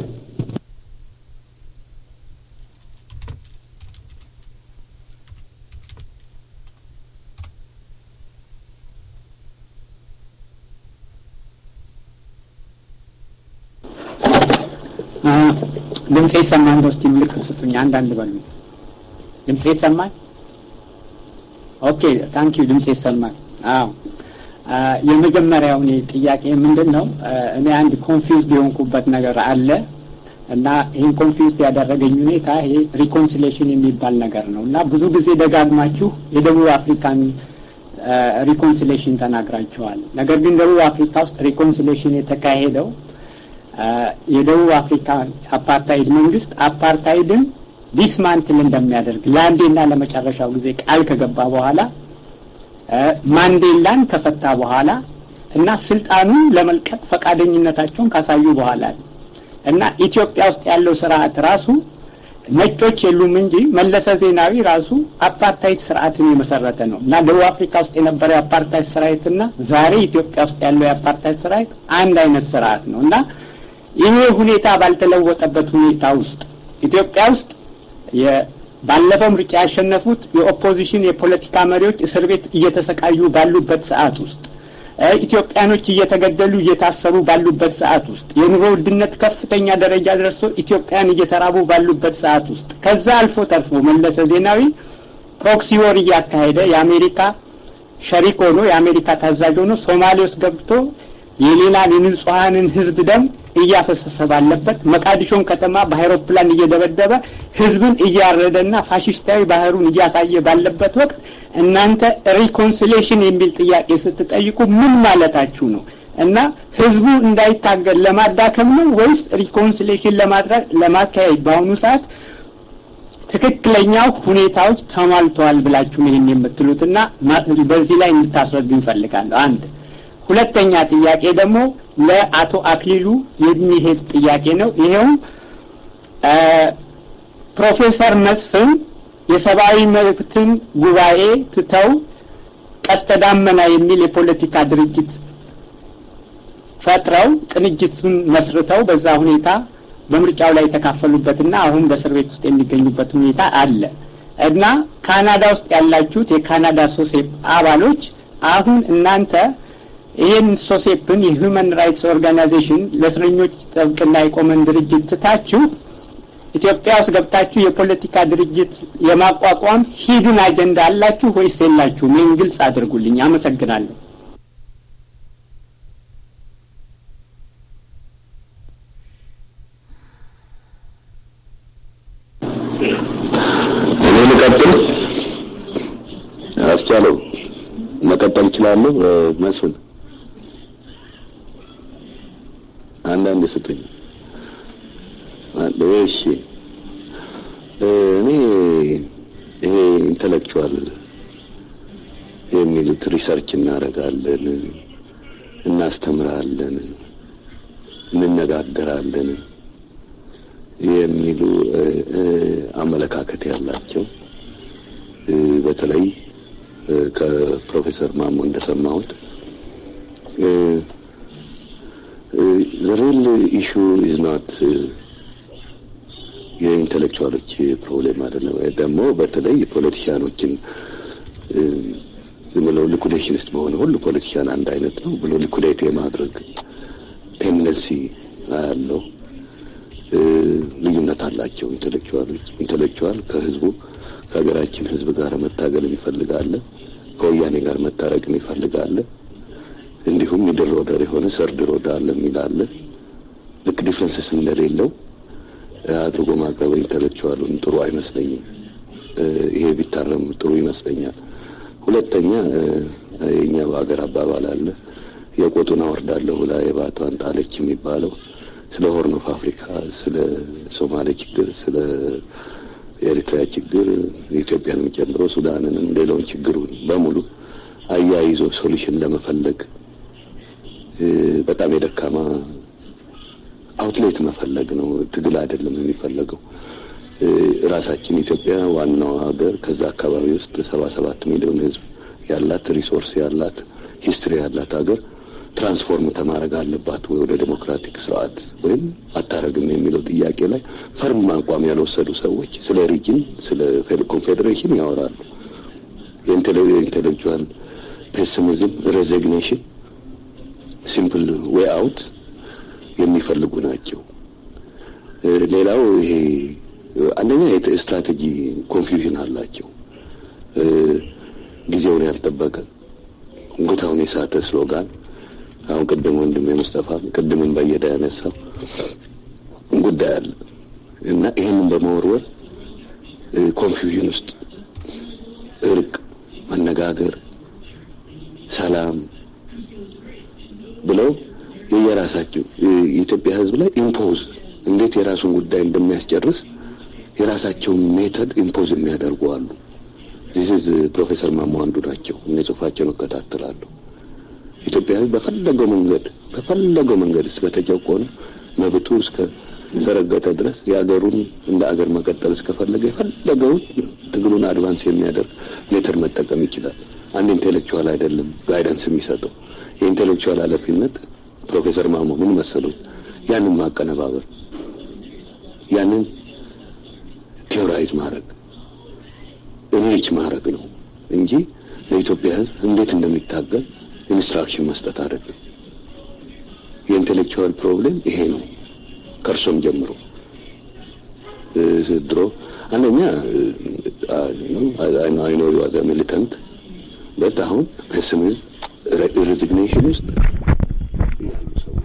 ድምጼ ይሰማል? እንደው እስቲ ምልክት ስጡኝ። አንዳንድ በሉ። ድምጼ ይሰማል? ኦኬ ታንክ ዩ። ድምጼ ይሰማል? አዎ። የመጀመሪያው እኔ ጥያቄ ምንድን ነው፣ እኔ አንድ ኮንፊውዝድ የሆንኩበት ነገር አለ እና ይህን ኮንፊውዝድ ያደረገኝ ሁኔታ ይሄ ሪኮንሲሌሽን የሚባል ነገር ነው እና ብዙ ጊዜ ደጋግማችሁ የደቡብ አፍሪካን ሪኮንሲሌሽን ተናግራችኋል። ነገር ግን ደቡብ አፍሪካ ውስጥ ሪኮንሲሌሽን የተካሄደው የደቡብ አፍሪካ አፓርታይድ መንግስት አፓርታይድን ዲስማንትል እንደሚያደርግ ለአንዴና ለመጨረሻው ጊዜ ቃል ከገባ በኋላ ማንዴላን ከፈታ በኋላ እና ስልጣኑን ለመልቀቅ ፈቃደኝነታቸውን ካሳዩ በኋላ እና ኢትዮጵያ ውስጥ ያለው ስርዓት ራሱ ነጮች የሉም እንጂ መለሰ ዜናዊ ራሱ አፓርታይድ ስርዓትን የመሰረተ ነው እና ደቡብ አፍሪካ ውስጥ የነበረው የአፓርታይድ ስርዓትና ዛሬ ኢትዮጵያ ውስጥ ያለው የአፓርታይድ ስርዓት አንድ አይነት ስርዓት ነው እና ይሄ ሁኔታ ባልተለወጠበት ሁኔታ ውስጥ ኢትዮጵያ ውስጥ ባለፈው ምርጫ ያሸነፉት የኦፖዚሽን የፖለቲካ መሪዎች እስር ቤት እየተሰቃዩ ባሉበት ሰዓት ውስጥ ኢትዮጵያኖች እየተገደሉ እየታሰሩ ባሉበት ሰዓት ውስጥ የኑሮ ውድነት ከፍተኛ ደረጃ ደርሶ ኢትዮጵያን እየተራቡ ባሉበት ሰዓት ውስጥ ከዛ አልፎ ተርፎ መለሰ ዜናዊ ፕሮክሲ ወር እያካሄደ የአሜሪካ ሸሪክ ሆኖ የአሜሪካ ታዛዥ ሆኖ ሶማሌ ውስጥ ገብቶ የሌላን የንጹሐንን ህዝብ ደም እያፈሰሰ ባለበት መቃዲሾን ከተማ በአይሮፕላን እየደበደበ ህዝብን እያረደና ፋሽስታዊ ባህሩን እያሳየ ባለበት ወቅት እናንተ ሪኮንሲሌሽን የሚል ጥያቄ ስትጠይቁ ምን ማለታችሁ ነው? እና ህዝቡ እንዳይታገል ለማዳከም ነው ወይስ ሪኮንሲሌሽን ለማድረግ ለማካሄድ በአሁኑ ሰዓት ትክክለኛው ሁኔታዎች ተሟልተዋል ብላችሁ ነው ይህን የምትሉት እና በዚህ ላይ እንድታስረዱ እንፈልጋለሁ። አንድ ሁለተኛ ጥያቄ ደግሞ ለአቶ አክሊሉ የሚሄድ ጥያቄ ነው። ይሄውም ፕሮፌሰር መስፍን የሰብአዊ መብትን ጉባኤ ትተው ቀስተ ዳመና የሚል የፖለቲካ ድርጅት ፈጥረው ቅንጅቱን መስርተው በዛ ሁኔታ በምርጫው ላይ የተካፈሉበትና አሁን በእስር ቤት ውስጥ የሚገኙበት ሁኔታ አለ እና ካናዳ ውስጥ ያላችሁት የካናዳ ሶሴፕ አባሎች አሁን እናንተ ይህን ሶሴፕን የሁማን ራይትስ ኦርጋናይዜሽን ለእስረኞች ጥብቅና የቆመን ድርጅት ትታችሁ ኢትዮጵያ ውስጥ ገብታችሁ የፖለቲካ ድርጅት የማቋቋም ሂድን አጀንዳ አላችሁ ወይስ የላችሁም? ይህን ግልጽ አድርጉልኝ። አመሰግናለሁ። እኔ ልቀጥል? አስቻለው መቀጠል እችላለሁ? መስፍን አንዳንድ ስጡኝ። እሺ እኔ ይሄ ኢንተሌክቹዋል የሚሉት ሪሰርች እናደርጋለን፣ እናስተምራለን፣ እንነጋገራለን የሚሉ አመለካከት ያላቸው በተለይ ከፕሮፌሰር ማሞ እንደሰማሁት the real issue is not የኢንቴሌክቹዋሎች ፕሮብሌም አይደለም። ደግሞ በተለይ ፖለቲሽያኖችን ዝም ብለው ሊኩዴሽኒስት በሆነ ሁሉ ፖለቲሽያን አንድ አይነት ነው ብሎ ሊኩዴት የማድረግ ቴንደንሲ አያለው። ልዩነት አላቸው ኢንቴሌክቹዋሎች። ኢንቴሌክቹዋል ከህዝቡ ከሀገራችን ህዝብ ጋር መታገል ይፈልጋለ፣ ከወያኔ ጋር መታረቅም ይፈልጋለ። እንዲሁም ሚድል ሮደር የሆነ ሰርድ ሮድ አለ የሚላለ ልክ ዲፍረንስስ እንደሌለው አድርጎ ማቅረብ ኢንተሌክቹዋሉን ጥሩ አይመስለኝም። ይሄ ቢታረም ጥሩ ይመስለኛል። ሁለተኛ የኛ በሀገር አባባል አለ የቆጡን አወርዳለሁ ብላ የባቷን ጣለች የሚባለው ስለ ሆርን ኦፍ አፍሪካ፣ ስለ ሶማሌ ችግር፣ ስለ የኤሪትሪያ ችግር ኢትዮጵያንም ጨምሮ ሱዳንንም ሌላውን ችግሩን በሙሉ አያይዞ ሶሉሽን ለመፈለግ በጣም የደካማ አውትሌት መፈለግ ነው። ትግል አይደለም የሚፈለገው። ራሳችን ኢትዮጵያ ዋናው ሀገር ከዛ አካባቢ ውስጥ ሰባ ሰባት ሚሊዮን ህዝብ ያላት ሪሶርስ ያላት ሂስትሪ ያላት ሀገር ትራንስፎርም ተማረግ አለባት ወይ ወደ ዴሞክራቲክ ስርዓት ወይም አታረግም የሚለው ጥያቄ ላይ ፈርም አቋም ያልወሰዱ ሰዎች ስለ ሪጅን ስለ ኮንፌዴሬሽን ያወራሉ። የኢንቴሌክቹዋል ፔሲሚዝም፣ ሬዚግኔሽን፣ ሲምፕል ዌይ አውት የሚፈልጉ ናቸው። ሌላው ይሄ አንደኛ ስትራቴጂ ኮንፊውዥን አላቸው። ጊዜውን ያልጠበቀ ቦታውን የሳተ ስሎጋን አሁን ቅድም ወንድሜ ሙስጠፋ ቅድምን በየዳ ያነሳው ጉዳይ አለ እና ይህንን በመወርወር ኮንፊውዥን ውስጥ እርቅ፣ መነጋገር፣ ሰላም ብለው የየራሳቸው የኢትዮጵያ ሕዝብ ላይ ኢምፖዝ እንዴት የራሱን ጉዳይ እንደሚያስጨርስ የራሳቸውን ሜተድ ኢምፖዝ የሚያደርጉ አሉ። ዚስ ፕሮፌሰር ማሞ አንዱ ናቸው። እኔ ጽሁፋቸውን እከታተላለሁ። ኢትዮጵያ ሕዝብ በፈለገው መንገድ በፈለገው መንገድ እስከተጨቆነ መብቱ እስከ ተረገጠ ድረስ የአገሩን እንደ አገር መቀጠል እስከፈለገ የፈለገውን ትግሉን አድቫንስ የሚያደርግ ሜተድ መጠቀም ይችላል። አንድ ኢንቴሌክቹዋል አይደለም ጋይደንስ የሚሰጠው የኢንቴሌክቹዋል ኃላፊነት ፕሮፌሰር ማሞ ምን መሰሉት? ያንን ማቀነባበር፣ ያንን ቴዎራይዝ ማድረግ ሪች ማድረግ ነው እንጂ ለኢትዮጵያ ሕዝብ እንዴት እንደሚታገል ኢንስትራክሽን መስጠት አይደለም። የኢንቴሌክቹዋል ፕሮብሌም ይሄ ነው። ከእርሶም ጀምሮ ድሮ አንደኛ አይኖ ዋዘ ሚሊተንት በት አሁን ፔሲሚዝም ሬዚግኔሽን ውስጥ ያሉ ሰዎች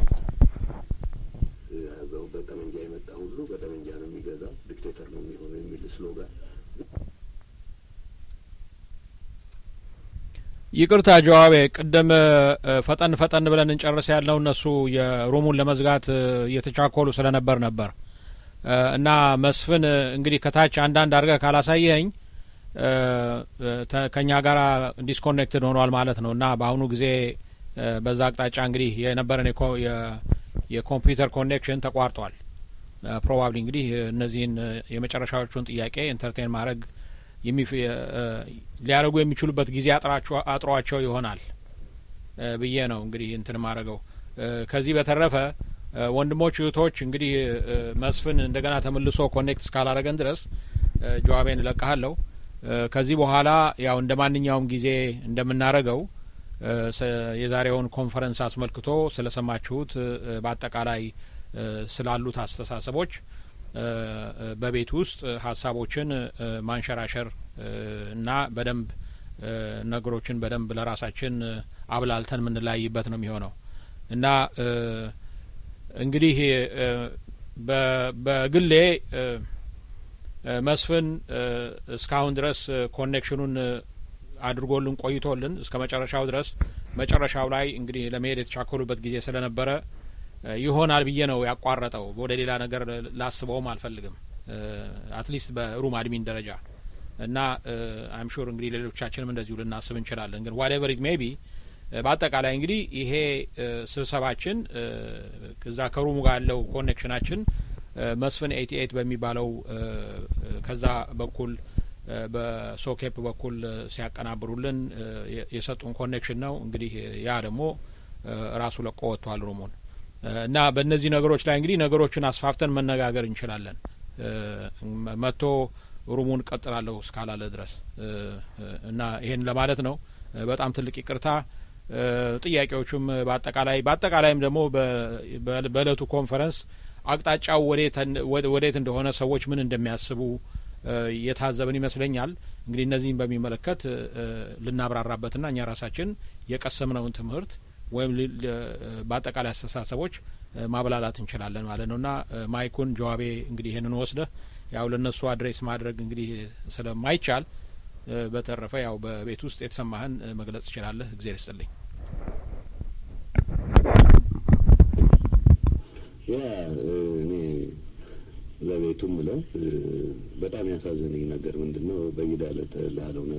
በጠመንጃ የመጣ ሁሉ በጠመንጃ ነው የሚገዛው፣ ዲክቴተር ነው የሚሆነው የሚል ስሎጋን ይቅርታ ጀዋቤ፣ ቅድም ፈጠን ፈጠን ብለን እንጨርስ ያልነው እነሱ የሩሙን ለመዝጋት እየተቻኮሉ ስለነበር ነበር እና መስፍን እንግዲህ ከታች አንዳንድ አድርገህ ካላሳየኸኝ ከእኛ ጋር ዲስኮኔክትድ ሆኗል ማለት ነው እና በአሁኑ ጊዜ በዛ አቅጣጫ እንግዲህ የነበረን የኮምፒውተር ኮኔክሽን ተቋርጧል። ፕሮባብሊ እንግዲህ እነዚህን የመጨረሻዎቹን ጥያቄ ኢንተርቴን ማድረግ ሊያደርጉ የሚችሉበት ጊዜ አጥሯቸው ይሆናል ብዬ ነው እንግዲህ እንትን ማድረገው። ከዚህ በተረፈ ወንድሞች እህቶች፣ እንግዲህ መስፍን እንደገና ተመልሶ ኮኔክት እስካላረገን ድረስ ጀዋቤን እለቅሃለሁ። ከዚህ በኋላ ያው እንደ ማንኛውም ጊዜ እንደምናረገው የዛሬውን ኮንፈረንስ አስመልክቶ ስለሰማችሁት በአጠቃላይ ስላሉት አስተሳሰቦች በቤት ውስጥ ሀሳቦችን ማንሸራሸር እና በደንብ ነገሮችን በደንብ ለራሳችን አብላልተን የምንለያይበት ነው የሚሆነው እና እንግዲህ በግሌ መስፍን እስካሁን ድረስ ኮኔክሽኑን አድርጎልን ቆይቶልን እስከ መጨረሻው ድረስ መጨረሻው ላይ እንግዲህ ለመሄድ የተቻኮሉበት ጊዜ ስለነበረ ይሆናል ብዬ ነው ያቋረጠው። ወደ ሌላ ነገር ላስበውም አልፈልግም፣ አትሊስት በሩም አድሚን ደረጃ እና አይም ሹር እንግዲህ ሌሎቻችንም እንደዚሁ ልናስብ እንችላለን። ግን ዋቴቨር ኢት ሜይ ቢ በአጠቃላይ እንግዲህ ይሄ ስብሰባችን እዛ ከሩሙ ጋር ያለው ኮኔክሽናችን መስፍን ኤቲ ኤት በሚባለው ከዛ በኩል በሶኬፕ በኩል ሲያቀናብሩልን የሰጡን ኮኔክሽን ነው። እንግዲህ ያ ደግሞ ራሱ ለቆ ወጥቷል ሩሙን እና በእነዚህ ነገሮች ላይ እንግዲህ ነገሮችን አስፋፍተን መነጋገር እንችላለን። መጥቶ ሩሙን ቀጥላለሁ እስካላለ ድረስ እና ይሄን ለማለት ነው። በጣም ትልቅ ይቅርታ። ጥያቄዎቹም በአጠቃላይ በአጠቃላይም ደግሞ በእለቱ ኮንፈረንስ አቅጣጫው ወዴት እንደሆነ ሰዎች ምን እንደሚያስቡ የታዘብን ይመስለኛል። እንግዲህ እነዚህን በሚመለከት ልናብራራበትና እኛ ራሳችን የቀሰምነውን ትምህርት ወይም በአጠቃላይ አስተሳሰቦች ማብላላት እንችላለን ማለት ነው እና ማይኩን ጀዋቤ እንግዲህ ይህንን ወስደህ ያው ለእነሱ አድሬስ ማድረግ እንግዲህ ስለማይቻል በተረፈ ያው በቤት ውስጥ የተሰማህን መግለጽ ትችላለህ። እግዜር ይስጥልኝ። ያ እኔ ለቤቱም ብለው በጣም ያሳዘነኝ ነገር ምንድን ነው በይዳ ላለው